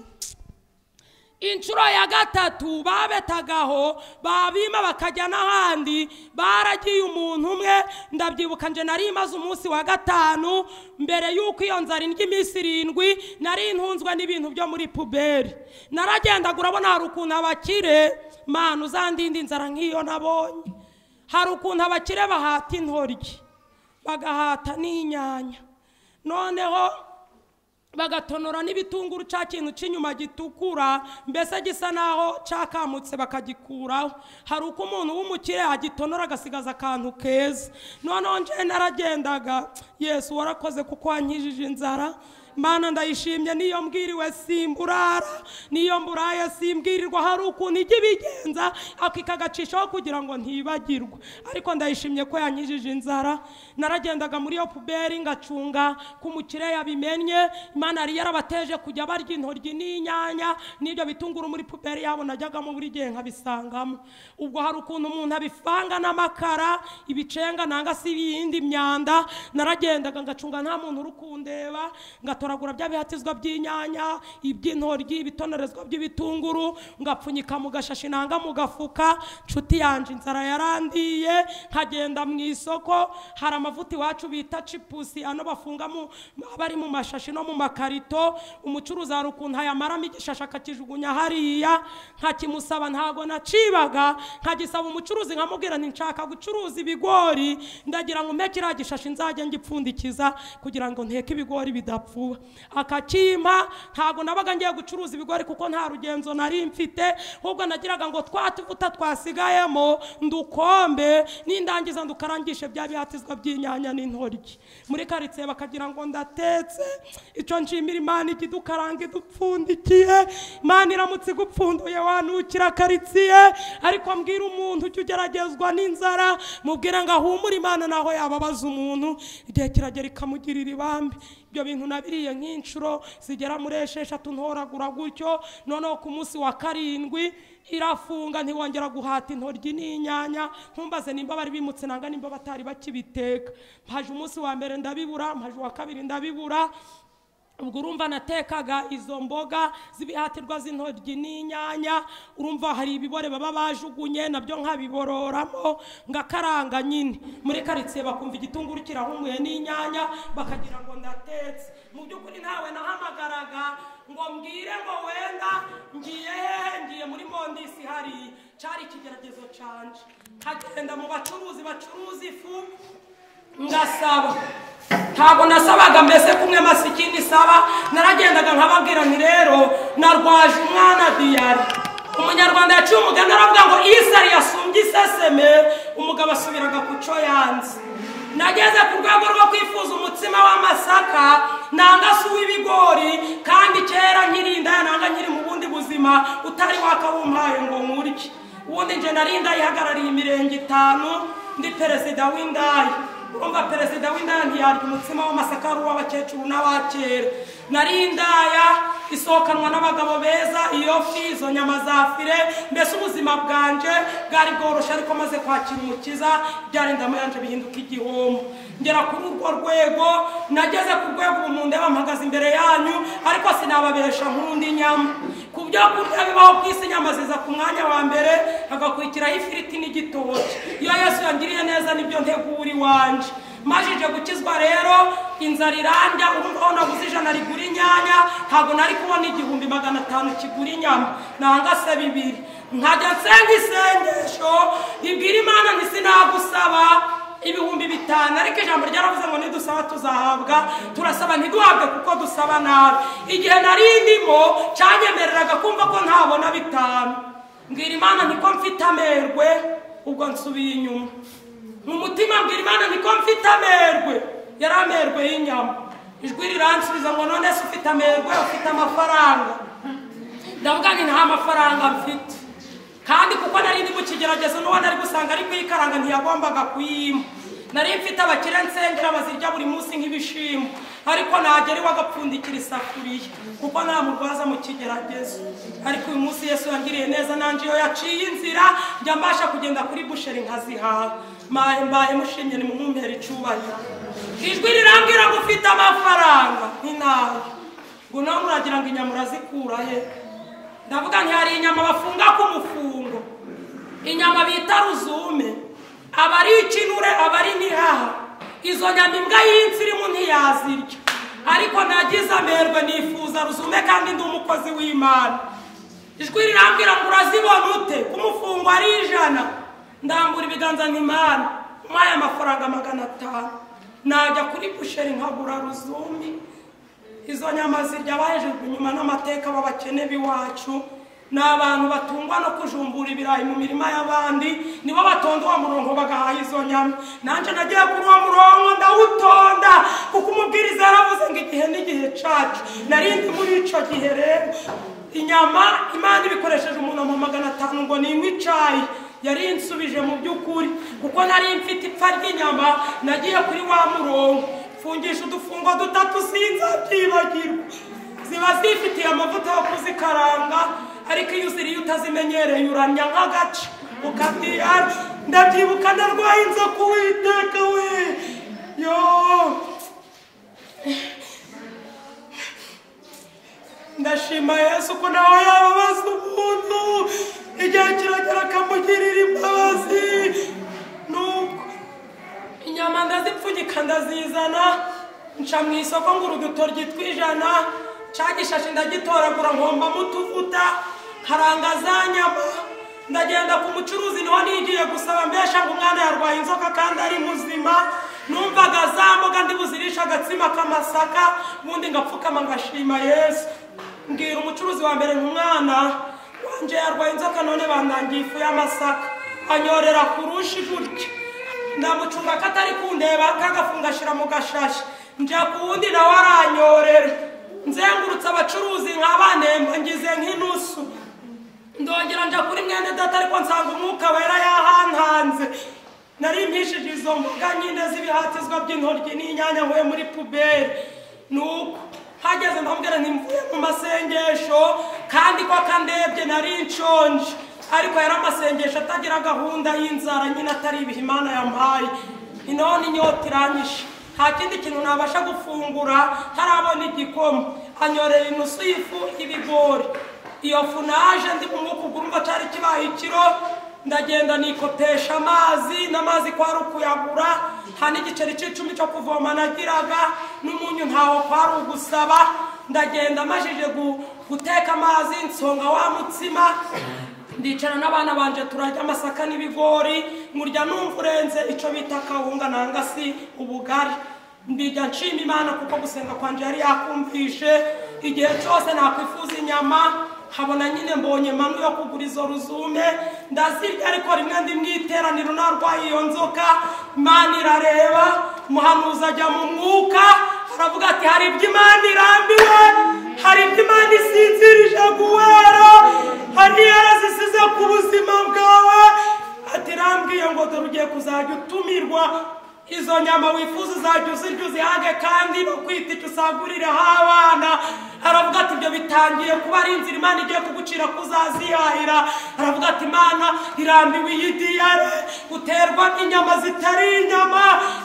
inshuro ya gatatu babetagaho babima bakajya n'ahandi baragiye umuntu umwe ndabyibuka nje nari imaze umunsi wa gatanu mbere y'uko iyo nzara indya iminsi irindwi nari ntunzwe n'ibintu byo muri puberi naragendaga urabona hari ukuntu abakire manu uzandinda inzara nk'iyo nabonye hari ukuntu abakire bahata intoryi bagahata n'inyanya noneho bagatonora n'ibitunguru cya kintu cy'inyuma gitukura mbese gisa naho cyakamutse bakagikuraho hari uko umuntu w'umukire agitonora agasigaza akantu keza noneho nje naragendaga yesu warakoze kuko wankijije inzara mana ndayishimye niyo mbwiriwe simburara niyo mburaye simbwirirwa hari ukuntu ijya ibigenza akikagacishaho kugira ngo ntibagirwe ariko ndayishimye ko yankijije inzara naragendaga muri iyo puberi ngacunga ko umukire yabimenye imana yari yarabateje kujya barya intoryi n'inyanya n'ibyo bitunguru muri puberi yabo najyagamo buri gihe nkabisangamo ubwo hari ukuntu umuntu abivanga n'amakara ibicenga nanga se ibindi myanda naragendaga ngacunga nta muntu uri kundeba ngatoragura bya bihatizwa by'inyanya iby'intoryi ibitonorezwa by'ibitunguru ngapfunyika mu gashashi nanga mu gafuka nshuti yanje inzara yarandiye nkagenda mu isoko hari amavuta iwacu bita cipusi ano bafunga mu aba ari mu mashashi no mu makarito umucuruzi hari ukuntu ayamaramo igishashi akakijugunya hariya nkakimusaba ntago nacibaga nkagisaba umucuruzi nkamubwira nti nshaka gucuruza ibigori ndagira ngo mpe kiriya gishashi nzajya ngipfundikiza kugira ngo nteke ibigori bidapfuye akacyuha akakimpa ntabwo nabaga ngiye gucuruza ibigori kuko nta rugenzo nari mfite ahubwo nagiraga ngo twatuvuta twasigayemo ndukombe nindangiza ndukarangishe bya bihatizwa by'inyanya n'intoryi muri karitsiye bakagira ngo ndatetse icyo nshimira imana ikidukaranga idupfundikiye imana iramutse igupfunduye wanukira karitsiye ariko mbwira umuntu ujya ugeragezwa n'inzara mubwira ngo ahumure imana naho yababaza umuntu igihe kiragera ikamugirira ibambe ibyo bintu nabiriye nk'inshuro zigera muri esheshatu ntoragura gutyo noneho ku munsi wa karindwi irafunga ntiwongera guhata intoryi n'inyanya ntumbaze nimba bari bimutse nanga nimba batari bakibiteka mpaje umunsi wa mbere ndabibura mpaje uwa kabiri ndabibura ubwo urumva natekaga izo mboga z'ibihatirwa z'intoryi n'inyanya urumva hari ibibore baba bajugunye nabyo nkabibororamo ngakaranga nyine muri karitsiye bakumva igitunguru kirahumuye n'inyanya bakagira ngo ndatetse mu by'ukuri ntawe nahamagaraga ngo mbwire ngo wenda ngiye hehe ngiye muri mondisi hariya cyari ikigeragezo canje nkagenda mu bacuruzi bacuruza ifu ngasaba ntabwo nasabaga mbese kumwe masikini isaba naragendaga nkababwira nti rero narwaje umwana diyari umunyarwanda yaciye umugani aravuga ngo isari yasumbye iseseme umugabo asubiraga ku cyo yanze nageze ku rwego rwo kwifuza umutsima w'amasaka nanga si uw'ibigori kandi kera nkirinda nanga nkiri mu bundi buzima utari wakawumpaye ngo nkurye ubundi nje narinda yihagarariye imirenge itanu ndi perezida w'indaya urumva perezida w'indaya ntiyarya umutsima w'amasaka ari uw'abakecuru n'abakera nari indaya isohokanwa n'abagabo beza iyo fi izo nyama za fire mbese ubuzima bwanje bwari bworoshye ariko maze kwakira umukiza byari indamu yanje bihinduka igihombo ngera kuri urwo rwego nageze ku rwego ubu mu ndeba mpagaze imbere yanyu ariko sinababesha nkundi nyama ku byo kurya bibaho ku isi inyama ziza ku mwanya wa mbere hagakurikiraho ifiriti n'igitoki iyo yesu yangiriye neza nibyo ntegura iwanjye majije gukizwa rero inzara irandya urumva naguze ijana rigura inyanya ntabwo nari kubona igihumbi magana atanu kigura inyama nanga se bibiri nkajya nsenga isengesho ibwira imana ntisinagusaba ibihumbi bitanu ariko ijambo ryaravuze ngo nidusaba tuzahabwa turasaba ntiduhabwe kuko dusaba nabi igihe nari ndimo cyanyemereraga kumva ko ntabona bitanu mbwira imana niko mfite amerwe ubwo nsubiye inyuma mu mutima mbwira imana niko mfite amerwe yari amerwe y'inyama ijwi riransubiza ngo none se ufite amerwe ufite amafaranga ndavuga ngo nta mafaranga mfite kandi kuko nari ndi mu kigeragezo n'uwo nari gusanga ari kuyikaranga ntiyagombaga kuyima nari mfite abakire nsengera bazirya buri munsi nk'ibishimbo ariko nagera iwagapfundikira isafuriya kuko nta murwaza mu kigeragezo ariko uyu munsi yesu yangiriye neza nanjye iyo yaciye inzira njya mbasha kugenda kuri busheri nkazihaha mbaye mbaye mushimye ni mumumpera icubahiro ijwi rirambwira ngo ufite amafaranga nk'inawe ngo nawe muragira ngo inyama urazikura he ndavuga nti hari inyama bafunga ku mufungo inyama bita ruzume aba ari ikinure aba ari n'ihaha izo nyama imbwa y'insirimu ntiyazirya ariko nagize amerwe nifuza ruzume kandi ndi umukozi w'imana ijwi rirambwira ngo urazibona ute ku mufungo ari ijana ndambura ibiganza nk'imana nk'aya mafaranga magana atanu najya kuri busheri nkagura ruzumi izo nyama zirya abahejejwe inyuma n'amateka b'abakene b'iwacu ni abantu batungwa no kujumbura ibirayi mu mirima y'abandi nibo batonda uwo murongo bagahaha izo nyama nanjye nagiye kuri uwo murongo ndawutonda kuko umubwiriza yaravuze ngo igihe n'igihe cacu narindi muri ico gihe rero inyama imana ibikoresheje umuntu magana atanu ngo ninywe icayi yari insubije mu by'ukuri kuko nari mfite ipfa ry'inyama nagiye kuri wa murongo fungisha udufungo dutatu sinzabyibagirwa ziba zifitiye amavuta yo kuzikaranga ariko iyo uziriye utazimenyereye uramya nk'agace ukabwiyara ndabyibuka ndarwaye inzoka uwiteka we yo ndashima yesu ko nawe yababaza umuntu igihe kiragera akamugirira imbabazi nubwo inyama ndazipfunyika ndazizana nca mu isoko ngura udutoryi tw'ijana cya gishashi ndagitoragura nkombamo utuvuta karanga za nyama ndagenda ku mucuruzi niho nigiye gusaba mbesha ngo umwana yarwaye inzoka kandi ari muzima numvaga za mboga ndi buzirisha agatsima k'ama nkasaka ubundi ngapfukama ngashima yesu mbwira umucuruzi wa mbere nk'umwana wanjye yarwaye inzoka none bandangiye ifu y'amasaka anyorera kurushi gutya ndamucunga ko atari kundeba kagafunga ashyira mu gashashi njya ku wundi nawe aranyorera nzengurutse abacuruzi nkabanemba ngize nk'inusu ndongera njya kuri mwene data ariko nsanga umwuka wera yahantanze nari mpishije izo mboga nyine z'ibihatizwa by'intoryi n'inyanya nkuye muri puberi nuko hageze ndambwira nti mvuye mu masengesho kandi ko akandebye nari nshonje ariko yari amasengesho atagira gahunda y'inzara nyine atari ibihe imana yampaye ni none inyota iranyishe nta kindi kintu nabasha gufungura ntarabona igikoma anyorera inusu y'ifu y'ibigori iyo fu naje ndi umwuka ugurumva cyari kibaye ikiro ndagenda nikopesha amazi n'amazi kwari ukuyagura nta n'igiceri cy'icumi cyo kuvoma nagiraga n'umunyu ntawo kwari ugusaba ndagenda amajije gu- guteka amazi nsonga wa mutsima ndicara n'abana banje turarya amasaka n'ibigori nkurya numva urenze icyo bita kawunga nanga si ubugari mbijya nshima imana kuko gusenga kwanjye yari yakumvishe igihe cyose nakwifuza inyama habona nyine mbonye manu yo kugura izo ruzume ndazirya ariko rimwe ndi mu iteraniro narwaye iyo nzoka imana irareba umuhanuzi ajya mu mwuka aravuga ati hari ibyo imana irambiwe hari ibyo imana isinzirije guhera hari yarazisize ku buzima bwawe ati rambwiye ngo dore ugiye kuzajya utumirwa izo nyama wifuza uzajya uzirya uzihage kandi no kwita icyo usaguriraho abana aravuga ati ibyo bitangiye kuba ari inzira imana igiye kugucira kuzazihahira aravuga ati imana irambiwe iyi diyare uterwa n'inyama zitari inyama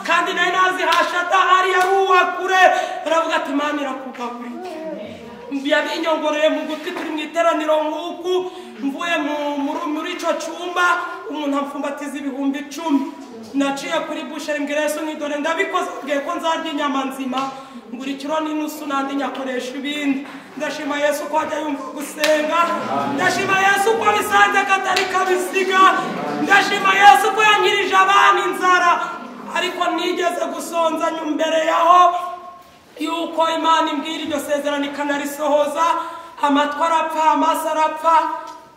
kandi nayo nazihasha adahari yaruwa kure aravuga ati imana irakugaburiye yabinyongoreye mu gutwi turi mu iteraniro nk'uku mvuye mu- muri- muri icyo cyumba umuntu amfumbatiza ibihumbi icumi naciye kuri busheri mbwireso nkidore ndabikoze mbwiye ko nzarya inyama nzima ngura ikiro n'inusu nandi nyakoresha ibindi ndashima yesu ko ajya yumva gusenga ndashima yesu ko bisanze katari kabisiga ndashima yesu ko yankirije abana inzara ariko nigeze gusonza nyuma imbere yaho yuko imana imbwira iryo sezerano ikanarisohoza amatwi arapfa amaso arapfa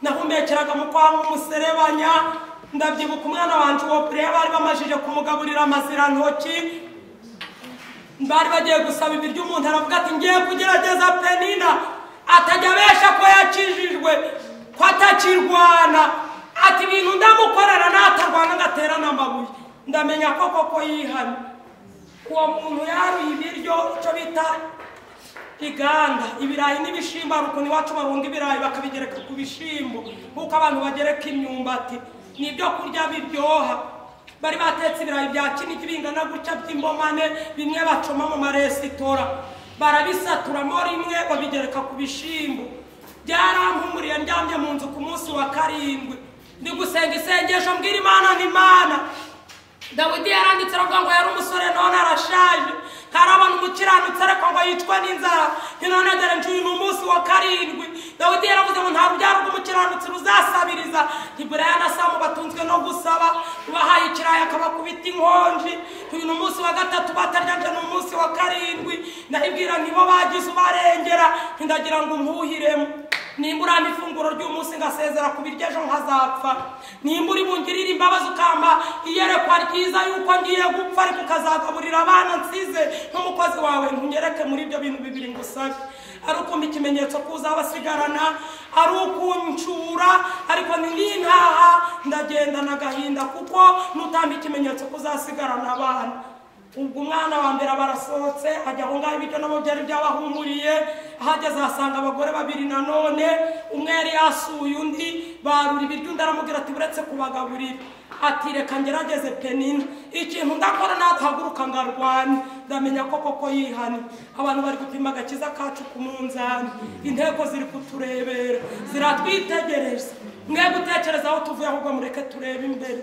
nahumekeraga mu kwa nk'umuserebanya ndabyibuka umwana wanjye uwo kure bari bamajije kumugaburira amazirantoki bari bagiye gusaba ibiryo umuntu aravuga ati ngiye kugerageza penina atajya abesha ko yakijijwe ko atakirwana ati ibintu ndamukorera natarwana agaterana amabuye ndamenya ko koko yihana uwo muntu yaruye ibiryo icyo bita iganda ibirayi n'ibishimbo hari ukuntu iwacu barunga ibirayi bakabigereka ku bishyimbo nk'uko abantu bagereka imyumbati ni ibyo kurya biryoha bari batetse ibirayi bya kinigi bingana gutya by'imbomane bimwe bacoma mu maresitora barabisaturamo rimwe babigereka ku bishyimbo byarampumuriye ndyamye mu nzu ku munsi wa karindwi ndi gusenga isengesho mbwira imana n'imana dawidi yaranditse aravuga ngo yari umusore none arashaje ntarabona umukiranutsi ariko ngo yicwe n'inzara ni none dore ncuye ni umunsi wa karindwi dawidi yaravuze ngo nta rubyaro rw'umukiranutsi ruzasabiriza ntiburiya na samu batunzwe no gusaba ubahaye ikirayi akabakubita inkonji uyu ni umunsi wa gatatu bataryanje ni umunsi wa karindwi ndahibwira ntibo bagize ubarengera ntindagira ngo umpuhiremo nimbura hano ifunguro ry'umunsi ngasezera ku biryo ejo nkazapfa nimbura ibungirire imbabazi ukamba iyerekwa ryiza yuko ngiye gupfa ariko ukazagaburira abana nsize nk'umukozi wawe ntunyereke muri ibyo bintu bibiri ngusabe ari ukumva ikimenyetso kuza abasigarana ari ukuncura ariko ntinintaha ndagendana agahinda kuko nutamba ikimenyetso kuzasigarana abana ubwo umwana wa mbere aba arasohotse ajya aho ngaho ibiryo nabo byari byabahumuriye ahageze ahasanga abagore babiri nanone umwe yari yasuye undi barura ibiryo undi aramubwira ati uretse kubagaburira ati reka ngerageze penina ikintu ndakora natahaguruka ngo arwane ndamenya ko koko yihana abantu bari gupima agakiza kacu ku munzani inteko ziri kuturebera ziratwitegereza mwe gutekereza aho tuvuye ahubwo mureke turebe imbere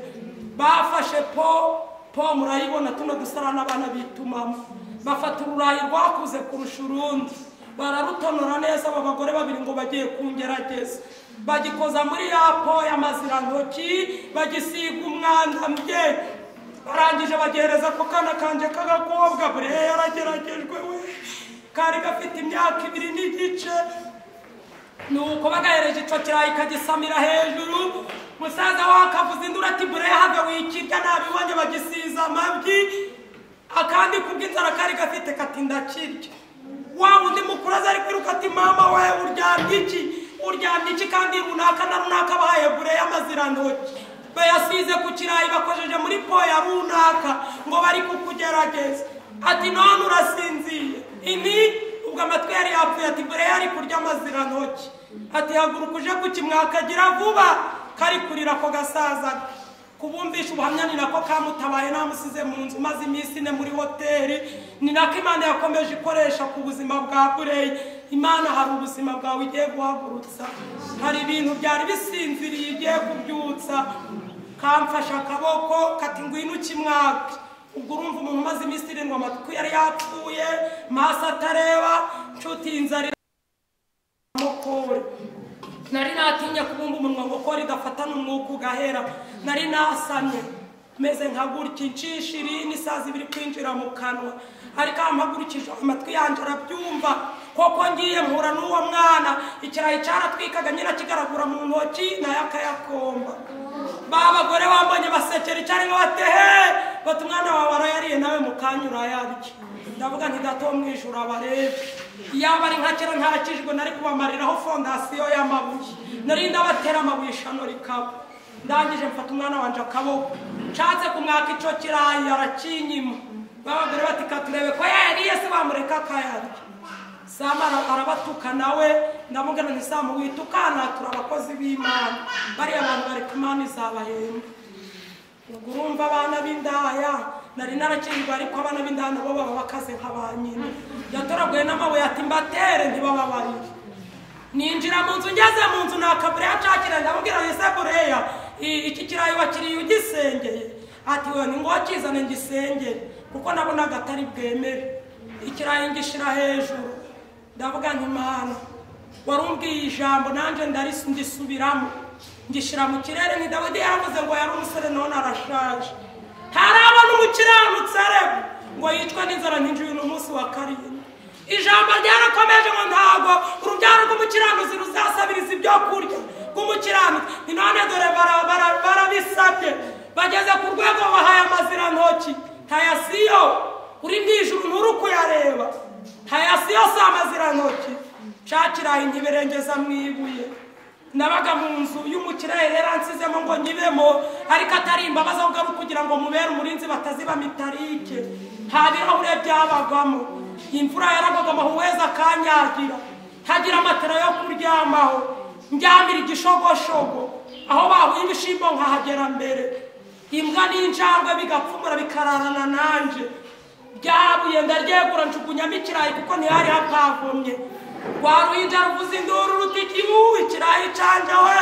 bafashe po po murayibona tuno dusarana abana bitumamo bafata ururayi rwakuze kurusha urundi bararutonora neza aba bagore babiri ngo bagiye kungerageza bagikoza muri ya po y'amazirantoki bagisiga umwanda mbyeyi barangije bagereza ku kana kanjye k'agakobwa bure yarageragejwe we kari gafite imyaka ibiri n'igice nuko bagahereje ico kirayi kagisamira hejuru musaza wakavuza induru ati burehave wikirya nabibonye bagisiza amabyi akandi kubw'inzara kari gafite kati ndakirya wa wundi mukuru aza ari kwiruka ati mama we uryamye iki uryamye iki kandi runaka na runaka bahaye bure y'amazirantoki bayasize ku kirayi bakojeje muri po ya runaka ngo bari kukugerageza ati none urasinziye ini ubwo amatwi yari yapfuye ati mbere yari kurya amazirantoki ati haguruka uje kukimwakagira vuba kari kurira ako gasaza kubumvisha ubuhamya ni nako kamutabaye namusize mu nzu maze iminsi ine muri hoteli ni nako imana yakomeje ikoresha ku buzima bwa bureyi imana hari ubuzima bwawe igiye guhagurutsa hari ibintu byari bisinziriye igiye kubyutsa kamfashe akaboko kati ngwino ukimwake ubwo urumva umuntu umaze iminsi irindwi amatwi yari yapfuye maso atareba nshuti inzara amukure nari natinye kubumba umunwa ngo kora idafatana umwuka ugahera nari nasamye meze nka gutya inshishi irini isazi ibiri kwinjira mu kanwa ariko ampagurikije amatwi yanjye arabyumva koko ngiye mpura n'uwo mwana ikirayi cyaratwikaga nyirakigaragura mu ntoki nayo akayakomba ba bagore bambonye basekera icyari ngo batehe bati umwana wawe arayariye nawe mu kanya urayarya ndavuga nti gato mwijuru abarebe yaba ari nka kera ntarakijwe nari kubamariraho fondasiyo y'amabuye nari ndabatera amabuye ishano rikaba ndangije mfata umwana wanjye akaboko nshatse kumwaka icyo kirayi arakinyima ba bagore bati katurebe ko yayariye se bamureka akayarya sama ara- arabatuka nawe ndamubwira nti samu witukana turi abakozi b'imana bariya bantu bari ku mana izabahemba ubwo urumva abana b'indaya nari narakingwa ariko abana b'indaya nabo baba bakaze nka ba nyina yatoraguye n'amabuye ati mbatere ntibababarire ninjira mu nzu ngeze mu nzu nakabure yacakira ndamubwira nti se bureya i- iki kirayi wakiriye ugisengeye ati we ni ngombwa kizane ngisengere kuko nabonaga atari bwemere ikirayi ngishira hejuru ndavuga nti mana warumbwiye ijambo nanjye ndarisi ngisubiramo ngishyira mu kirere ni dawidi yaravuze ngo yari umusore none arashaje ntarabona umukiranutsi areba ngo yicwe n'inzara nkinjiye uyu munsi wa karindwi ijambo ryarakomeje ngo ntabwo urubyaro rw'umukiranutsi ruzasabiriza ibyo kurya rw'umukiranutsi ni none dore bara- bara- barabisabye bageze ku rwego bahaye amazirantoki ntayasiyo uri mu ijuru nturi kuyareba ntayasiyo si amazirantoki cakiraye ntiberengeza mu ibuye nabaga mu nzu y'umukire yaransizemo ngo nyibemo ariko atari imbabazi ahubwo ari ukugira ngo mubere umurinzi bataziba mitarike nta birahure byabagwamo imvura yaragwaga amahuwezi akanyagira ntagira matera yo kuryamaho ndyamira igishogoshogo aho bahuye ibishimbo nkahagera mbere imbwa n'injangwe bigapfumura bikararana nanjye byabuye ndaryegura njugunyamo ikirayi kuko ntihari hapavomye rwaruhinja ruvuza induru rutiki ubu ikirayi canje we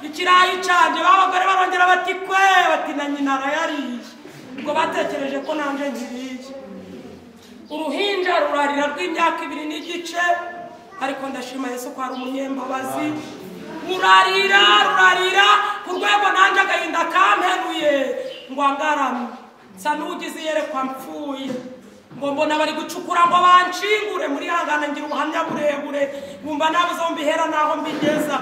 ikirayi canje ba bagore barongera bati kwe bati na nyina arayariye ubwo batekereje ko nanje nkiriye uruhinja rurarira rw'imyaka ibiri n'igice ariko ndashima yesu ko hari umunyembabazi rurarira rurarira ku rwego nanjye agahinda kamperuye ngo angarame nsa n'ugize iyerekwa mpfuye ngo mbona bari gucukura ngo banshingure muri hangana ngira ubuhamya burebure bumva nabuze aho mbihera n'aho mbigeza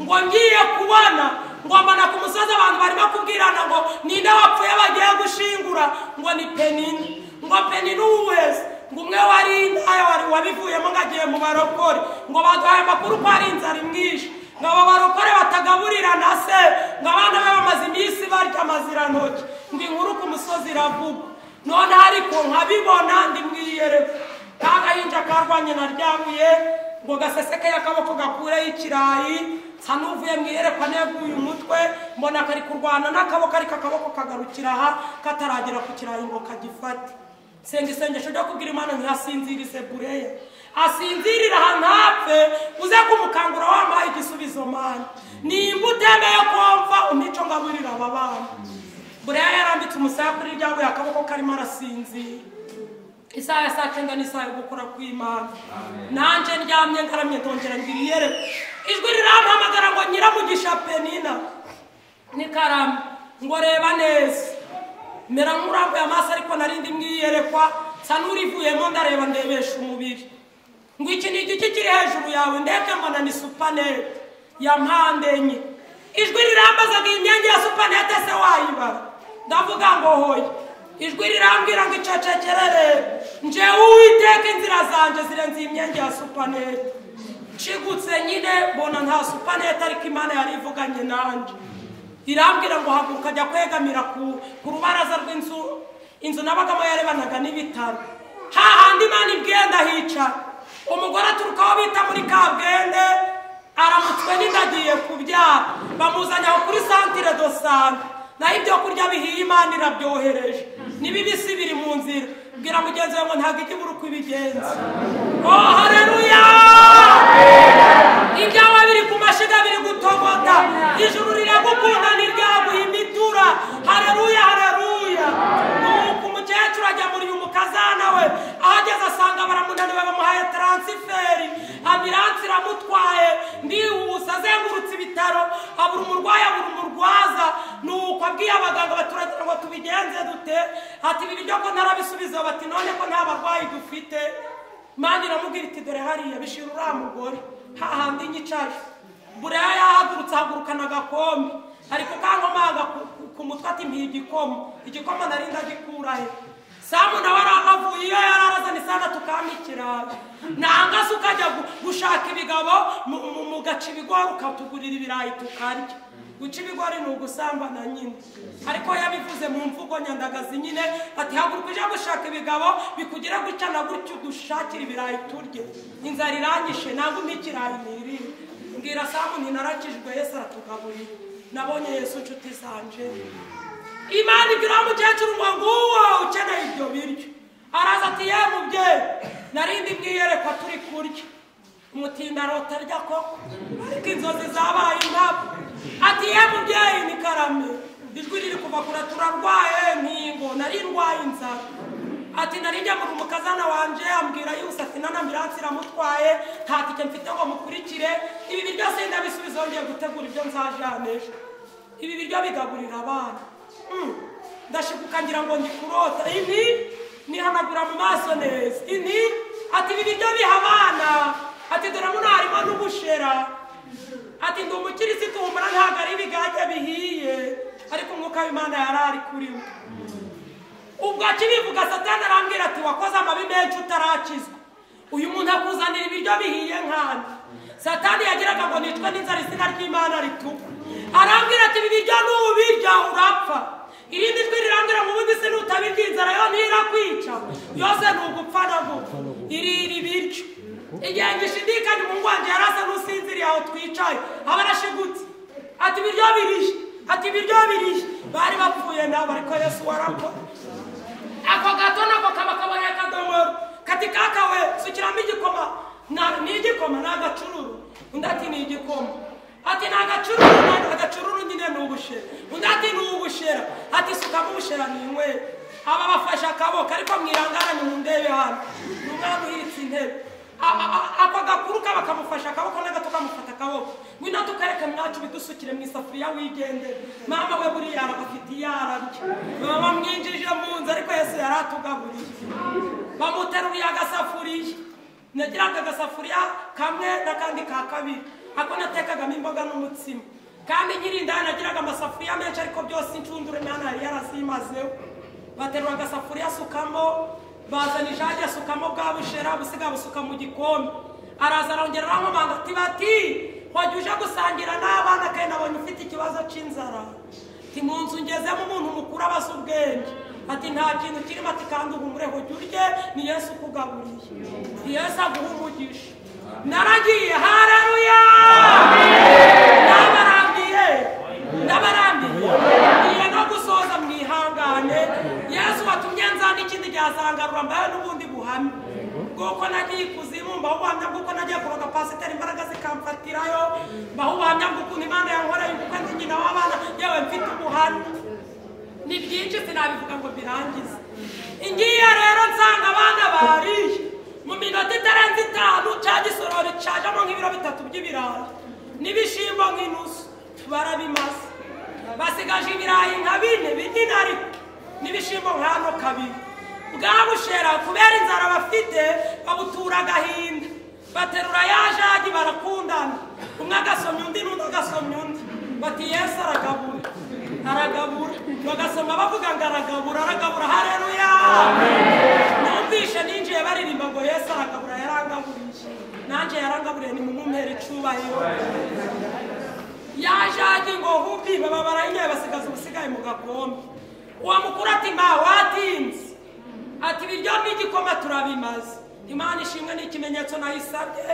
ngo ngiye kubona ngo mbona ku musozi abantu barimo kubwirana ngo ninde wapfuye bagiye gushingura ngo ni penini ngo peni n'uwezi ngo umwe wari indaya wari wabivuyemo ngo agiye mu barokore ngo baduhaye amakuru ko ari inzara imwishe ngo abo barokore batagaburira na se ngo abana be bamaze iminsi barya amazirantoki ngo inkuru ku musozi iravuga none ariko nkabibona ndi mwiyereka n'agahinja karwanye naryabuye ngo gaseseke akaboko gakureho ikirayi nsa n'uvuye mu iyerekwa neguye umutwe mbona kari kurwana n'akaboko ariko akaboko kagarukira aha kataragera ku kirayi ngo kagifate senga isengesho ryo kubwira imana ntihasinzirize bureya asinzirira ahantu hapfe uze kumukangura wampaye igisubizo mana nimba utemeye kumva umico ngaburira aba bana bureya yarambitse umusaya kuri ryabuye akaboko karimo arasinzira isaha ya saa cyenda n'isaha yo gukora kw'imana nanjye ndyamye ngaramye ndongera ngo ibiyere ijwi rirampamagara ngo nyiramugisha penina ni karamu ngo reba neza mera nk'urambuye amaso ariko narindi mwiyerekwa nsa n'urivuyemo ndareba ndebesha umubiri ngo iki ni igiti kiri hejuru yawe ndebye mbona ni supanete ya mpande enye ijwi rirambaza ngo iyi myenge ya supanete se wayibara ndavuga ngo hoya ijwi rirambwira ngo icecekerere njewe uwiteka inzira zanjye zirenze iyi myenge ya supanete nshigutse nyine mbona nta supanete ariko imana yari ivuganye nanjye irambwira ngo haguruka ajya kwegamira ku ku rubaraza rw'inzu inzu nabagamo yarebanaga n'ibitaro hahandi imana ibwenda hicara umugore aturuka aho bita muri kabwende aramutswe n'indagiye kubyara bamuzanye aho kuri santire do sante naho ibyo kurya bihiye imana irabyohereje n'ibibisi biri mu nzira bwira mugenzi wawe ngo ntabwo ijya ibura uko ibigenza oh hareruya ibyawe biri ku mashiga biri gutogota ijuru riragukunda ntiryaguha imitura hareruya hareruya nuko umukecuru ajya muri uyu mukazana we ahageze asanga baramunaniwe bamuhaye taransiferi ambiranse iramutwaye ndihuse azengurutse ibitaro abura umurwayi abura umurwaza nuko abwiye abaganga baturagira ngo tubigenze dute ati ibi biryo ko ntarabisubiza bati none ko nta barwayi dufite mani iramubwira iti dore hariya bishira uriya mugore hahandi inyicaje bureya yahagurutse ahagurukana agakombe ariko kankomaga ku mutwe ati mpiye igikoma igikoma nari ndagikura he samu nawe arahavuye iyo yari arazana isana tukama ikirayi nanga se ukajya gu- gushaka ibigabo mu- mu- mugaca ibigori ukatugurira ibirayi tukarya guca ibigori ni ugusambana nyine ariko yabivuze mu mvugo nyandagazi nyine ati haguruka uje gushaka ibigabo bikugire gutya na gutya udushakira ibirayi turye inzara iranyishe ntabwo umpa ikirayi nirire mbwira samu ninarakijwe yesu aratugaburira nabonye yesu nshuti zanje imana ibwira umukecuru ngo nguwo ukeneye ibyo biryo araza ati ye mubyeyi narindi mwiyerekwa turi kurya umutinda arota arya koko ariko inzozi zabaye impamo ati ye mubyeyi ni karame ijwi riri kuva kure turarwaye nkingo nari ndwaye inzara ati nari ngemura umukazana wanje ambwira yose ati nana ambiranse iramutwaye nta tike mfite ngo mukurikire ibi biryo sindabisubiza yongeye gutegura ibyo nzajana ejo ibi biryo bigaburira abana Mm. ndashibuka ngira ngo ndikurota ini nihanagura mu maso neza ini ati ibi biryo biha abana ati dore muno harimo n'ubushera ati ndi umukirisitu humura ntabwo ari ibigage bihiye ariko umwuka w'imana yari ari kuri we ubwo akibivuga satani arambwira ati wakoze amabi menshi utarakizwa uyu muntu akuzanira ibiryo bihiye nkandi satani yagiraga ngo nicwe n'inzara izina ry'imana ritukwa arambwira ati ibi biryo nubirya urapfa irindi jwi rirambwira ngo ubundi se nutabirya inzara yo ntirakwica yose ni ugupfa na gupfa irira ibiryo igihe ngishidikanya umuhungu wanjye yarasa n'usinziriye aho twicaye aba arashigutse ati ibiryo birihe ati ibiryo birihe bari bapfuye nabo ariko yesu warakora ako gato nako kaba kabaye akadomoro kati kakawe sukiramo igikoma Na- ni igikoma ni agacururu undi ati ni igikoma ati ni agacururu na- agacururu nyine ni ubushera undi ati ni ubushera ati sukamo ubushera ni inywera aba bafashe akaboko ariko mwirangaranye mu ndebe hano ni umwana uhitse intebe A- a- ako gakuru kaba kamufashe akaboko n'agato kamufata akaboko ngwino tukareka mwacu bidusukire mu isafuriya wigendere mama we buriya afite iyo ararya mama mwinjije mu nzu ariko yesu yari atugaburiye bamuteruye agasafuriya nagiraga agasafuriya kamwe n'akandi ka kabiri ako natekagamo imboga n'umutsima kandi nkiri indaya nagiraga amasafuriya menshi ariko byose incundure mwana yari yarazimazeho baterura agasafuriya asukamo bazana ijage asukamo bwa bushera busiga busuka mu gikombe araza arongera aramubanga ati bati wajya uje gusangira n'abana kandi nabonye ufite ikibazo cy'inzara ati mu nzu ngezemo umuntu mukuru abaza ubwenge ati nta kintu kirimo ati kandi uhumureho jya urye ni yesu ukugaburiye ni yesu aguha umugisha naragiye hararuya n'abarambiye n'abarambiye ngiye no gusoza mwihangane yesu watumye nzana ikindi ryasangarura mbaye n'ubundi buhamya bw'uko nagiye ikuzimu mbaho ubuhamya bw'uko nagiye kuroga pasiteri imbaraga zikamfatirayo mbaho ubuhamya bw'ukuntu imana yankoreye ubukwe ndi nyina w'abana yewe mfite ubuhamya ni byinshi sinabivuga ngo birangize ingiye rero nsanga abana bariye mu minota itarenze itanu cya gisorori cajemo nk'ibiro bitatu by'ibirayi n'ibishimbo nk'inusu barabimaze basigaje ibirayi nka bine binini ariko n'ibishimbo nk'ano kabiri bwa bushera kubera inzara bafite babutura agahinda baterura ya jagi barakundana umwe agasomya undi n'undi agasomya undi bati yesu aragabura aragabura bagasoma bavuga ngo aragabura aragabura hareruya numvishe ninjiye baririmba ngo yesu aragabura yarangaburiye nanjye yarangaburiye ni mu mumpera icubahiro yajaje ngo hubi baba barayinyoye basigaza ubusigaye mu gakombe uwo mukuru ati mba watinze ati ibiryo n'igikoma turabimaze imana ishimwe ni ikimenyetso nayisabye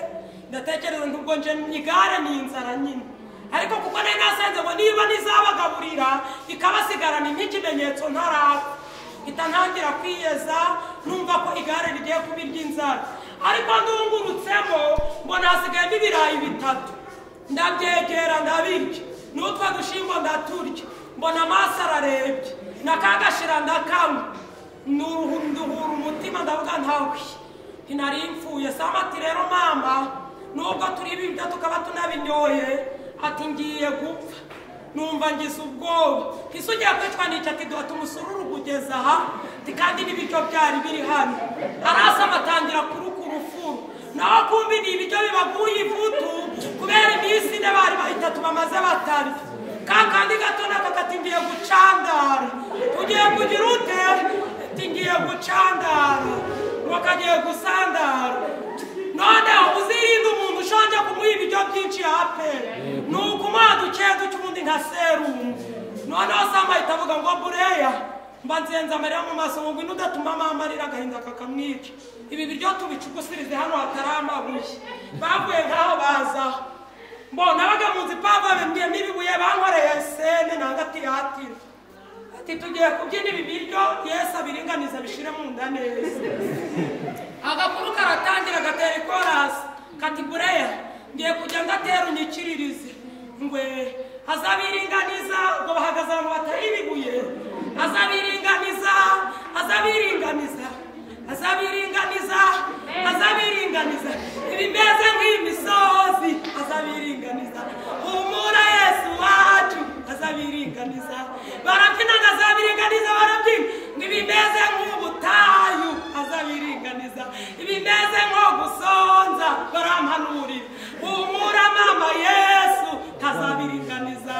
ndatekereza ntubwo nje igare ni inzara nyine ariko kuko nari nasenze ngo niba nizabagaburira ikabasigarana nk'ikimenyetso ntarapfa mpita ntangira kwiyeza numva ko igare rigiye kuba iry'inzara ariko ndungurutsemo mbona hasigayemo ibirayi bitatu ndabyegera ndabirya n'utwo dushimbo ndaturya mbona amaso ararebye nakagashira ndakanywa nuruhu nduhura umutima ndavuga ntawe ntinari mfuye sama ati rero mama nubwo turi ibiryo tukaba tunabinyoye ati ngiye gupfa numva ngize ubwoba ese ugiye kwicwa n'icyo ati duha tumusururu kugeza aha ati kandi n'ibiryo byari biri hano arasama atangira kuruka urufuru naho kumbi ni ibiryo bibaguye ivutu kubera iminsi ine bari bahitatu bamaze batarya ka kandi gato nako kati ngiye gucandara tugiye kugira ute ati ngiye gucandara ngo kagiye gusandara noneho uzirinde umuntu ushonje kumuha ibiryo byinshi yapera ni ukumuha duke duke ubundi nka serumu noneho samba ahita avuga ngo bureya mba nzenze amarira mu maso ngo ngwino udatuma mama arira agahinda kakamwica ibi biryo tubicugusirize hano hatari amabuye bavuye nk'aho baza mbona abaga mu nzu ipamvu bamembyemo ibibuye bankoreye sene nanga tiratira ati tugiye kubyina ibi biryo yesu abiringaniza bishire mu nda neza agakuru karatangira gatera ikorasi kati bureya ngiye kujya ndatera unyikiririze ngwe azabiringaniza ngo bahagaze abantu batari ibibuye azabiringaniza azabiringaniza azabiringaniza azabiringaniza ibimeze nk'imisozi azabiringaniza humura yesu wacu azabiringaniza barabyina ngo azabiringaniza barabyina ngo ibimeze nk'ubutayu azabiringaniza ibimeze nko gusonza barampanurira humura mama yesu azabiringaniza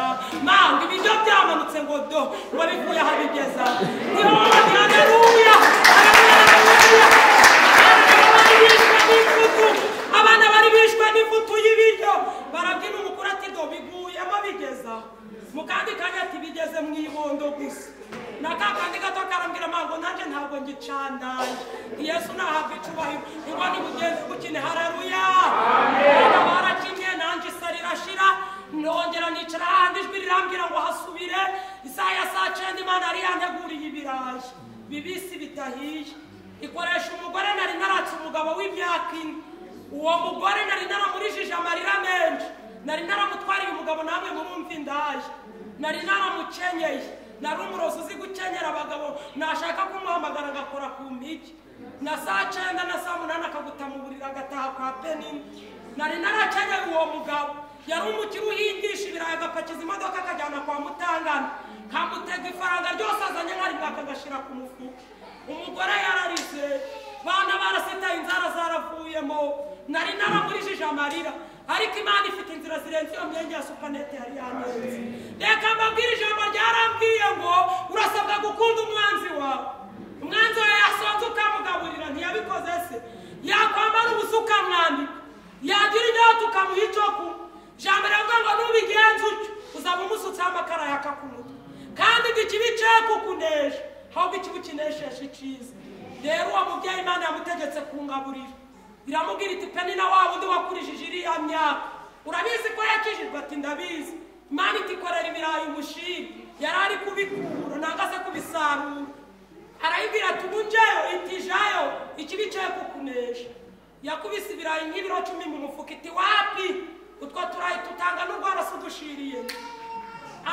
mama ibiryo byamanutse ngo do ngo bivuye aha bigeza niho haleluya abana bari bishwe n'ifutu y'ibiryo barabyina umukuru ati do biguyemo bigeza mu kandi kanya ati bigeze mu ibondo gusa na ka kandi gato karambwira mango nanjye ntabwo ngicandaye yesu nahabwa icubahiro ngo ni mugenzi gukine haleluya abana barakinye nanjye isa rirashira nongera nicara ahandi ijwi rirambwira ngo hasubire isaha ya saa cyenda imana yari yanteguriye ibirayi bibisi bitahiye ikoresha umugore nari naratse umugabo w'imyaka ine uwo mugore nari naramurishije amarira menshi nari naramutwariye umugabo namwe murumva indaye nari naramukenyeye nari umurozi uzi gukenyera abagabo nashaka kumuhamagara agakora ku mpigi na saa cyenda na saa munani akaguta mu buriri agataha kwa penini nari narakenyeye uwo mugabo yari umukire uhingisha ibirayi agapakiza imodoka akajyana kwa mutangana kamutega ifaranga ryose azanye nkari bwakagashyira ku mufuka umugore yararize bana barasitaye inzara zaravuyemo nari naramurishije amarira ariko imana ifite inzira zirenze iyo myenge ya supanete yari yanenze reka mbabwire ijambo ryarambwiye ngo urasabwa gukunda umwanzi wawe umwanzi wawe yasonze ukamugaburira ntiyabikoze se yakwambara ubusa ukamwambika yagira inyota ukamuha icyo kunywa ijambo riravuga ngo nubigenza utyo uzaba umusutseho amakara yaka ku mutwe kandi ngo ikibi cye kukunesha ahubwo ikibi ukinesheje iciza rero uwo mubyeyi imana yamutegetse kungaburira iramubwira iti peni na wa wundi wakurishije iriya myaka urabizi ko yakijijwe ati ndabizi imana itikorera ibirayi ubushiri yari ari kubikura nanga se kubisarura arayibwira ati ubu ngeyo itijayo ikibi cye kukunesha yakubise ibirayi nk'ibiro cumi mu mufuka iti wapi utwo turayi tutanga n'urwara se udushiriye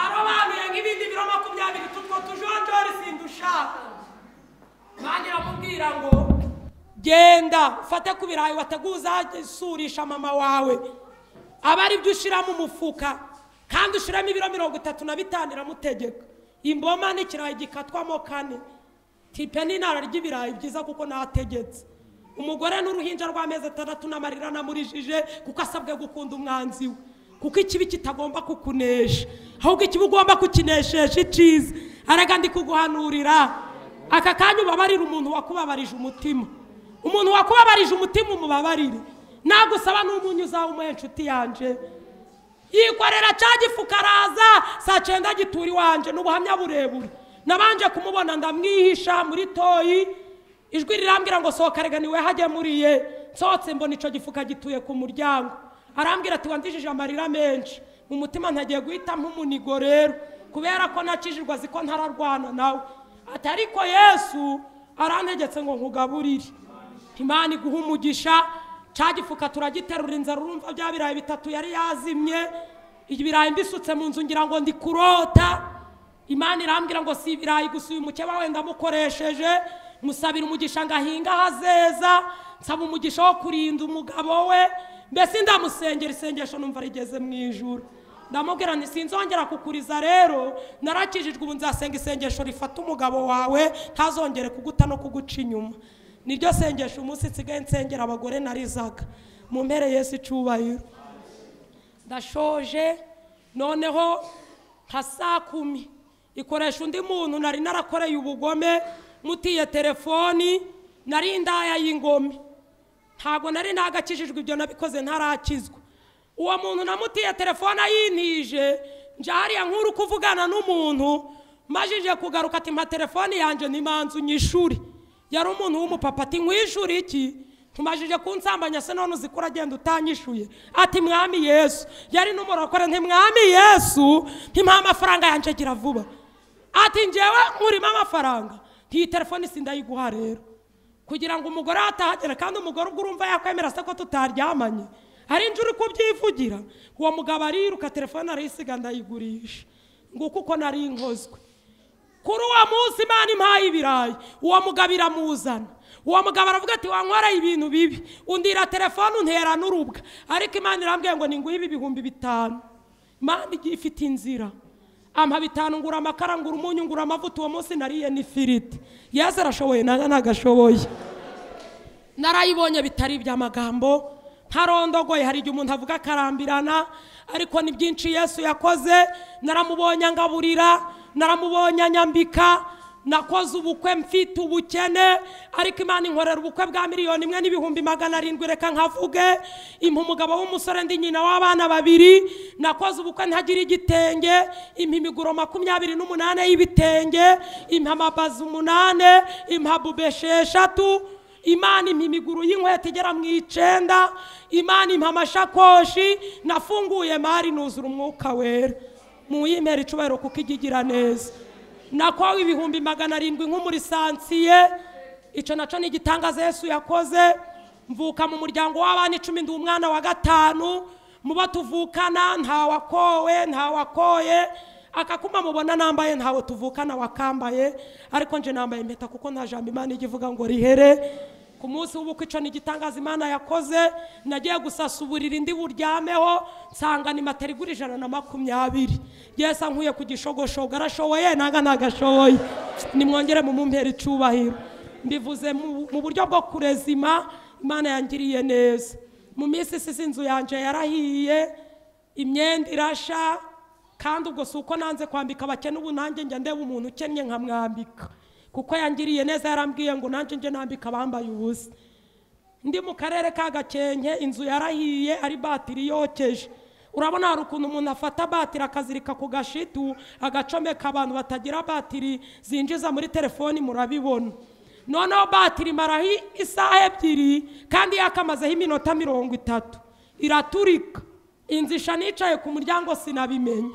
arobanuye nk'ibindi biro makumyabiri tutwo tujonjori sindushaka bangira mubwira ngo genda ufate ku birayi wateguye uzasurisha mama wawe aba ari byo ushyira mu mufuka kandi ushyiramo ibiro mirongo itatu na bitanu iramutegeka imboma n'ikirayi gikatwamo kane tipe n'inara ry'ibirayi byiza kuko nategetse umugore n'uruhinja rw'amezi atandatu n'amarira anamurishije kuko asabwe gukunda umwanzi we kuko ikibi kitagomba kukunesha ahubwo ikibi ugomba kukineshesha icyiza haraga ndi kuguhanurira aka kanya ubabarira umuntu wakubabarije umutima umuntu wakubabarije umutima umubabarire nagusaba n'umunyu uzawumuhe inshuti yanjye yikorera cya gifu karaza saa cyenda gitura iwanjye ni ubuhamya burebure nabanje kumubona ndamwihisha muri toyi ijwi rirambwira ngo sohoka rega niwe hagemuriye nsohotse mbona icyo gifuka gituye ku muryango arambwira ati wandishije amarira menshi mu mutima ntagiye guhita nk'umunigo rero kubera ko nakijirwa azi ko ntararwana nawe ati ariko yesu arantegetse ngo nkugaburire imana iguha umugisha cya gifuka turagiterura inzara urumva bya birayi bitatu yari yazimye ibirayi mbisutse mu nzu ngira ngo ndi kurota imana irambwira ngo si ibirayi gusa uyu mukeba wenda amukoresheje musabira umugisha ngo ahinge aho azeza nsaba umugisha wo kurinda umugabo we mbese ndamusengera isengesho numva rigeze mu ijoro ndamubwira nti sinzongera kukuriza rero narakijijwe ubu nzasenga isengesho rifata umugabo wawe ntazongere kuguta no kuguca inyuma niryo sengesho umunsi nsigaye nsengera abagore narizaga mu mpere yesu icyubahiro ndashoje noneho nka saa kumi ikoresha undi muntu nari narakoreye ubugome mutiye telefoni nari ndaya y'ingome ntabwo nari nagakijijwe ibyo nabikoze ntarakizwa uwo muntu namutiye telefone ayintije nje hariya nk'uri kuvugana n'umuntu majije kugaruka ati mpa telefone yanjye nimanzu nyishuri yari umuntu w'umupapa ati nkwishuri iki tumajije kunsambanya se none uzi ko uragenda utanyishuye ati mwami yesu yari n'umurokore nti mwami yesu ntimuha amafaranga yanjye gira vuba ati ngewe nkurimo amafaranga ntiyi telefone sindayiguha rero kugira ngo umugore atahagera kandi umugore ubwo urumva yakwemera se ko tutaryamanye hari inzu uri kubyivugira uwo mugabo ariruka telefone arayisiga ndayigurisha nguko uko nari nkozwe kuri uwo munsi imana impaye ibirayi uwo mugabo iramuzana uwo mugabo aravuga ati wankoreye ibintu bibi undira telefone untera n'urubwa ariko imana irambwiye ngo ninguhe ibi bihumbi bitanu imana igiye ifite inzira ampa bitanu ngura amakara ngura umunyu ngura amavuta uwo munsi nariye n'ifiriti yaza arashoboye nanjye ntagashoboye narayibonye bitari iby'amagambo ntarondogoye hari igihe umuntu avuga akarambirana ariko ni byinshi yesu yakoze naramubonye angaburira naramubonye anyambika nakoze ubukwe mfite ubukene ariko imana inkorera ubukwe bwa miliyoni imwe n'ibihumbi magana arindwi reka nkavuge impa umugabo w'umusore ndi nyina w'abana babiri nakoze ubukwe ntagira igitenge impa imiguro makumyabiri n'umunane y'ibitenge impa amabazi umunane impa bube esheshatu imana impa imiguru y'inkweto igera mu icenda imana impa amashakoshi nafunguye mari nuzura umwuka wera mu yimera icubahiro kuko ijya igira neza nakowe ibihumbi magana arindwi nk'umuri sansiye icyo nacyo ni igitangaza yesu yakoze mvuka mu muryango w'abana icumi ndi umwana wa gatanu mubo tuvukana ntawakowe ntawakoye akakuma mubona nambaye ntawe tuvukana wakambaye ariko nje nambaye impeta kuko nta jambo imana ijya ivuga ngo rihere ku munsi w'ubukwe icyo ni igitangaza imana yakoze nagiye gusasa uburiri ndi buryameho nsanga ni matera igura ijana na makumyabiri yesu ankuye ku gishogoshogo arashoboye nanga ntagashoboye nimwongere mu mumpera icubahiro mbivuze mu- mu buryo bwo kurezima imana yangiriye neza mu minsi isize inzu yanjye yarahiye imyenda irasha kandi ubwo si uko nanze kwambika abakene ubu nanjye njya ndeba umuntu ukennye nkamwambika kuko yangiriye neza yarambwiye ngo nanjye njye nambika abambaye ubusa ndi mu karere ka gakenke inzu yarahiye ari batiri yokeje urabona hari ukuntu umuntu afata batiri akazirika ku gashitu agacomeka abantu batagira batiri zinjiza muri telefoni murabibona noneho batiri maraho isaha ebyiri kandi yakamazeho iminota mirongo itatu iraturika inzu isha nicaye ku muryango sinabimenya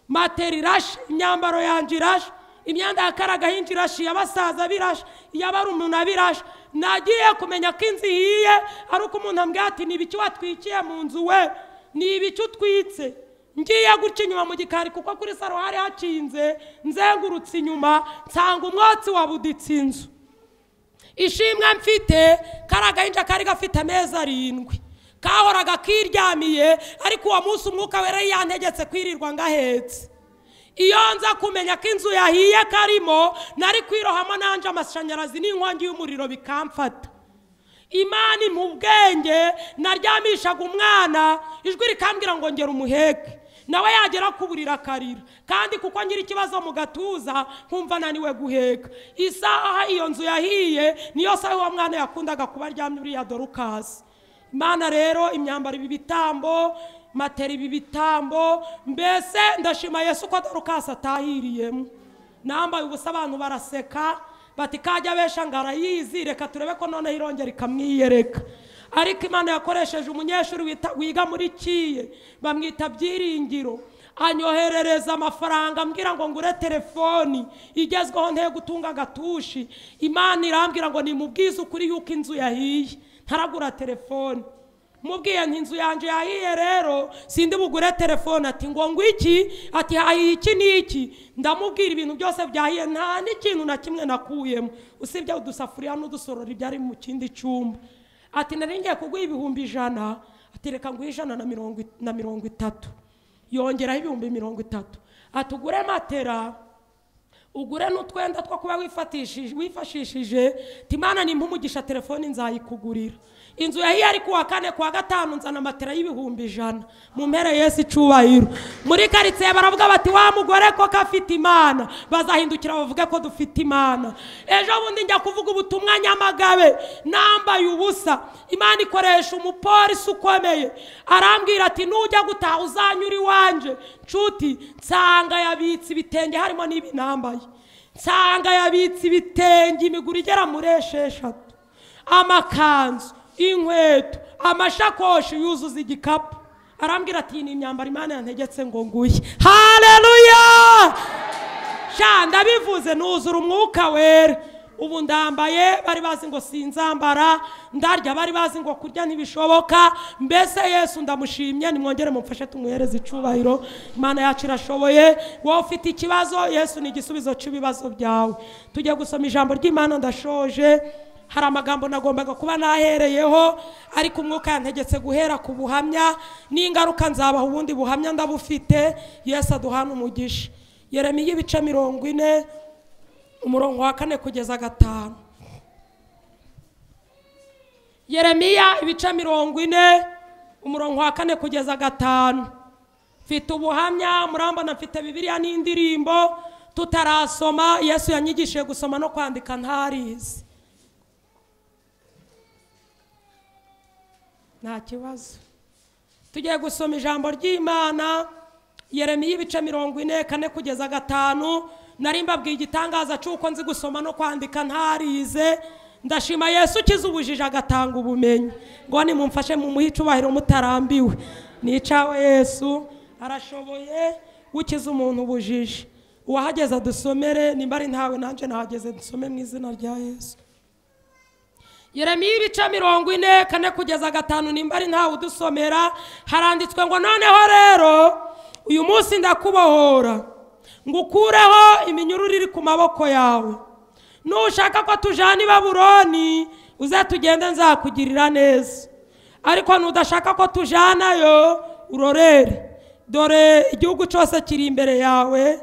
matera irashe imyambaro yanjye irashe imyenda yakaragaho inzu irashe iy'abasaza birashe iy'abarumuna birashe nagiye kumenya ko inzu ihiye ari uko umuntu ambwira ati ni ibiki watwikiye mu nzu we ni ibiki utwitse ngiye gutya inyuma mu gikari kuko kuri saro hari hakinze nzengurutse inyuma nsanga umwotsi wabuditse inzu ishimwe mfite kari agahinja kari gafite amezi arindwi kahoraga kiryamiye ariko uwo munsi umwuka wera yantegetse kwirirwa ngahetse iyo nza kumenya ko inzu yahiye karimo nari kwirohamo nanjye amashanyarazi n'inkongi y'umuriro bikamfata imana impa ubwenge naryamishaga umwana ijwi rikambwira ngo ngera umuheke nawe yagera ku buriri akarira kandi kuko ngira ikibazo mu gatuza nkumva naniwe guheka isaha iyo nzu yahiye niyo saha uwo mwana yakundaga kuba aryamye uriya dorukasi imana rero imyambaro ibi bitambo matera ibi bitambo mbese ndashima yesu ko dorukasi atahiriyemo nambaye ubusa abantu baraseka bati kajya abesha ngo arayizi reka turebe ko noneho irongera ikamwiyereka ariko imana yakoresheje umunyeshuri wita- wiga muri kiye bamwita byiringiro anyoherereza amafaranga ambwira ngo ngure telefoni igezweho nte gutunga agatushi imana irambwira ngo nimubwize ukuri yuko inzu yahiye ntaragura telefoni mubwiye nti inzu yanjye yahiye rero sindi bugure telefone ati ngo ngo iki ati hahiye iki n'iki ndamubwira ibintu byose byahiye nta n'ikintu na kimwe nakuyemo usibye udusafuriya n'udusorori byari mu kindi cyumba ati nari ngiye kuguha ibihumbi ijana ati reka nguhe ijana na mirongo i- na mirongo itatu yongeraho ibihumbi mirongo itatu ati ugure matera ugure n'utwenda two kuba wifatishije wifashishije timana nimba umugisha telefoni nzayikugurira inzu yahiye ari kuwa kane kuwa gatanu nzana matera y'ibihumbi ijana mu mpere yesu icubahiro muri karitsiye baravuga bati wa mugore koko afite imana bazahindukira bavuge ko dufite imana ejo bundi njya kuvuga ubutumwa nyamagabe nambaye ubusa imana ikoresha umupolisi ukomeye arambwira ati nujya gutaha uzanyura iwanje nshuti nsanga yabitse ibitenge harimo n'ibi nambaye nsanga yabitse ibitenge imiguru igera muri esheshatu amakanzu inkweto amashakoshi yuzuza igikapu arambwira ati "Iyi ni imyambaro imana yantegetse ngo nguye hareruya sha ndabivuze nuzura umwuka wera ubu ndambaye bari bazi ngo sinzambara ndarya bari bazi ngo kurya ntibishoboka mbese yesu ndamushimye nimwongere mumfashe tumuhereze icubahiro imana yacu irashoboye wowe ufite ikibazo yesu ni igisubizo cy'ibibazo byawe tujye gusoma ijambo ry'imana ndashoje hari amagambo nagombaga kuba nahereyeho ariko umwuka yantegetse guhera ku buhamya n'ingaruka nzabaha ubundi buhamya ndabufite yesu aduhana umugisha yeremiya ibice mirongo ine umurongo wa kane kugeza gatanu yeremiya ibice mirongo ine umurongo wa kane kugeza gatanu mfite ubuhamya murambona mfite bibiliya n'indirimbo tutarasoma yesu yanyigishije gusoma no kwandika ntarizi nta kibazo tugiye gusoma ijambo ry'imana yeremiya ibice mirongo ine kane kugeza gatanu nari mbabwiye igitangaza cy'uko nzi gusoma no kwandika ntarize ndashima yesu ukiza ubujiji agatanga ubumenyi ngo nimumfashe mumuhe icubahiro mutarambiwe ni icawe yesu arashoboye gukiza umuntu ubujiji uwahageze adusomere nimba ari ntawe nanjye nahageze dusome mu izina rya yesu yeremiya ibice mirongo ine kane kugeza gatanu nimba ari ntawe udusomera haranditswe ngo noneho rero uyu munsi ndakubohora ngo ukureho iminyururu iri ku maboko yawe nushaka ko tujana i baburoni uze tugende nzakugirira neza ariko nudashaka ko tujanayo urorere dore igihugu cyose kiri imbere yawe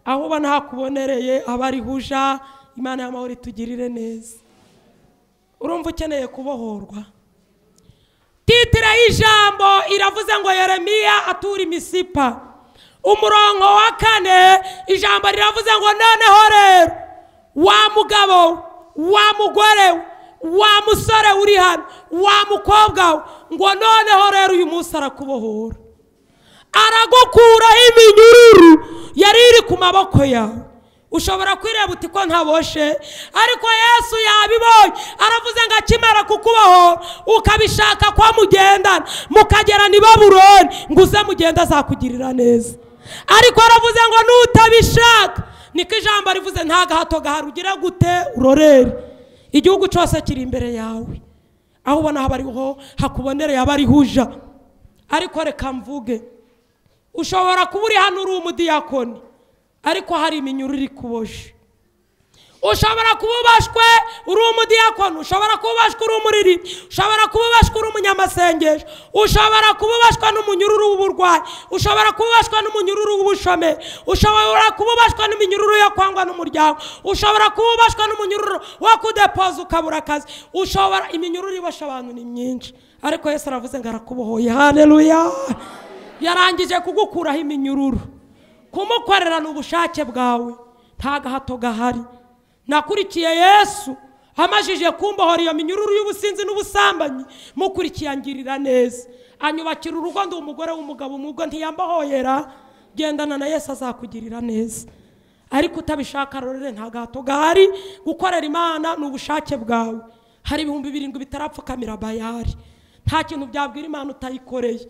aho ubona hakubonereye aba ari huja imana y'amahoro itugirire neza urumva ukeneye kubohorwa titire y'ijambo iravuze ngo yeremiya atura imisipa umurongo wa kane ijambo riravuze ngo noneho rero wa mugabo we, wa mugore we, wa musore uri hano wa mukobwa we ngo noneho rero uyu munsi arakubohora aragukuraho iminyururu yari iri ku maboko yawe ushobora kwireba uti ko ntaboshe ariko yesu yabibonye aravuze ngo akimara kukubaho ukabishaka ko mugendana mukagera ni baburoni ngo uze mugende azakugirira neza ariko aravuze ngo nutabishaka niko ijambo rivuze nta gahato gahari ugire gute urorere igihugu cyose kiri imbere yawe aho ubona haba ariho hakubonereye aba ariho uja ariko reka mvuge ushobora kuba uri hano uri umudiyakoni ariko hari iminyururu ikuboje ushobora kuba ubashwe uri umudiyakono ushobora kuba ubashwe uri umuriri ushobora kuba ubashwe uri umunyamasengesho ushobora kuba ubashwe n'umunyururu w'uburwayi ushobora kuba ubashwe n'umunyururu w'ubushomeri ushobora kuba ubashwe n'iminyururu yo kwangwa n'umuryango ushobora kuba ubashwe n'umunyururu wo kudepoza ukabura akazi ushobora iminyururu ibasha abantu ni myinshi ariko yesu aravuze ngo arakubohoye hareruya yarangije kugukuraho iminyururu kumukorera ni ubushake bwawe nta gahato gahari nakurikiye yesu amajije kumbohora iyo minyururu y'ubusinzi n'ubusambanyi mukurikiye angirira neza anyubakira urugo ndi umugore w'umugabo umugore ntiyambohoyera gendana na yesu azakugirira neza ariko utabishaka rero nta gahato gahari gukorera imana ni ubushake bwawe hari ibihumbi birindwi bitarapfukamira bayari nta kintu byabwira imana utayikoreye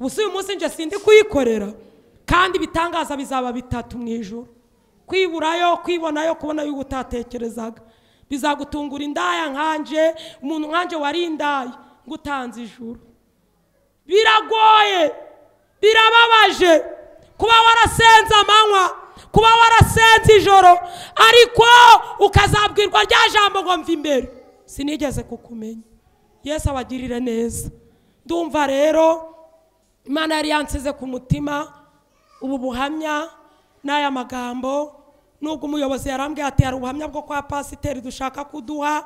gusa uyu munsi nje sindi kuyikorera kandi ibitangaza bizaba bitatu mu ijoro kwiburayo kwibonayo kubona yuko utatekerezaga bizagutungura indaya nkanje umuntu nkanje wari indaya ngo utanze ijuru biragoye birababaje kuba warasenze amanywa kuba warasenze ijoro ariko ukazabwirwa rya jambo ngo mva imbere sinigeze kukumenya yesu abagirire neza ndumva rero imana yari yansize ku mutima ubu buhamya n'aya magambo nubwo umuyobozi yarambwiye ati hari ubuhamya bwo kwa pasiteri dushaka kuduha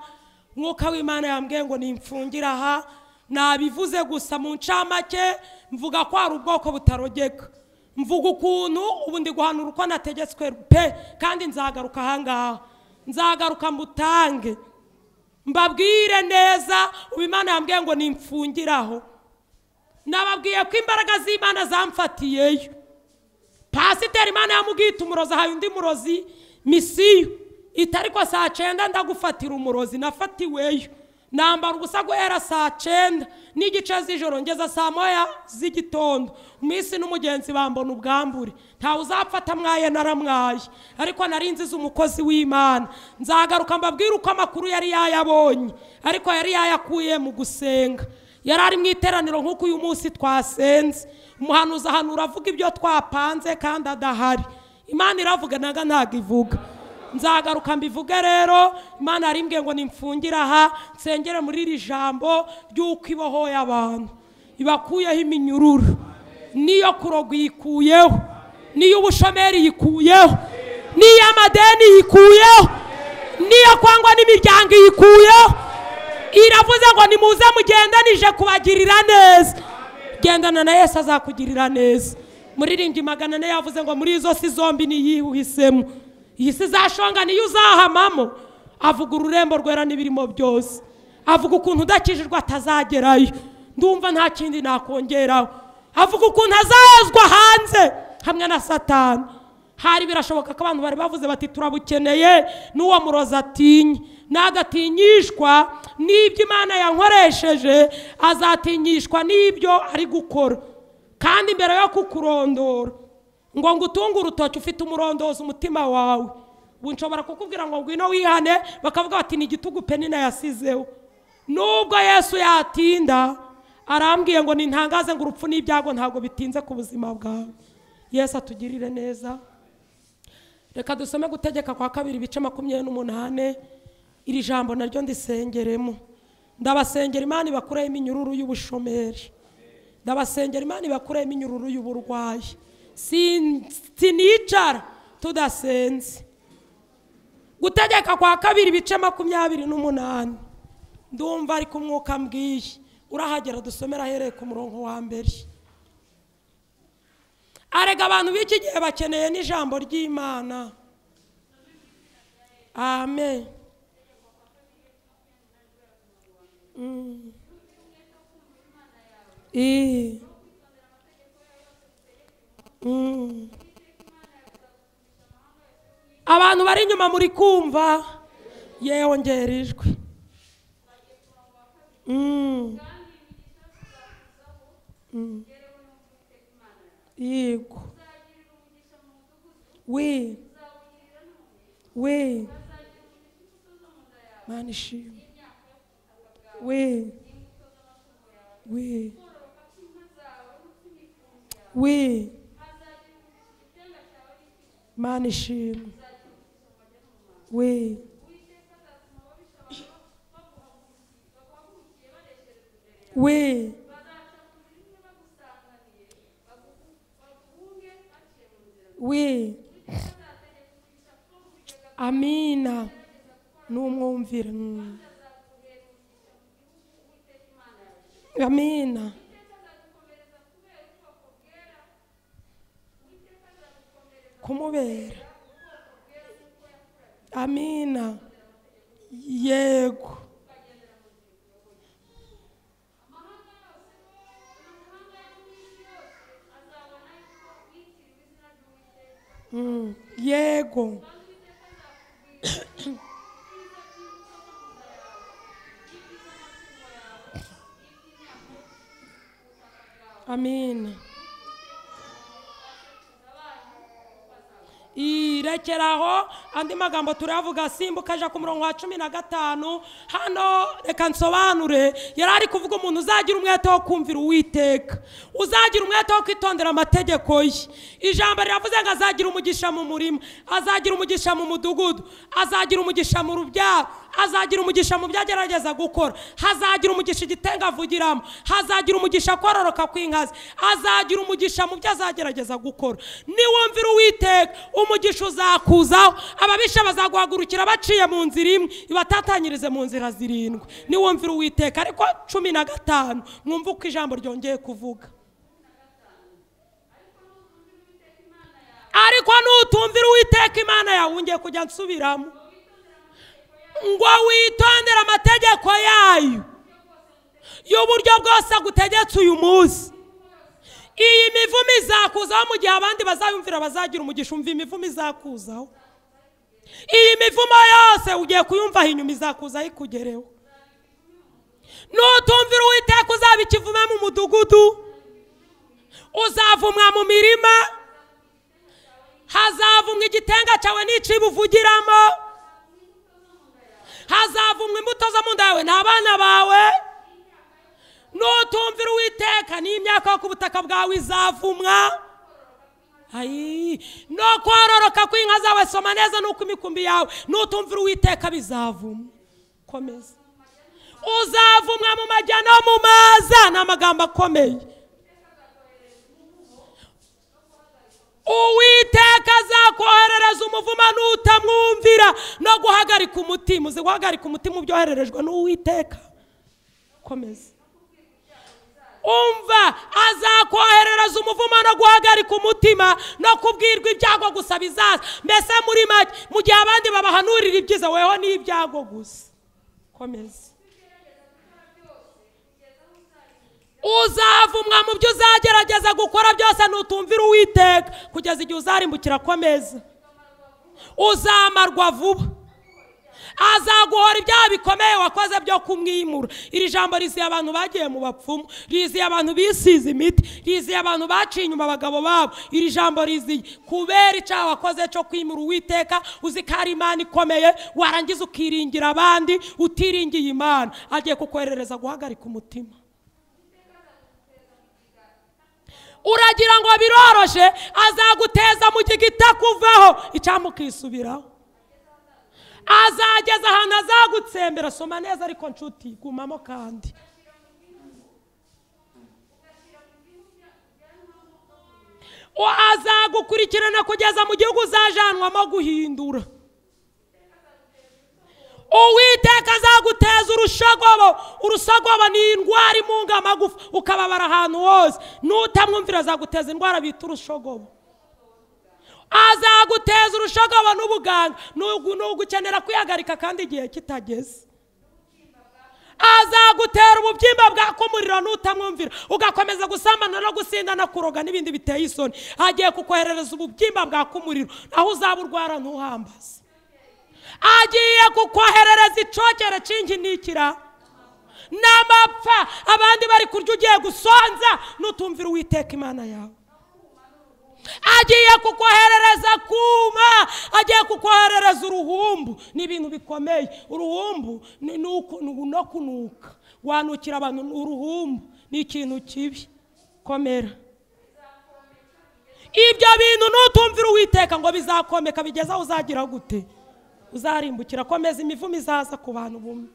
mwuka w'imana yambwiye ngo nimfungire aha nabivuze gusa mu ncamake mvuga ko hari ubwoko butarogeka mvuga ukuntu ubu ndi guhanura uko nategetswe pe kandi nzagaruka ahangaha nzagaruka mbutange mbabwire neza ubu imana yambwiye ngo nimfungiraho nababwiye ko imbaraga z'imana zamfatiyeyo pasiteri imana yamubwiye umurozi ahaye undi murozi misiyo itari ko saa cyenda ndagufatira umurozi nafatiweyo nambara ubusa guhera saa cyenda n'igice z'ijoro ngeza saa moya z'igitondo iminsi n'umugenzi bambona ubwambure ntawe uzapfata mwaye naramwaye ariko nari nziza umukozi w'imana nzagaruka mbabwire uko amakuru yari yayabonye ariko yari yayakuye mu gusenga yari ari mu iteraniro nk'uko uyu munsi twasenze umuhanuzi ahanura avuga ibyo twapanze kandi adahari imana iravuga naga ntabwo ivuga nzagaruka mbivuge rero imana yari imbwiye ngo nimfungire aha nsengere muri iri jambo ry'uko ibohoye abantu ibakuyeho iminyururu n'iyo kuroga yikuyeho n'iy'ubushomeri yikuyeho n'iy'amadeni yikuyeho n'iyo kwangwa n'imiryango yikuyeho iravuze ngo nimuze mugendanije kubagirira neza gendana na yesu azakugirira neza muriringi magana ane yavuze ngo muri izo si zombi niyihuhisemo iyi si izashonga niyo uzahamamo avuga ururembo rwera n'ibirimo byose avuga ukuntu udakijijwe atazagerayo ndumva nta kindi nakongeraho avuga ukuntu azahezwa hanze hamwe na satani hari birashoboka ko abantu bari bavuze bati turabukeneye n'uwo murozi atinye n'agatinyishwa n'ibyo imana yankoresheje azatinyishwa n'ibyo ari gukora kandi mbere yo kukurondora ngo ngo utunge urutoki ufite umurondozi umutima wawe ubu nshobora kukubwira ngo ngwino wihane bakavuga bati ni igitugu pe ninayasizeho nubwo yesu yatinda arambwiye ngo nintangaze ngo urupfu n'ibyago ntabwo bitinze ku buzima bwawe yesu atugirire neza reka dusome gutegeka kwa kabiri ibice makumyabiri n'umunani iri jambo naryo ndisengeremo ndabasengera imana ibakuremo iminyururu y'ubushomeri ndabasengera imana ibakuremo iminyururu y'uburwayi sinicara tudasenze gutegeka kwa kabiri ibice makumyabiri n'umunani ndumva ariko umwuka mbwiye urahagera dusomera ahereye ku murongo wa mbere arega abantu b'iki gihe bakeneye n'ijambo ry'imana amen I. abantu bari inyuma muri kumva yewe ngera ijwi Mm. Mm. yego we we mana ishimwe we we we mana ishimwe we we we amina n'umwumvira mm. amina kumubera amina yego Mm, yego amina irekera aho andi magambo turavuga simbuka aja ku murongo wa cumi na gatanu hano reka nsobanure yari ari kuvuga umuntu uzagira umwete wo kumvira uwiteka uzagira umwete wo kwitondera amategeko ye ijambo riravuze ngo azagira umugisha mu murima azagira umugisha mu mudugudu azagira umugisha mu rubyaro azagira umugisha mu byo agerageza gukora hazagira umugisha igitenga avugiramo hazagira umugisha kororoka kw'inkazi azagira umugisha mu byo azagerageza gukora niwumvira uwiteka umugisha uzakuzaho ababisha bazaguhagurukira baciye mu nzira imwe ibatatanyirize mu nzira zirindwi niwumvira uwiteka ariko cumi na gatanu mwumva uko ijambo ryongeye kuvuga ariko nutumvira uwiteka imana yawe wongeye kujya nsubiramo ngo witondere amategeko yayo y'uburyo bwose agutegetse uyu munsi iyi mivumo izakuzaho mu gihe abandi bazayumvira bazagira umugisha umva imivumo izakuzaho iyi mivumo yose ugiye kuyumvaho inyuma izakuzaho ikugereho nutumvira uwiteka uzaba ikivuma mu mudugudu uzavumwa mu mirima hazavumwa igitenga cyawe n'icyibuvugiramo hazavumwa imbuto zo mu nda yawe n'abana bawe nutumvira uwiteka n'imyaka yo ku butaka bwawe izavumwa ayi no kororoka kw'inka zawe soma neza n'uko imikumbi yawe nutumvira uwiteka bizavumwa komeza uzavumwa mu majya no mu maza ni amagambo akomeye uwiteka azakoherereza umuvuma n'utamwumvira no guhagarika umutima uzi guhagarika umutima ubyohererejwe n'uwiteka komeza umva azakoherereza umuvumo no guhagarika umutima no kubwirwa ibyago gusa bizaza mbese muri make mu gihe abandi babahanurira ibyiza weho ni ibyago gusa komeza uzavumwa mu byo uzagerageza gukora byose nutumvira uwiteka kugeza igihe uzarimbukira komeza uzamarwa vuba azaguhora ibyaha bikomeye wakoze byo kumwimura iri jambo riziye abantu bagiye mu bapfumu riziye abantu bisize imiti riziye abantu baciye inyuma abagabo babo iri jambo riziye kubera icyaha wakoze cyo kwimura uwiteka uzi ko ari imana ikomeye warangiza ukiringira abandi utiringiye imana agiye kukoherereza guhagarika umutima uragira ngo biroroshe azaguteza mu gigita kuvaho icyamukisubiraho azageza ahantu azagutsembera soma neza ariko nshuti gumamo kandi O azagukurikirana kugeza mu gihugu uzajanwamo guhindura uwiteka azaguteza urushagobo urusagobo ni indwara imunga amagufa ukababara ahantu hose n'utamwumvira azaguteza indwara bita urushogobo azaguteza urushagobo n'ubuganga ugukenera kwihagarika kandi igihe kitageze azagutera ububyimba bwaka umuriro n'utamwumvira ugakomeza gusambana no gusindana kuroga n'ibindi biteye isoni agiye kukoherereza ububyimba bwaka umuriro aho uzaba urwara ntuhambaze agiye kukoherereza icokere cingi n'ikira n'amapfa abandi bari kurya ugiye gusonza n'utumvira uwiteka imana yawe agiye kukoherereza kuma agiye kukoherereza uruhumbu ni ibintu bikomeye uruhumbu ni nuku- nu- no kunuka wanukira abantu uruhumbu ni ikintu kibi komera ibyo bintu nutumvira uwiteka ngo bizakomeka bigeze aho uzagira gute uzarimbukira komeza imivumo izaza ku bantu bumwe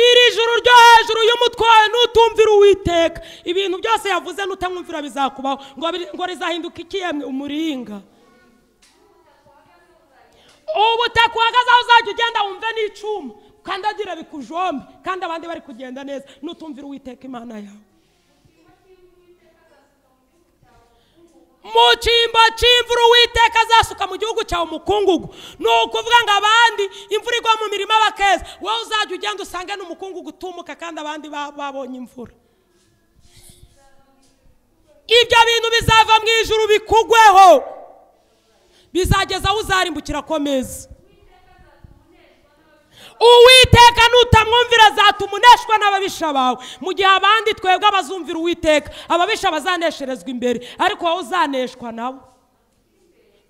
iri joro ryo hejuru y'umutwaye nutumvira uwiteka ibintu byose yavuze nutamwumvira bizakubaho ngo biri- ngo rizahinduka ikiyemwe umuringa ubutaka uhagaze aho uzajya ugenda wumve n'icyuma kandagira bikujombe kandi abandi bari kugenda neza nutumvira uwiteka imana yawe mu cyimbo cy'imvura uwiteka azasuka mu gihugu cyawe umukungugu ni ukuvuga ngo abandi imvura igwa mu mirima bakeza wowe uzajya ugenda usange n'umukungugu utumuka kandi abandi ba- babonye imvura ibyo bintu bizava mu ijuru bikugweho bizageza aho uzarimbukira akomeza uwiteka nutamwumvira azatuma uneshwa n'ababisha bawe mu gihe abandi twebwe abazumvira uwiteka ababisha bazanesherezwa imbere ariko wowe uzaneshwa nabo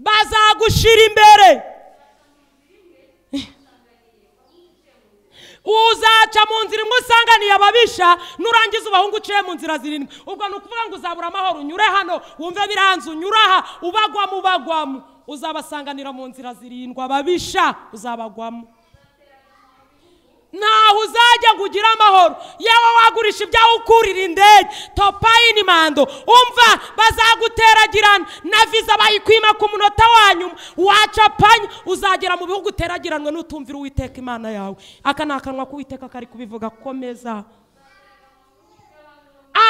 bazagushira imbere uzaca mu nzira imwe usanganiye ababisha nurangiza ubahungu uciye mu nzira zirindwi ubwo ni ukuvuga ngo uzabura amahoro unyure hano wumve biranze unyure aha ubagwamo ubagwamo uzabasanganira mu nzira zirindwi ababisha uzabagwamo ntaho uzajya ngo ugire amahoro yewe wagurisha ibyawe ukurira indege topayini mando umva bazaguteragirana na viza bayikwima ku munota wa nyuma wacapanya uzagera mu bihugu uteragiranwe n'utumvira uwiteka imana yawe aka ni akanwa k'uwiteka kari kubivuga komeza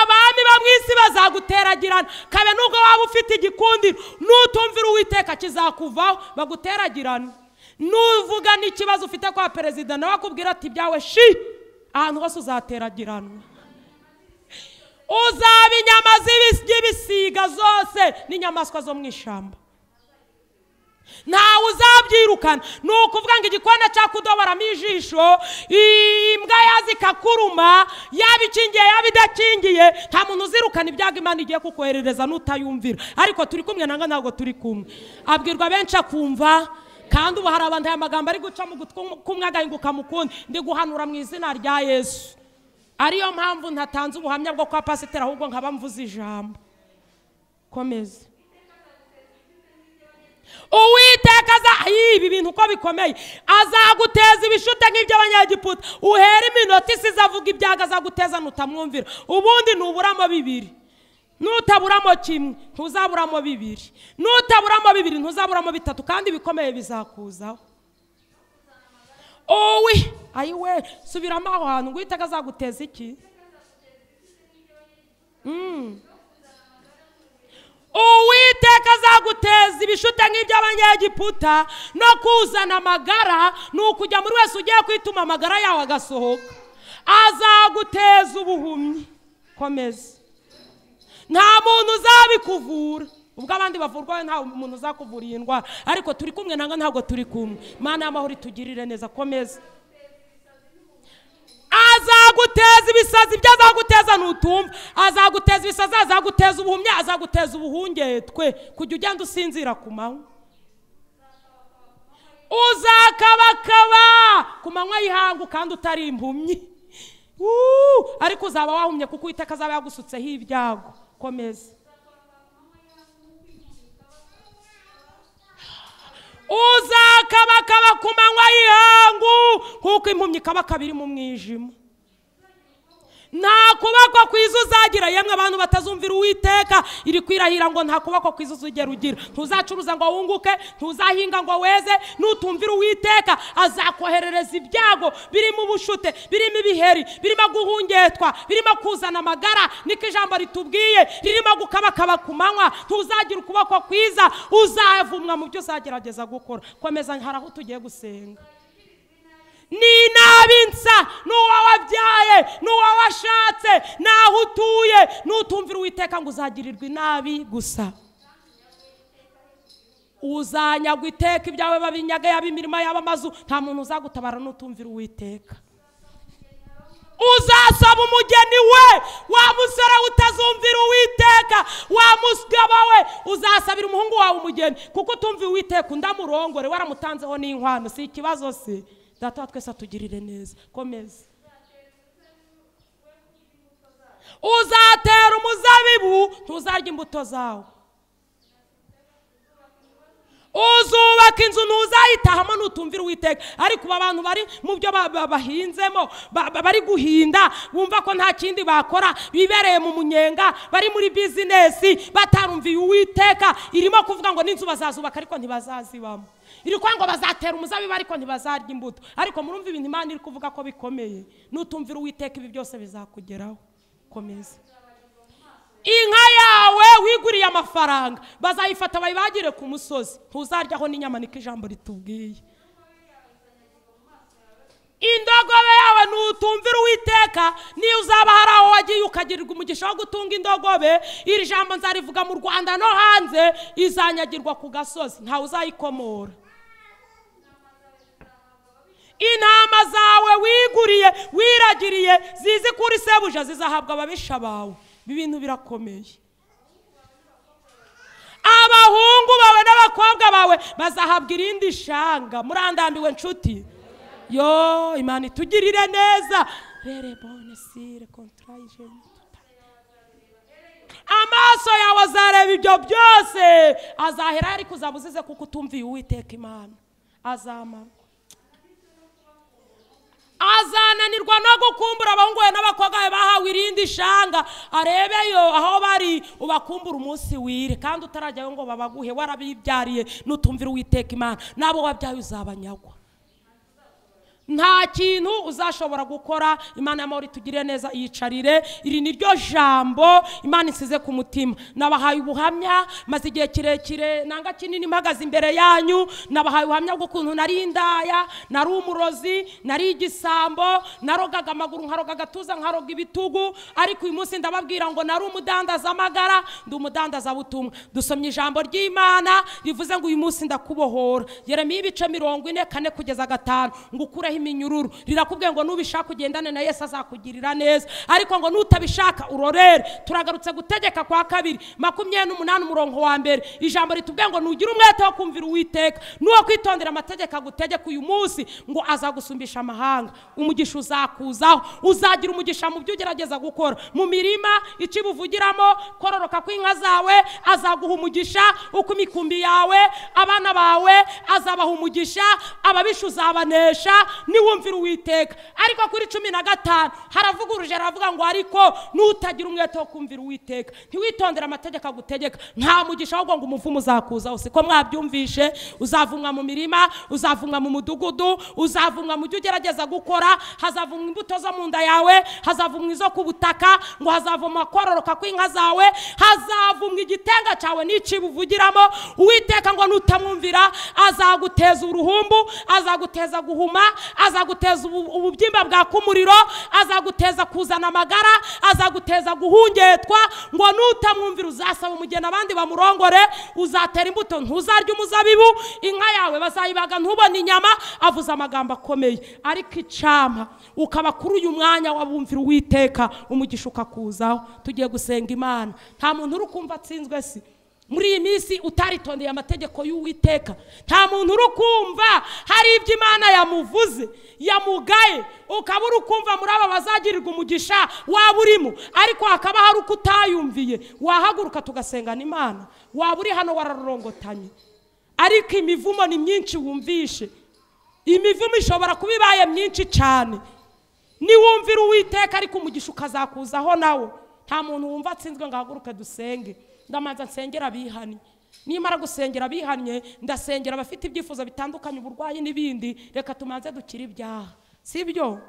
abami bo mu isi bazaguteragerana kabe nubwo waba ufite igikundiro nutumvira uwiteka kizakuvaho baguteragerane nuvuga n'ikibazo ufite kwa perezida nawe akubwira ati ibyawe shi ahantu hose uzaterageranwa uzaba inyama z'ibis- z'ibisiga zose n'inyamaswa zo mu ishyamba ntawe uzabyirukana ni ukuvuga ngo igikona cyakudoboramo ijisho imbwa yaza ikakuruma yaba ikingiye yaba idakingiye nta muntu uzirukana ibyago imana igiye kukoherereza n'utayumvira ariko turi kumwe nanga ntabwo turi kumwe abwirwa benshi akumva kandi ubu hari abantu aya magambo ari guca mu gutwi kumwe agahinguka mu kundi ndi guhanura mu izina rya yesu ariyo mpamvu ntatanze ubuhamya bwo kwa pasiteri ahubwo nkaba mvuze ijambo komeza uwiteka aza Ii, ibi bintu uko bikomeye azaguteza ibishute nk'ibyo abanyagiputa uhera iminota isize avuga ibyago azaguteza nutamwumvira ubundi ntuburamo bibiri nutaburamo kimwe ntuzaburamo bibiri nutaburamo bibiri ntuzaburamo bitatu kandi ibikomeye bizakuzaho owe ayiwe subiramo aho hantu ngo uwiteka azaguteza iki uwiteka azaguteza ibishute nk'iby'abanyegiputa no kuzana amagara ni ukujya muri wese ugiye kwituma amagara yawe agasohoka azaguteza ubuhumyi komeza nta muntu uzabikuvura ubwo abandi bavurwa we nta muntu uzakuvura iyi ndwara ariko turi kumwe nanga ntabwo turi kumwe mana y'amahoro itugirire neza komeza azaguteza ibisazi ibyo azaguteza ntutumva azaguteza ibisazi azaguteza ubuhumyi azaguteza ubuhungetwe kujya ugenda usinzira ku manywa uzakabakaba ku manywa y'ihangu kandi utari impumyi Wuu! ariko uzaba wahumye kuko uwiteka azaba yagusutseho ibyago komeza uzakabakaba ku manywa y'ihangu kuko impumyi kaba kabiri mu mwijima nta kuboko kwiza uzagira yemwe abantu batazumvira uwiteka iri kwirahira ngo nta kuboko kwiza uzigera ugira ntuzacuruza ngo wunguke ntuzahinga ngo weze nutumvira uwiteka azakoherereza ibyago birimo ubushute birimo ibiheri birimo guhungetwa birimo kuzana amagara niko ijambo ritubwiye ririmo gukabakaba ku manywa ntuzagira ukuboko kwiza uzavumwa mu byo uzagerageza gukora komeza hari aho tugiye gusenga ninabinsa n'uwo wabyaye n'uwo washatse n'aho utuye n'utumvira uwiteka ngo uzagirirwa inabi gusa uzanyagwa iteka ibyawe babinyaga yaba imirima yaba amazu nta muntu uzagutabara n'utumvira uwiteka uzasaba umugeni we wa musore we utazumvira uwiteka wa mugabo we uzasabira umuhungu wawe umugeni kuko utumviye uwiteka undi amurongore waramutanzeho n'inkwano si ikibazo se data wa twese atugirire neza komeza uzatera umuzabibu ntuzarya imbuto zawo uzubaka inzu ntuzayitahamo nutumvira uwiteka ariko ubu abantu bari mu byo ba- ba- bahinzemo ba- ba- bari guhinda bumva ko nta kindi bakora bibereye mu munyenga bari muri bizinesi batarumviye uwiteka irimo kuvuga ngo n'inzu bazazubaka ariko ntibazazibamo iri kuvuga ngo bazatera umuzabibu ariko ntibazarya imbuto ariko murumva ibintu imana iri kuvuga ko bikomeye nutumvira uwiteka ibi byose bizakugeraho komeza inka yawe wiguriye amafaranga bazayifata bayibagire ku musozi ntuzaryaho n'inyama niko ijambo ritubwiye indogobe yawe nutumvira uwiteka niyo uzaba hari aho wagiye ukagirirwa umugisha wo gutunga indogobe iri jambo nzarivuga mu rwanda no hanze izanyagirwa ku gasozi ntawe uzayikomora intama zawe wiguriye wiragiriye zizi kuri sebuja zizahabwa ababisha bawe ibi bintu birakomeye abahungu bawe n'abakobwa bawe bazahabwa irindi shanga murandambiwe nshuti yo imana itugirire neza rere bone sire kontrayijeni amaso yawe azareba ibyo byose azahera ariko uzaba uzize kuko utumviye uwiteka imana azamara azananirwa no gukumbura abahungu be n'abakobwa be bahawe irindi shanga arebeyo aho bari ubakumbura umunsi wire kandi utarajyayo ngo babaguhe warabibyariye nutumvira uwiteka imana n'abo wabyaye uzabanyagwa nta kintu uzashobora gukora imana y'amahoro itugirire neza iyicarire iri ni ryo jambo imana isize ku mutima nabahaye ubuhamya maze igihe kirekire nanga kinini mpagaze imbere yanyu nabahaye ubuhamya bw'ukuntu nari indaya nari umurozi nari igisambo narogaga amaguru nkaroga agatuza nkaroga ibitugu ariko uyu munsi ndababwira ngo nari umudandazamagara ndi umudandazabutumwa dusomye ijambo ry'imana rivuze ngo uyu munsi ndakubohora yeremiya ibice mirongo ine kane kugeza gatanu ngo ukureho iminyururu rirakubwiye ngo nubishaka ugendane na yesu azakugirira neza ariko ngo nutabishaka urorere turagarutse gutegeka kwa kabiri makumyabiri n'umunani umurongo wa mbere ijambo ritubwiye ngo nugire umwete wo kumvira uwiteka n'uwo kwitondera amategeko agutegeka uyu munsi ngo azagusumbisha amahanga umugisha uzakuzaho uzagira umugisha mu byo ugerageza gukora mu mirima icyo buvugiramo kororoka kw'inka zawe azaguha umugisha uko imikumbi yawe abana bawe azabaha umugisha ababisha uzabanesha niwumvira uwiteka ariko kuri cumi na gatanu haravuguruje aravuga ngo ariko nutagira umwete wo kumvira uwiteka ntiwitondere amategeko agutegeka nta mugisha ahubwo ngo umuvumo uzakuzaho siko mwabyumvishe uzavumwa mu mirima uzavumwa mu mudugudu uzavumwa mu byo ugerageza gukora hazavumwa imbuto zo mu nda yawe hazavumwa izo ku butaka ngo hazavumwa kororoka kw'inka zawe hazavumwa igitenga cyawe n'icibo uvugiramo uwiteka ngo nutamwumvira azaguteza uruhumbu azaguteza guhuma azaguteza ubu- ububyimba bwaka umuriro azaguteza kuzana amagara azaguteza guhungetwa ngo nutamwumvira uzasaba umugeni abandi bamurongore uzatera imbuto ntuzarya umuzabibu inka yawe bazayibaga ntubone inyama avuze amagambo akomeye ariko icampa ukaba kuri uyu mwanya wabumvira uwiteka umugisha ukakuzaho tugiye gusenga imana nta muntu uri kumva atsinzwe si muri iyi minsi utaritondeye amategeko y'uwiteka nta muntu uri kumva hari ibyo imana yamuvuze yamugaye ukaba uri kumva muri aba bazagirirwa umugisha waba urimo ariko hakaba hari uko utayumviye wahaguruka tugasengana imana waba uri hano wararorongotanye ariko imivumo ni myinshi wumvishe imivumo ishobora kuba ibaye myinshi cyane niwumvira uwiteka ariko umugisha ukazakuzaho nawe nta muntu wumva atsinzwe ngo ahaguruke dusenge ndamanza nsengera abihannye nimara gusengera abihannye ndasengera abafite ibyifuzo bitandukanye uburwayi n'ibindi reka tumanze dukire ibyaha si byo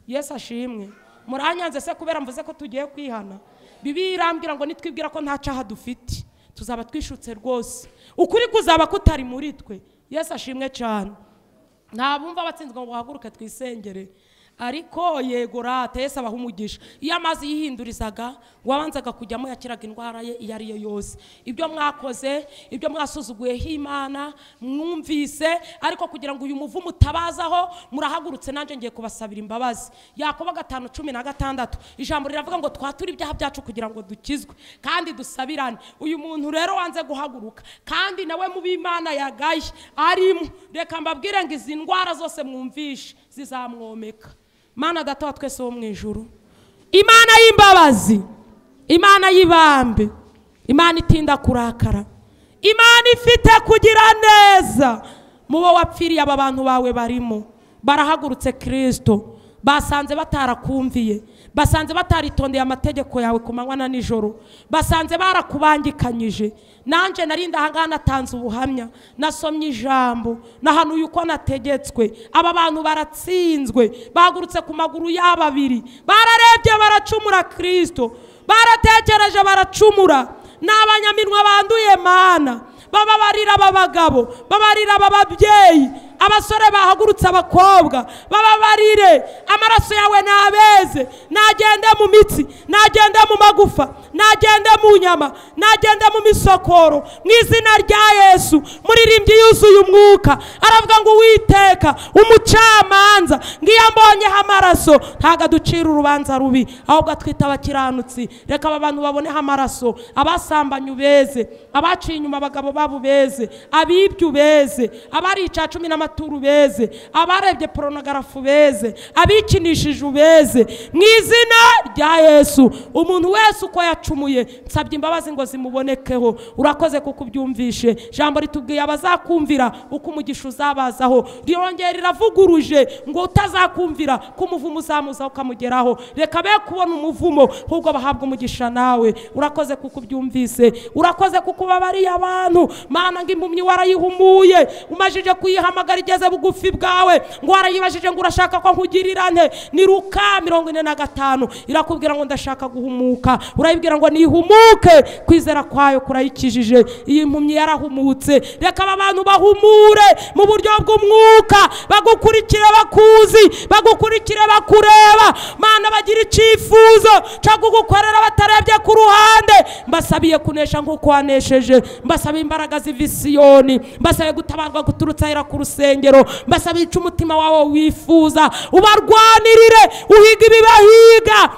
yesu ashimwe muranyanze se kubera mvuze ko tugiye kwihana bibi irambwira ngo nitwibwira ko nta cyaha dufite tuzaba twishutse rwose ukuri kuzaba kutari muri twe yesu ashimwe cyane nta bumva abatsinzwe ngo bahaguruke twisengere ariko yego rata yesu abaha umugisha iyo amazi yihindurizaga wabanzaga kujyamo yakiraga indwara ye iyo ari yo yose ibyo mwakoze ibyo mwasuzuguyeho imana mwumvise ariko kugira ngo uyu muvumo utabazaho murahagurutse nanjye ngiye kubasabira imbabazi yakoba gatanu cumi na gatandatu ijambo riravuga ngo twature ibyaha byacu kugira ngo dukizwe kandi dusabirane uyu muntu rero wanze guhaguruka kandi nawe mu b'imana yagaye arimo reka mbabwire ngo izi ndwara zose mwumvishe zizamwomeka mana data wa twese wo mu ijuru imana y'imbabazi imana y'ibambe imana itinda kurakara imana ifite kugira neza mu bo wapfiriye aba bantu bawe barimo barahagurutse kirisito basanze batarakumviye basanze bataritondeye amategeko yawe ku manywa na nijoro basanze barakubangikanyije nanjye narinda ahangaha natanze ubuhamya nasomye ijambo nahanuye uko nategetswe aba bantu baratsinzwe bahagurutse ku maguru y'ababiri bararebye baracumura kirisito baratekereje baracumura ni abanyaminwa banduye mana bababarira aba bagabo babarira aba babyeyi abasore bahagurutse abakobwa bababarire amaraso yawe ntabeze nagende mu mitsi nagende mu magufa nagende mu nyama nagende mu misokoro mu izina rya yesu muririmbyi yuzuye umwuka aravuga ngo uwiteka umucamanza ngiyo mbonyeho amaraso ntabwo aducira urubanza rubi ahubwo atwita abakiranutsi reka aba bantu baboneho amaraso abasambanya ubeze abaciye inyuma abagabo babo beze abibye ubeze abari icya cumi n'amaturo ubeze abarebye poronogarafu ubeze abikinishije ubeze mu izina rya yesu umuntu wese uko yacumuye nsabye imbabazi ngo zimubonekeho urakoze kuko ubyumvishe ijambo ritubwiye abazakumvira uko umugisha uzabazaho rirongera riravuguruje ngo utazakumvira ko umuvumo uzamuzaho ukamugeraho reka be kubona umuvumo ahubwo bahabwa umugisha nawe urakoze kuko ubyumvise urakoze kuko ubabariye abantu mana ngo impumyi warayihumuye umajije kuyihamagara igeze bugufi bwawe ngo warayibajije ngo urashaka ko nkugirira nte ni ruka mirongo ine na gatanu irakubwira ngo ndashaka guhumuka urayibwira ngo nihumuke kwizera kwayo kurayikijije iyi mpumyi yarahumutse reka aba bantu bahumure mu buryo bw'umwuka bagukurikire bakuzi bagukurikire bakureba mana bagira icyifuzo cyo kugukorera batarebye ku ruhande mbasabiye kunesha nk'uko wanesheje mbasabiye imbaraga ziva i Siyoni mbasabiye gutabarwa guturutse ahera ku rusengero mbasaba ica umutima wawe wifuza ubarwanirire uhiga ibibahiga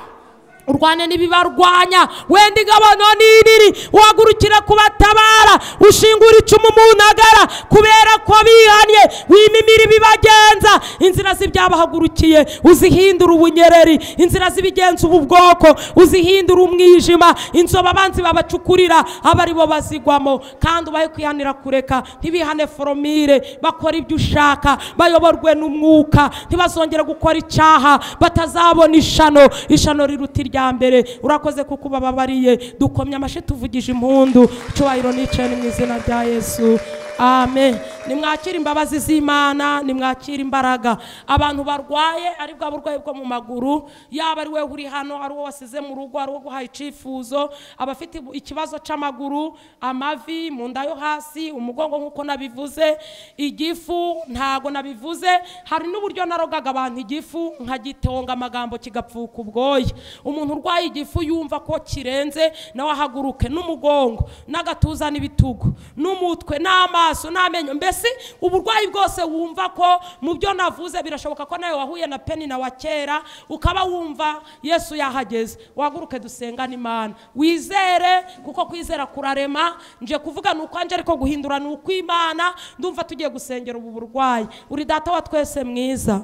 urwane n'ibibarwanya wenda igabono n'iniri uhagurukire kubatabara ushingura icumu mu ntagara kubera ko bihanye wimimira ibibagenza inzira z'ibyabahagurukiye uzihindura ubunyereri inzira z'ibigenza ubu bwoko uzihindura umwijima inzoba abanzi babacukurira aba ari bo bazigwamo kandi ubahe kwihanira kureka ntibihane foromire bakora ibyo ushaka bayoborwe n'umwuka ntibazongere gukora icyaha batazabona ishano ishano riruta irya mbere urakoze kuko ubababariye dukomye amashyi tuvugije impundu icyubahiro nicaye ni mu izina rya yesu amen nimwakire imbabazi z'imana nimwakire imbaraga abantu barwaye ari bwa burwayi bwo mu maguru yaba ari wowe uri hano ari uwo wasize mu rugo ari uwo guhaye icyifuzo abafite ikibazo cy'amaguru amavi mu nda yo hasi umugongo nk'uko nabivuze igifu ntago nabivuze hari n'uburyo narogaga abantu igifu nkagitehonga amagambo kigapfuka ubwoya umuntu urwaye igifu yumva ko kirenze nawe ahaguruke n'umugongo n'agatuza n'ibitugu n'umutwe n'amaso amaso n'amenyo mbese uburwayi bwose wumva ko mu byo navuze birashoboka ko nawe wahuye na peni na wa kera ukaba wumva yesu yahageze waguruke dusengane imana wizere kuko kwizera kurarema nje kuvuga ni ukwanjye ariko guhindura ni ukw'imana ndumva tugiye gusengera ubu burwayi uri data wa twese mwiza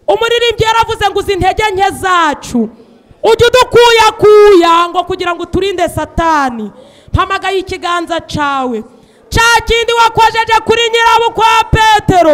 umuririmbyi yaravuze ngo uzi intege nke zacu ujye udukuyakuya ngo kugira ngo uturinde satani mpamagaye ikiganza cyawe cya kindi wakojeje kuri nyirabukwe wa petero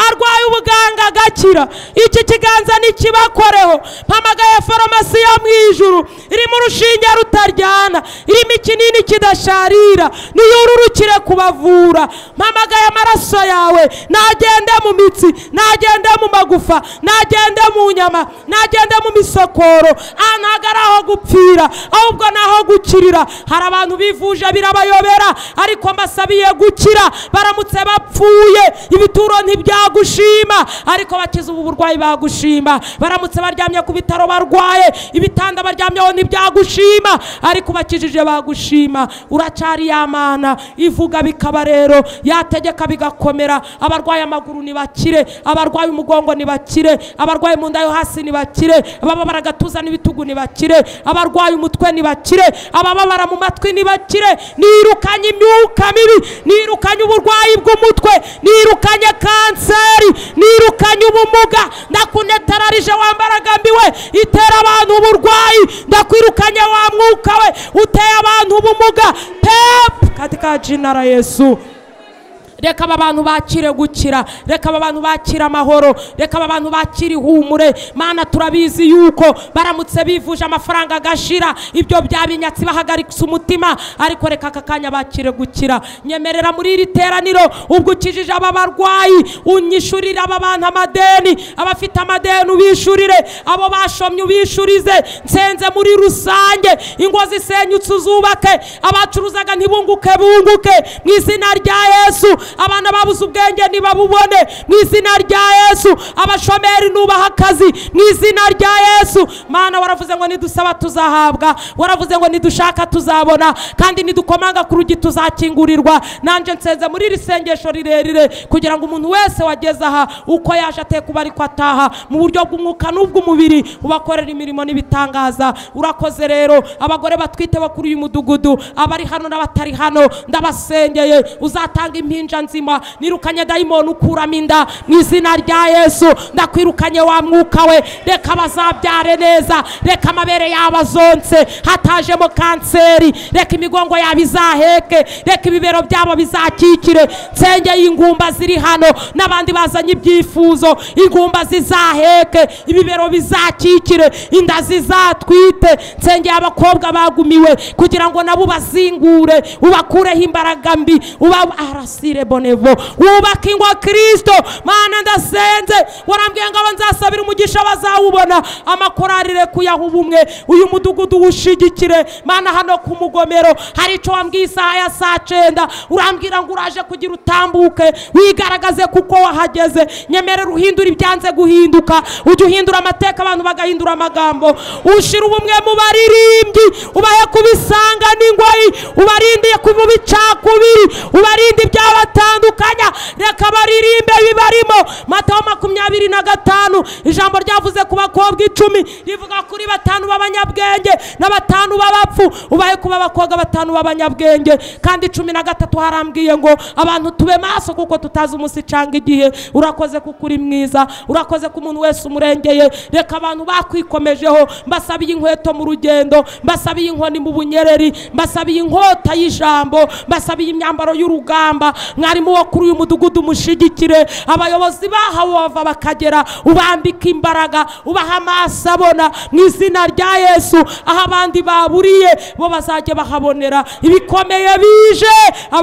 arwaye ubuganga agakira iki kiganza ntikibakoreho mpamagaye farumasi yo mu ijuru irimo urushinge rutaryana irimo ikinini kidasharira niyururukire kubavura mpamagaye amaraso yawe nagende mu mitsi nagende mu magufa nagende mu nyama nagende mu misokoro aha ntabwo ari aho gupfira ahubwo ni aho gukirira hari abantu bivuje birabayobera ariko mbasabiye bagiye gukira baramutse bapfuye ibituro ntibyagushima ariko bakize ubu burwayi bagushima baramutse baryamye ku bitaro barwaye ibitanda baryamyeho ntibyagushima ariko ubakijije bagushima uracyari yamana ivuga bikaba rero yategeka bigakomera abarwaye amaguru ntibakire abarwaye umugongo ntibakire abarwaye mu nda yo hasi ntibakire abababara agatuza n'ibitugu ntibakire abarwaye umutwe ntibakire abababara mu matwi ntibakire nirukanye imyuka mibi nirukanye uburwayi bw'umutwe nirukanye kanseri nirukanye ubumuga ndakunetararije wambaraga mbiwe itera abantu uburwayi ndakwirukanye wa mwuka we uteye abantu ubumuga pepu katika jina la Yesu reka aba bantu bakire gukira reka aba bantu bakire amahoro reka aba bantu bakire ihumure mana turabizi yuko baramutse bivuje amafaranga agashira ibyo byaba inyatsi bahagarika umutima ariko reka aka kanya bakire gukira nyemerera muri iri teraniro ubwo ukijije aba barwayi unyishurire aba bantu amadeni abafite amadeni ubishurire abo bashomye ubishurize nsenze muri rusange ingo zisenyutse uzubake abacuruzaga ntibunguke bunguke mu izina rya yesu abana babuze ubwenge ntibabubone mu izina rya yesu abashomeri nubaha akazi mu izina rya yesu mana waravuze ngo nidusaba tuzahabwa waravuze ngo nidushaka tuzabona kandi nidukomanga ku rugi tuzakingurirwa nanjye nsenze muri iri sengesho rirerire kugira ngo umuntu wese wageze aha uko yaje atekuba ariko ataha mu buryo bw'umwuka n'ubw'umubiri ubakorera imirimo n'ibitangaza urakoze rero abagore batwite bo kuri uyu mudugudu abari hano n'abatari hano ndabasengeye uzatanga impinja nzima nirukanye dayimoni ukuramo inda mu izina rya yesu ndakwirukanye wa mwuka we reka bazabyare neza reka amabere yabo azonse hatajemo kanseri reka imigongo yabo izaheke reka ibibero byabo bizakikire nsengeye ingumba ziri hano n'abandi bazanye ibyifuzo ingumba zizaheke ibibero bizakikire inda zizatwite nsengeye abakobwa bagumiwe kugira ngo nabo ubazingure ubakureho imbaraga mbi uba arasire bonevo wubake ingwa kirisito mana ndasenze warambwiye ngo abo nzasabira umugisha bazawubona amakorari rekuyaho ubumwe uyu mudugudu uwushyigikire mana hano ku mugomero hari icyo wambwiye isaha ya saa cyenda urambwira ngo uraje kugira utambuke wigaragaze kuko wahageze nyemerera uhindura ibyanze guhinduka ujye uhindura amateka abantu bagahindura amagambo ushyira ubumwe mu baririmbyi ubahe kubisanga n'ingoyi ubarindiye ku bicakubiri ubarinde ibyabatandukanya reka baririmbe bibarimo mataho makumyabiri na gatanu ijambo ryavuze ku bakobwa icumi rivuga kuri batanu b'abanyabwenge na batanu b'abapfu ubaye kuba abakobwa batanu b'abanyabwenge kandi cumi na gatatu harambwiye ngo abantu tube maso kuko tutazi umunsi cyangwa igihe urakoze kuko uri mwiza urakoze ku muntu wese umurengeye reka abantu bakwikomejeho mbasabiye inkweto mu rugendo mbasabiye inkoni mu bunyereri mbasabiye inkota y'ijambo mbasabiye imyambaro y'urugamba mwarimu wo kuri uyu mudugudu umushyigikire abayobozi bahawe bava bakagera ubambika imbaraga ubaha amaso abona mu izina rya yesu aho abandi baburiye bo bazajya bahabonera ibikomeye bije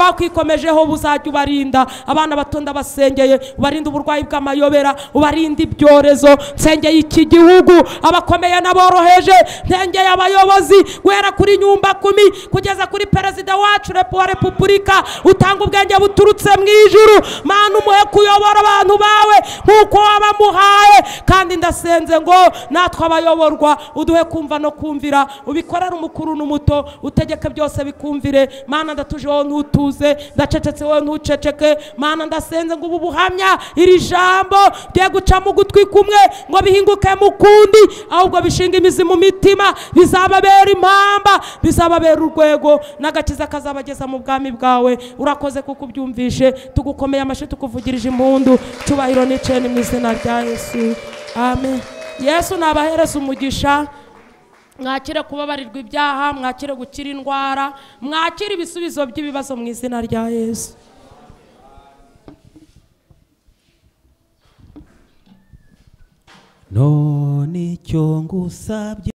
abakwikomejeho buzajya ubarinda abana bato ndabasengeye ubarinde uburwayi bw'amayobera ubarinde ibyorezo nsengeye iki gihugu abakomeye n'aboroheje nsengeye abayobozi guhera kuri nyumba kumi kugeza kuri perezida wacu repu wa repubulika utanga ubwenge buturutse mu ijuru mana umuhe kuyobora abantu bawe nk'uko wabamuhaye kandi ndasenze ngo natwe abayoborwa uduhe kumva no kumvira ubikorere umukuru n'umuto utegeke byose bikumvire mana ndatuje wowe ntutuze ndacecetse wowe ntuceceke mana ndasenze ngo ubu buhamya iri jambo rye gucamo ugutwi kumwe ngo bihinguke mu kundi ahubwo bishinga imizi mu mitima bizababera impamba bizababera urwego n'agakiza kazabageza mu bwami bwawe urakoze kuko ubyumvishe tugukomeye amashyi tukuvugirije impundu cyubahiro n'icene mu izina rya yesu amen yesu nabahereza umugisha mwakire kubabarirwa ibyaha mwakire gukira indwara mwakire ibisubizo by'ibibazo mu izina rya yesu none icyo ngusabye